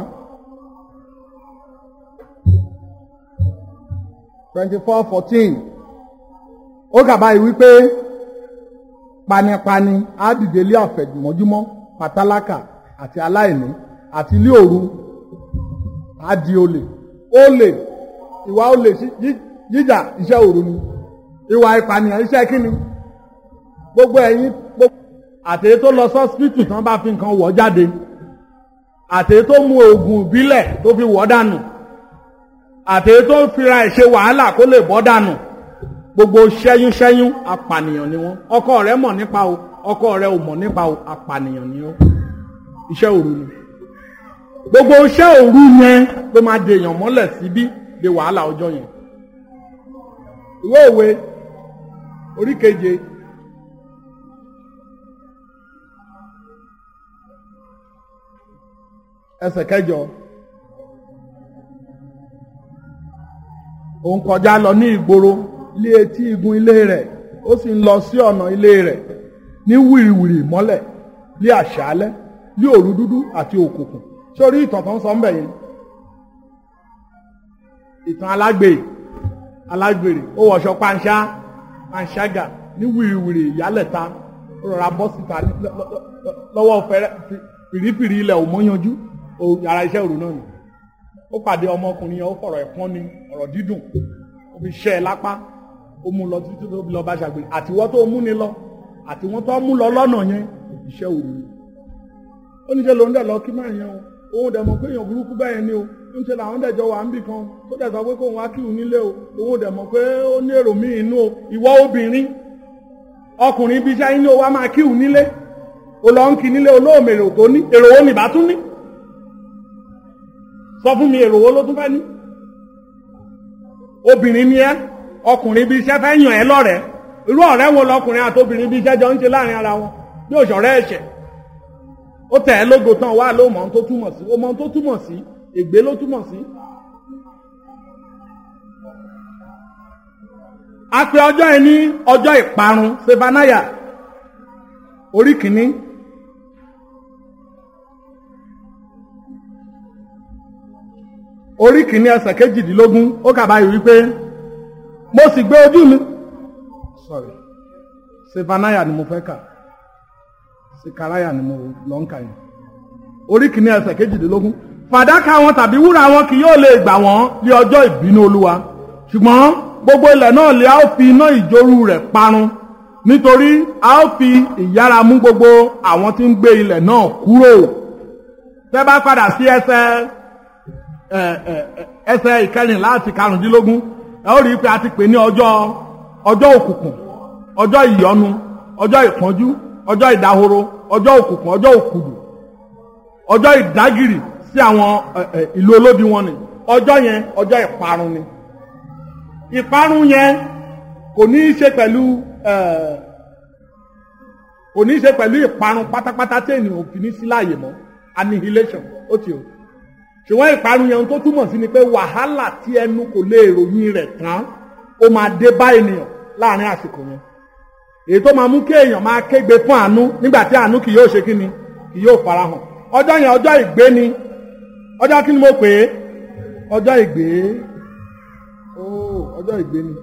twenty four fourteen ó kàbá yìí wípé panipani á dìde lé àfẹ̀mọ́júmọ́ pátálákà àti aláìní àti ilé òru á di olè olè ìwà olè jíjà iṣẹ́ òru ni ìwà ìpànìyàn iṣẹ́ kíni gbogbo ẹ̀yin gbogbo àtẹ̀yẹ tó lọ sọ́sìpìtì tán bá fi nǹkan wọ̀ jáde àtẹ̀yẹ tó mu oògùn ìbílẹ̀ tó fi wọ̀ dànù àtẹ̀yẹ tó ń fira ẹ̀ ṣe wàhálà kó lè bọ́ dànù gbogbo ṣẹ́yún ṣẹ́yún apànìyàn ni wọ́n ọkọ rẹ̀ mọ̀ nípa o ọkọ rẹ̀ ò mọ̀ nípa o apànìyàn ni ó iṣẹ́ òru ni gbogbo iṣẹ́ òru yẹn ló máa de èèyàn mọ́lẹ̀ síbí de wàhálà ọjọ́ yẹn ìwé òwe orí keje ẹsẹ̀ kẹjọ òun kọjá lọ ní ìgboro ilé etí igun ilé rẹ̀ ó sì ń lọ sí ọ̀nà ilé rẹ̀ ní wìrìwìrì mọ́lẹ̀ ní àṣálẹ́ ní òru dúdú àti òkùnkùn sórí ìtàn tó ń sọ ń bẹ̀ yẹn ìtàn alágbè alágbèrè ó wọṣọ panṣá panṣágà ní wìrìwìrì ìyálẹ̀ta ó rọra bọ́ síta ní- lọ- lọ- lọ- lọ́wọ́ fẹ́rẹ́ fi- fìrífìrí ilẹ̀ ò mọ́yanjú o- yàrá iṣẹ́ òru náà ni ó pàdé ọmọkùnrin yẹn ó fọ̀rọ̀ ẹ̀pọ́n ni ọ̀rọ̀ dídùn ó fi ṣẹ́ ẹ lápá ó mú lọ títí tó fi lọ bá ṣàgbé àtiwọ́ tó mú ni lọ àtiwọ́n tó mú lọ lọ́nà yẹn iṣẹ́ òru ni ó ní ṣe lòun dẹ̀ lọ kí máa yẹn o òun dẹ̀ mọ̀ pé èèyàn burúkú bẹ́ẹ̀ ni o ń ṣe làwọn dẹ̀ jọ wà ń bì kan tó dẹ̀ sọ pé kóun wá kí òun nílé o òun dẹ̀ mọ̀ pé ó ní èrò míì inú o ìwọ obìnrin ọkùnrin ibi iṣẹ́ yín ni o wá máa kí òun nílé o lọ ń kí nílé olóòmè èrò tó ní èrò wo nìbá tún ní sọ fún mi èrò wo ló tún fẹ́ ní obìnrin ni ẹ́ ọkùnrin ibi iṣẹ́ fẹ́ yàn ẹ́ lọ́rẹ̀ẹ́ irú ọ̀rẹ́ wo lọkùnrin àti obìnrin ibi iṣẹ́ jọ ń ṣe láàrin ara wọn bí òṣọ̀rẹ́ ẹ̀ṣẹ̀ ó tẹ̀ ẹ́ lógo tán wá ló mọ̀ ohun tó túmọ̀ sí ó mọ̀ ohun tó túmọ̀ sí ègbé ló túmọ̀ sí. a pe ọjọ́ yẹn ní ọjọ́ ìparun sefanaya orí kìíní orí kìíní ẹsẹ̀ kejìdínlógún ó kà báyìí wípé mo sì gbé ojú mi sorry sefanaya ni mo fẹ́ kà sikaraya ni mo lọ ń kà yẹn orí kìíní ẹsẹ̀ kejìdínlógún fàdákà wọn tàbí wúrà wọn kì yóò lè gbà wọ́n lé ọjọ́ ìbínú olúwa ṣùgbọ́n gbogbo ilẹ̀ náà lè a ó fi iná ìjórú rẹ̀ parun nítorí a ó fi ìyára mú gbogbo àwọn tí ń gbé ilẹ̀ náà kúrò tẹ́ bá padà sí ẹsẹ̀ ẹ, ẹ, ẹ, ẹsẹ̀ ìkẹrìnlá àti karùndínlógún ẹ ó rí i pé a ti pè ní ọjọ́ ọjọ́ òkùnkùn ọjọ́ ìyọnu ọjọ́ ìpọ́njú ọjọ́ ìdahoro ọjọ́ òkùnkùn ọjọ́ òkùdù ọjọ́ ìdágìrì sí àwọn ẹ, ẹ, ìlú olódi wọn ni ọjọ́ yẹn ọjọ́ ìparun ni ìparun yẹn kò ní í ṣe pẹ̀lú ẹ, kò ní í ṣe pẹ̀lú ìparun pátápátá tí ènìyàn ò fi ní sí láàyè mọ́ annihilation ó ti o ṣùgbọ́n ìparun yẹn tó túmọ̀ sí ni pé wàhálà tí ẹnu kò lè ròyìn rẹ̀ tán ó máa dé bá ènìyàn láàrin àsìkò yẹn èyí tó máa mú kí èèyàn máa kégbe fún àánú nígbà tí àánú kì yóò ṣe kí ni kì yóò farahàn ọjọ́ yẹn ọjọ́ ìgbé ni ọjọ́ kí ni mo pè é ọjọ́ ìgbé óò ọjọ́ ìgbé ni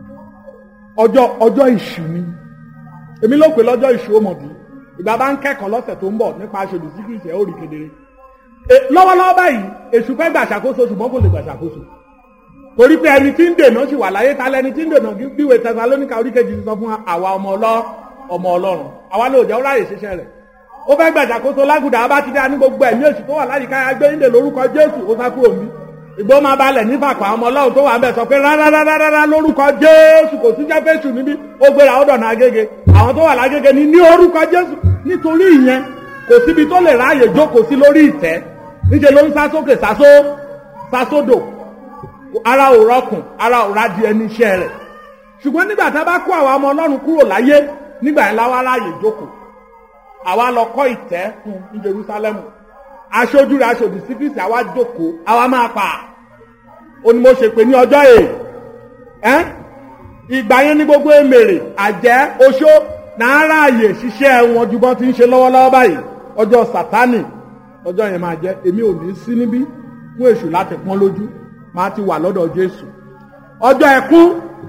ọjọ́ ọjọ́ ìṣù ni èmi ló pè lọ́jọ́ ìṣù òmòdì ìgbà bá ń kẹ́kọ̀ọ́ lọ́sẹ̀ tó ń bọ̀ nípa aṣojú síkírìtì ẹ̀ ó rí kedere E- lọ́wọ́lọ́wọ́ báyìí èṣù fẹ́ gbà ṣàkóso ṣùgbọ́n kò lè gbà ṣàkóso torí pé ẹni tí ń dènà sì wà láyé ta lẹni tí ń dènà bíwèé tẹsalóníkà oríkejì ti sọ fún àwa ọmọ ọlọ́ ọmọ ọlọ́run àwa ló jẹ́ ó ráyè ṣiṣẹ́ rẹ̀ ó fẹ́ gbà ṣàkóso lágùdà abá ti dá ní gbogbo ẹ̀mí èṣù tó wà láyìíká agbé ń dè lórúkọ jésù ó sá kúrò mí ìgbó máa balẹ̀ nífàkọ̀ àwọn ọmọ ọlọ́run tó wà ń bẹ̀ sọ pé rárárárárá lórúkọ jésù kò sí jẹ́fẹ́sù níbí ó gbéra ó dọ̀nà agége àwọn tó wà lágége ní ní orúkọ jésù nítorí ìyẹn kò síbi tó lè ráàyè jókòó sí lórí ìtẹ́ níṣẹ́ ló ń sá sókè sásó sásódò ara ò rọkùn ara ò rádìí ẹni iṣẹ́ rẹ̀ ṣùgbọ́n nígbà tá a bá kó àwa ọmọ ọlọ́run kúrò láyé nígbà yẹn láwa ráàyè jókòó àwa lọ kọ́ ìtẹ́ fún ní Jerúsálẹ́mù aṣojú rẹ̀ aṣòdì sí Kristi àwa jókòó àwa máa pa ó ní mo ṣe pé ní ọjọ́ èè ẹ́ ìgbà yẹn ní gbogbo èmèrè àjẹ́ oṣó náà ráàyè ṣiṣẹ́ wọn ju bọ́n ti ń ṣe lọ́wọ́lọ́wọ́ báyìí ọjọ́ sátánì ọjọ́ yẹn máa jẹ́ èmi ò ní sí níbí fún èṣù láti pọ́n lójú máa ti wà lọ́dọ̀ Jésù ọjọ́ ẹkún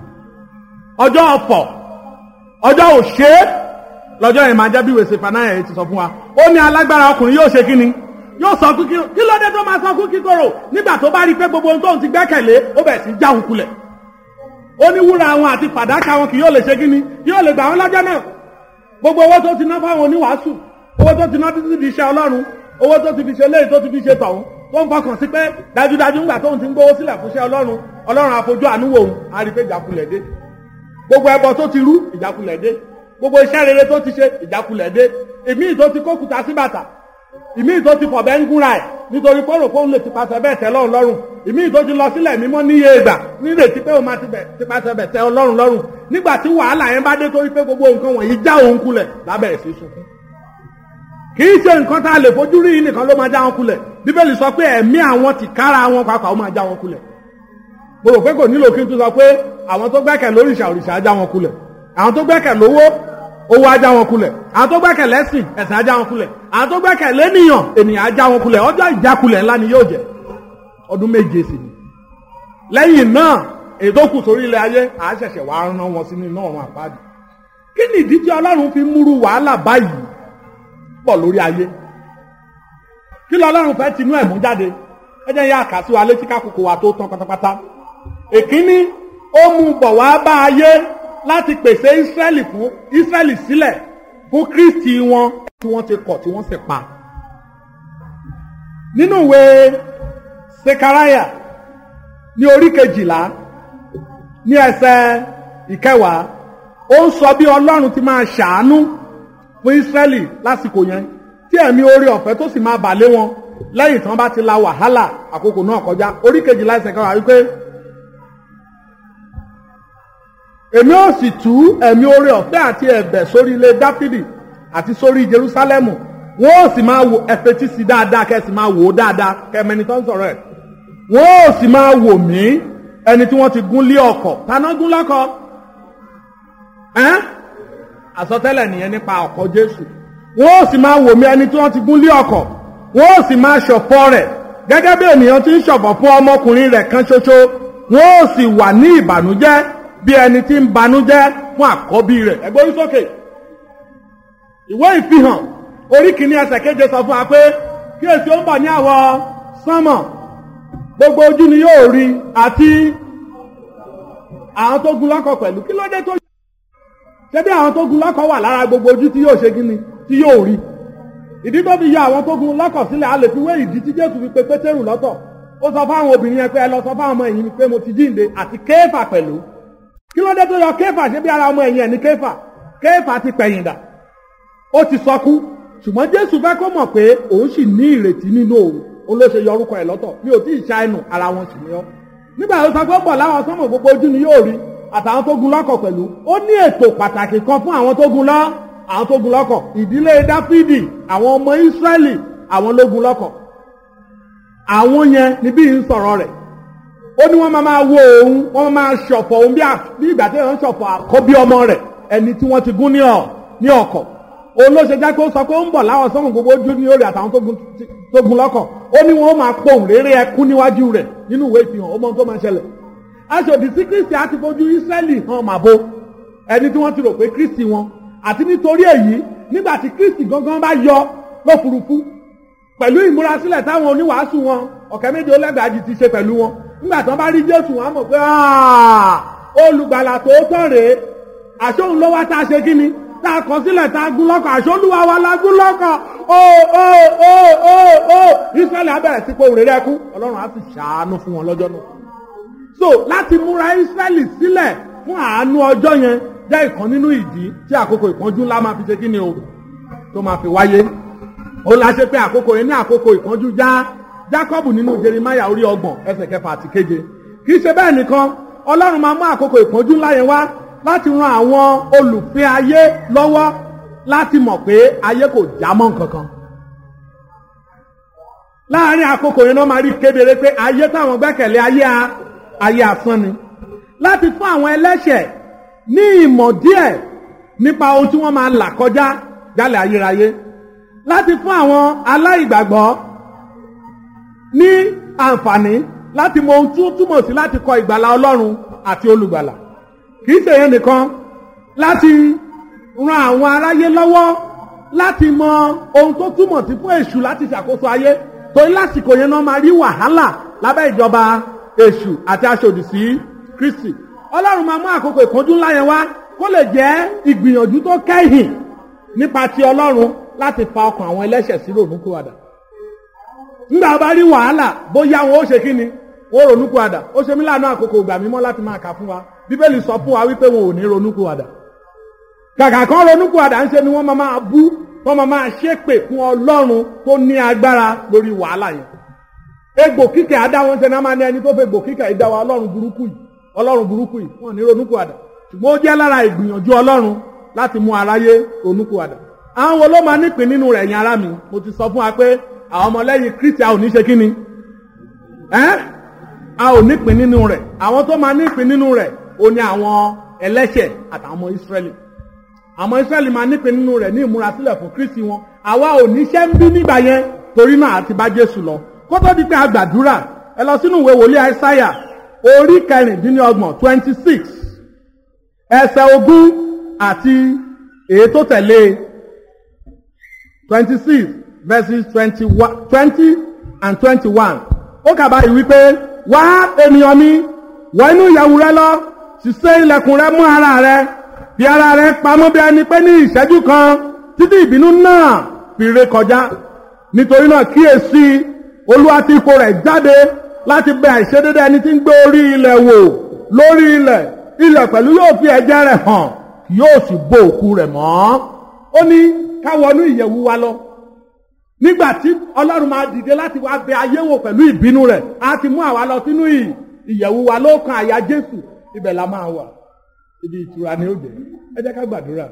ọjọ́ ọ̀fọ̀ ọjọ́ òṣè lọ́jọ́ yẹn máa jẹ́ bí wèsè fanáyà yìí ti sọ fún wa ó ní alágbára ọkùnrin yóò ṣe kí ni yóò sọ kú kí kí ló dé tó máa sọ kú kíkorò nígbà tó bá rí i pé gbogbo ohun tóun ti gbẹ́kẹ̀lé ó bẹ̀ sí já òun kulẹ̀ ó ní wúrà wọn àti fàdákà wọn kì yóò lè ṣe kí ni yóò lè gbà wọn lọ́jọ́ náà gbogbo owó tó ti ná fáwọn oníwàásù owó tó ti ná títí di iṣẹ́ Ọlọ́run owó tó ti fi ṣe léyìí tó ti fi ṣe tọ̀hún tó ń fọkàn sí pé dájúdájú ńgbà tóun ti ń gbówó sílẹ̀ fún iṣẹ́ Ọlọ́run Ọlọ́run àfojú àánú wò òun á rí i pé ìjákulẹ̀ dé gbogbo ẹbọ tó ti rú ìjákulẹ̀ dé gbogbo iṣẹ́ rere tó ti ṣe ìjákulẹ̀ dé ìmíì tó ti kókùtà sí bàtà ìmíì tó ti fọ̀bẹ́ ń gúnra ẹ̀ nítorí pé òròpó ń lè tipasẹ̀ bẹ́ẹ̀ tẹ́ lọ́run lọ́rùn ìmíì tó ti lọ sílẹ̀ mímọ́ níye ìgbà nírètí pé òun máa ti bẹ̀ tipasẹ̀ bẹ̀ tẹ́ ọlọ́run lọ́rùn nígbà tí wàhálà yẹn bá dé torí pé gbogbo nǹkan wọ̀nyí já òun kulẹ̀ lábẹ́rẹ̀ sí sunkún kì í ṣe nǹkan tá a lè fojú rí yìí nìkan ló máa já wọn kulẹ̀ bíbélì sọ pé ẹ̀mí àwọn ti kára wọn pàápàá ó máa já wọn kulẹ̀ mo rò pé kò nílò kí n tún sọ pé àwọn tó gbẹ́kẹ̀ lóríṣà òrìṣà á já wọn kulẹ̀ àwọn tó gbẹ́kẹ̀ lówó owó á já wọn kulẹ̀ àwọn tó gbẹ́kẹ̀ lẹ́sìn ẹ̀sìn á já wọn kulẹ̀ àwọn tó gbẹ́kẹ̀ lẹ́nìyàn ènìyàn á já wọn kulẹ̀ ọjọ́ ìjákulẹ̀ ńlá ni yóò jẹ́ ọdún méje sì ni lẹ́yìn náà èdè kù sórí ilẹ̀ ayé à á ṣẹ̀ṣẹ̀ wá rán wọn sínú iná ọ̀run àpáàdì kí ni ìdí tí ọlọ́run fi múrú wàhálà báyìí pọ̀ lórí ayé kí lọ ọlọ́run fẹ́ tinú ẹ̀ mú jáde ẹ jẹ́ yá àkà sí wa létí kákòókò wa tó tán pátápátá èkíní ó mú bọ̀ wá bá ayé láti pèsè ísírẹ́lì fún ísírẹ́lì sílẹ̀ fún kristi wọn tí wọ́n ti kọ̀ tí wọ́n sì pa nínú ìwé sekaraya ní orí kejìlá ní ẹsẹ̀ ìkẹwàá ó ń sọ bí ọlọ́run ti máa ṣàánú fún ísírẹ́lì lásìkò yẹn tí ẹ̀mí orí ọ̀fẹ́ tó sì máa bà lé wọn lẹ́yìn tí wọ́n bá ti la wàhálà àkókò náà kọjá orí kejìlá ẹsẹ̀ kẹwàá wípé èmi ò sì tú ẹ̀mí orí ọ̀fẹ́ àti ẹ̀bẹ̀ sórí ilé dáfídì àti sórí jerúsálẹ́mù wọ́n ò sì máa wò ẹ̀fẹ̀tì sí dáadáa kẹ́ ẹ sì máa wò ó dáadáa kẹ́mẹ́ni tó ń sọ̀rọ̀ ẹ̀ wọ́n ò sì máa wò mí ẹni tí wọ́n ti gún lé ọkọ̀ taná gún lọ́kọ̀ ẹ́n àsọtẹ́lẹ̀ nìyẹn nípa ọkọ̀ jésù wọ́n ò sì máa wò mí ẹni tí wọ́n ti gún lé ọkọ̀ wọ́n ò sì máa ṣọ̀fọ̀ rẹ̀ gẹ́gẹ́ bí ènìyàn ti ń ṣọ̀fọ̀ fún ọmọkùnrin rẹ̀ kan ṣoṣo wọ́n ò sì wà ní ìbànújẹ́ bí ẹni tí ń banújẹ́ fún àkọ́bí rẹ̀ ẹgbẹ́ orí sókè ìwé ìfihàn orí kìíní ẹsẹ̀ keje sọ fún wa pé kí èsì ó ń bọ̀ ní àwọ̀ sánmọ̀ gbogbo ojú ni yóò rí àti àwọn tó gun lọ́kọ̀ pẹ̀lú kí ló dé tó ṣé bí àwọn tó gun lọ́kọ̀ wà lára gbogbo ojú tí yóò ṣe kí ni tí yóò rí ìdí tó fi yọ àwọn tó gun lọ́kọ̀ sílẹ̀ a lè fi wé ìdí tí jésù fi pe pétérù lọ́tọ̀ ó sọ fáwọn obìnrin yẹn pé ẹ lọ sọ fáwọn ọmọ ẹ̀yìn pé mo ti jíǹde àti kéfà pẹ̀lú kí ló dé tó yọ kéfà ṣé bí ara ọmọ ẹ̀yìn ẹ̀ ní kéfà kéfà ti pẹ̀yìn dà ó ti sọkú ṣùgbọ́n jésù fẹ́ kó mọ̀ pé òun sì ní ìrètí nínú òun òun ló ṣe yọ orúkọ ẹ̀ lọ́tọ̀ mi ò tí ì ṣá ẹnu ara wọn sì ní ọ́ nígbà tó sọ pé bọ̀ láwọn sọ́mọ̀ gbogbo ojú ni yóò rí àtàwọn tó gun lọ́kọ̀ pẹ̀lú ó ní ètò pàtàkì kan fún àwọn tó gun lọ́ àwọn tó gun lọ́kọ̀ ìdílé dáfídì àwọn ọmọ ísírẹ́lì àwọn ló gun lọ́kọ̀ àwọn yẹn níbí ń sọ̀rọ̀ rẹ̀ ó ní wọ́n máa máa wo òun wọ́n máa ṣọ̀fọ̀ òun bí ìgbà tí wọ́n ṣọ̀fọ̀ àkọ́bí ọmọ rẹ̀ ẹni tí wọ́n ti gún ní ọkọ̀ òun ló ṣe jẹ́ pé ó sọ pé ó ń bọ̀ láwọn sọ́mù gbogbo ojú ní orí àtàwọn tó gun lọ́kọ̀ ó ní wọn ó máa pohùn réré ẹkún níwájú rẹ̀ nínú ìwé ìfihàn ó mọ tó máa ṣẹlẹ̀ aṣòdì sí kristi àti fojú ísírẹ́lì hàn màbo ẹni tí wọ́n ti rò pé kristi wọn àti nítorí èyí nígbà tí kristi gangan bá yọ lófurufú pẹ̀lú ìmúrasílẹ̀ táwọn oníwàásù wọn ọ̀kẹ́ méje ó lẹ́gbàájì ti ṣe pẹ̀lú wọn nígbà tí wọ́n bá rí jésù wọn á mọ̀ pé olùgbàlà tòótọ́ rèé àṣóhun ló wá tá a ṣe kí ni tá a kọ sílẹ̀ tá a gún lọ́kọ̀ àṣọlúwa wa la gún lọ́kọ̀ ó ó ó ó ó israẹli abẹ́rẹ́ sí pé òrèrè ẹkú ọlọ́run á sì ṣàánú fún wọn lọ́jọ́ náà. so láti múra israẹli sílẹ̀ fún àánú ọjọ́ yẹn jẹ́ ìkan nínú ìdí tí àkókò ìpọ́njú ńlá máa fi ṣe kí ni o tó máa fi wáyé. ó la ṣe pé àkókò yẹn ní àkókò ìpọ́njú já jacob nínú jeremiah orí ọgbọ̀n ẹsẹ̀ kẹfà àti keje kì í ṣe bẹ́ẹ̀ nìkan ọlọ́run máa mú àkókò ìpọ́njú ńlá yẹn wá láti ran àwọn olùfẹ́ ayé lọ́wọ́ láti mọ̀ pé ayé kò já mọ́ nǹkankan. láàárín àkókò yẹn náà máa rí kedere pé ayé táwọn gbẹ́kẹ̀lé ayé a ayé asán ni. láti fún àwọn ẹlẹ́ṣẹ̀ ní ìmọ̀ díẹ̀ nípa ohun tí wọ́n máa là kọjá jálẹ̀ ayérayé. láti fún àwọn aláìgbàgbọ́ ní àǹfààní láti mọ ohun tó túmọ̀ sí láti kọ ìgbàlà ọlọ́run àti olùgbàlà kìí ṣe yẹn nìkan láti ran àwọn aráyé lọ́wọ́ láti mọ ohun tó túmọ̀ sí fún èṣù láti ṣàkóso ayé torí lásìkò yẹn náà máa rí wàhálà lábẹ́ ìjọba èṣù àti aṣòdì sí kristi ọlọ́run máa mú àkókò ìpọ́njú ńlá yẹn wá kó lè jẹ́ ìgbìyànjú tó kẹ́yìn nípa ti ọlọ́run láti fa ọkàn àwọn ẹlẹ́ṣẹ̀ sí ronúkúwàdà nígbà bá rí wàhálà bóyá wọn ó ṣe kí ni wọn ronúkúwàdà ó ṣe mí láàánú àkókò ìgbà mímọ́ láti máa kà fún wa bíbélì sọ fún wa wípé wọn ò ní ronúkúwàdà kàkà kan ronúkúwàdà ń ṣe ni wọ́n máa máa bú wọ́n máa máa ṣépè fún ọlọ́run tó ní agbára lórí wàhálà yẹn egbò kíkẹ́ adá wọn ṣe náà máa ní ẹni tó fẹ́ egbò kíkẹ́ ìdá wa ọlọ́run burúkú yìí ọlọ́run burúkú yìí wọn ò ní ronúkúwàdà ṣùgbọ́n ó jẹ́ lára ìgbìyànjú ọlọ́run láti mú aráyé ronúkúwàdà àwọn wo ló máa nípìn nínú rẹ̀ yẹn ara mi mo ti sọ fún wa pé àwọn ọmọlẹ́yìn kristi a ò ní ṣe kí ni ẹ́ a ò nípìn nínú rẹ̀ àwọn tó máa nípìn nínú rẹ̀ ó ní àwọn ẹlẹ́ṣẹ̀ àtàwọn ọmọ ìsírẹ́lì àwọn ìsírẹ́lì máa nípìn nínú rẹ̀ ní ìmúrasílẹ̀ fún kristi wọn àwa ò níṣẹ́ ń bí nígbà yẹn torí náà àti bá jésù lọ kó tó di pé a gbàdúrà ẹ lọ sínú ìwé wòlíì àìsáyà orí kẹrìndínlọ́gbọ̀n twenty six ẹsẹ̀ ogún àti èyí tó tẹ̀lé twenty six verses twenty one twenty and twenty one ó kà báyìí wípé wá ènìyàn mi wọ inú ìyẹ̀wù rẹ lọ ṣiṣẹ́ ilẹ̀kùn rẹ mú ara rẹ fi ara rẹ pamọ́ bí ẹni pé ní ìṣẹ́jú kan títí ìbínú náà fi ré kọjá nítorí náà kíyèsí olúwa ti ipò rẹ̀ jáde láti bẹ àìṣedédé ẹni tí ń gbé orí ilẹ̀ wò lórí ilẹ̀ ilẹ̀ pẹ̀lú yóò fi ẹ̀jẹ̀ rẹ̀ hàn yóò sì bo òkú rẹ̀ mọ́ ó ní ká wọnú ìyẹ̀wù wa lọ nígbà tí ọlọ́run máa dìde láti wá bẹ ayé wò pẹ̀lú ìbínú rẹ̀ á ti mú àwa lọ sínú ìyẹ̀wù wa lókàn àyà jésù ibẹ̀ la máa wà ibi ìtura ni ó dé ẹ jẹ́ ká gbàdúrà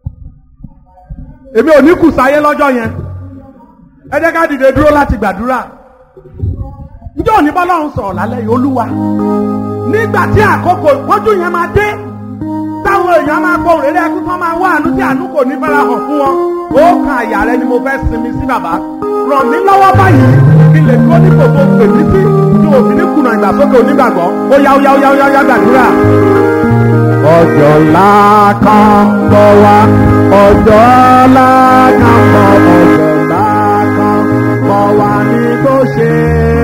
èmi ò ní kù sáyé lọ́jọ́ yẹn ẹ jẹ́ ká dìde dúró láti gbàdúrà njẹ́ òní bọ́lọ́run sọ̀rọ̀ lálẹ́ yìí olúwa nígbà tí àkókò ìpọ́jú yẹn máa dé táwọn èèyàn máa gbọ́ òrèrè ẹkú tán máa wá àánú tí àánú kò ní fara hàn fún wọn ó kan àyà rẹ ni mo fẹ́ sinmi sí bàbá ràn mí lọ́wọ́ báyìí kí lè dúró ní kòtò pè mí sí tí òfin ní kùnà ìgbàsókè onígbàgbọ́ ó yá ó yá ó yá ó yá ó yá gbàdúrà. ọjọ́ ńlá kan ń bọ̀ wá ọjọ́ ńlá kan ń bọ̀ ọjọ́ ńlá kan ń bọ̀ wá ní tó ṣe.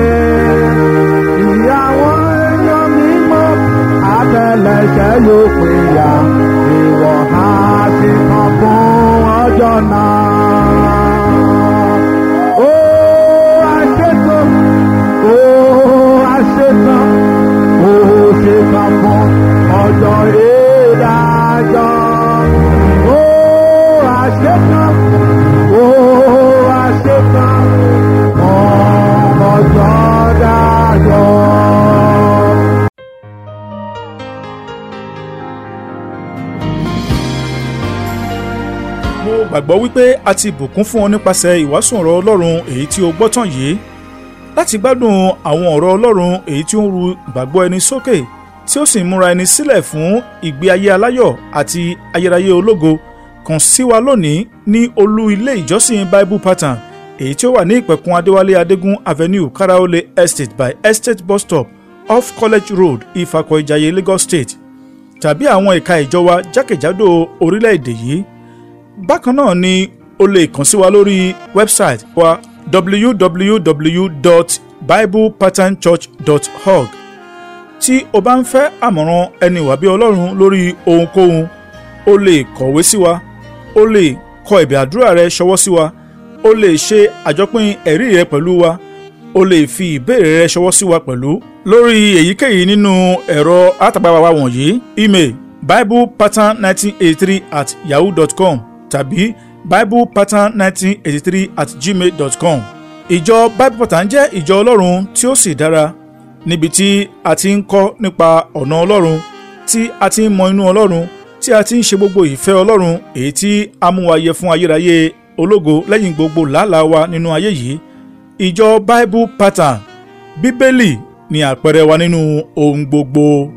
ìyàwó èèyàn mímọ́ àtẹlẹsẹ̀ yóò pè ya ìwọ̀ ha ti kàn fún ọjọ́ náà. Ó àṣetán, ó àṣetán, ó ṣetán fún ọjọ́ ìdájọ́. Ó àṣetán, ó àṣetán fún ọjọ́ dájọ́. mo gbàgbọ́ wípé a ti bùkún fún ọ nípasẹ̀ ìwàásù ọ̀rọ̀ ọlọ́run èyí tí o gbọ́ tán yìí láti gbádùn àwọn ọ̀rọ̀ ọlọ́run èyí tí ó ń ru ìgbàgbọ́ ẹni sókè tí ó sì ń múra ẹni sílẹ̀ fún ìgbé ayé aláyọ̀ àti ayérayé ológo kàn sí wa lónìí ní olú ilé ìjọsìn bible pattern èyí tí ó wà ní ìpẹ̀kun adéwálé adégún avenue karaole estate by estate bus stop off college road ifakọ̀ ìjayé lagos state tàbí àwọn ẹ̀ka ìjọ wa jákèjádò orílẹ̀-èdè yìí bákan náà ni o lè kàn sí wa lórí wẹ́bsáìtì wa www.biblepatternchurch.org tí o bá ń fẹ́ àmọ̀ràn ẹni wà bí ọlọ́run lórí ohunkóhun o lè kọ̀wé sí wa o lè kọ ẹ̀bẹ̀ àdúrà rẹ ṣọwọ́ sí wa o lè ṣe àjọpín ẹ̀rí rẹ pẹ̀lú wa o lè fi ìbéèrè rẹ ṣọwọ́ sí wa pẹ̀lú lórí èyíkéyìí nínú ẹ̀rọ àtàgbàwà wa wọ̀nyí email biblepattern1983 at yahoo dot com tàbí biblepattern1983 at gmail dot com. ìjọ bible pattern jẹ́ ìjọ ọlọ́run tí ó sì dára níbi tí a ti ń kọ́ nípa ọ̀nà ọlọ́run tí a ti ń mọ inú ọlọ́run tí a ti ń ṣe gbogbo ìfẹ́ ọlọ́run èyí tí a mú wa yẹ fún ayérayé ológo lẹ́yìn gbogbo làálàá wa nínú ayé yìí ìjọ bible pattern bíbélì ni àpẹẹrẹ wa nínú ohun gbogbo.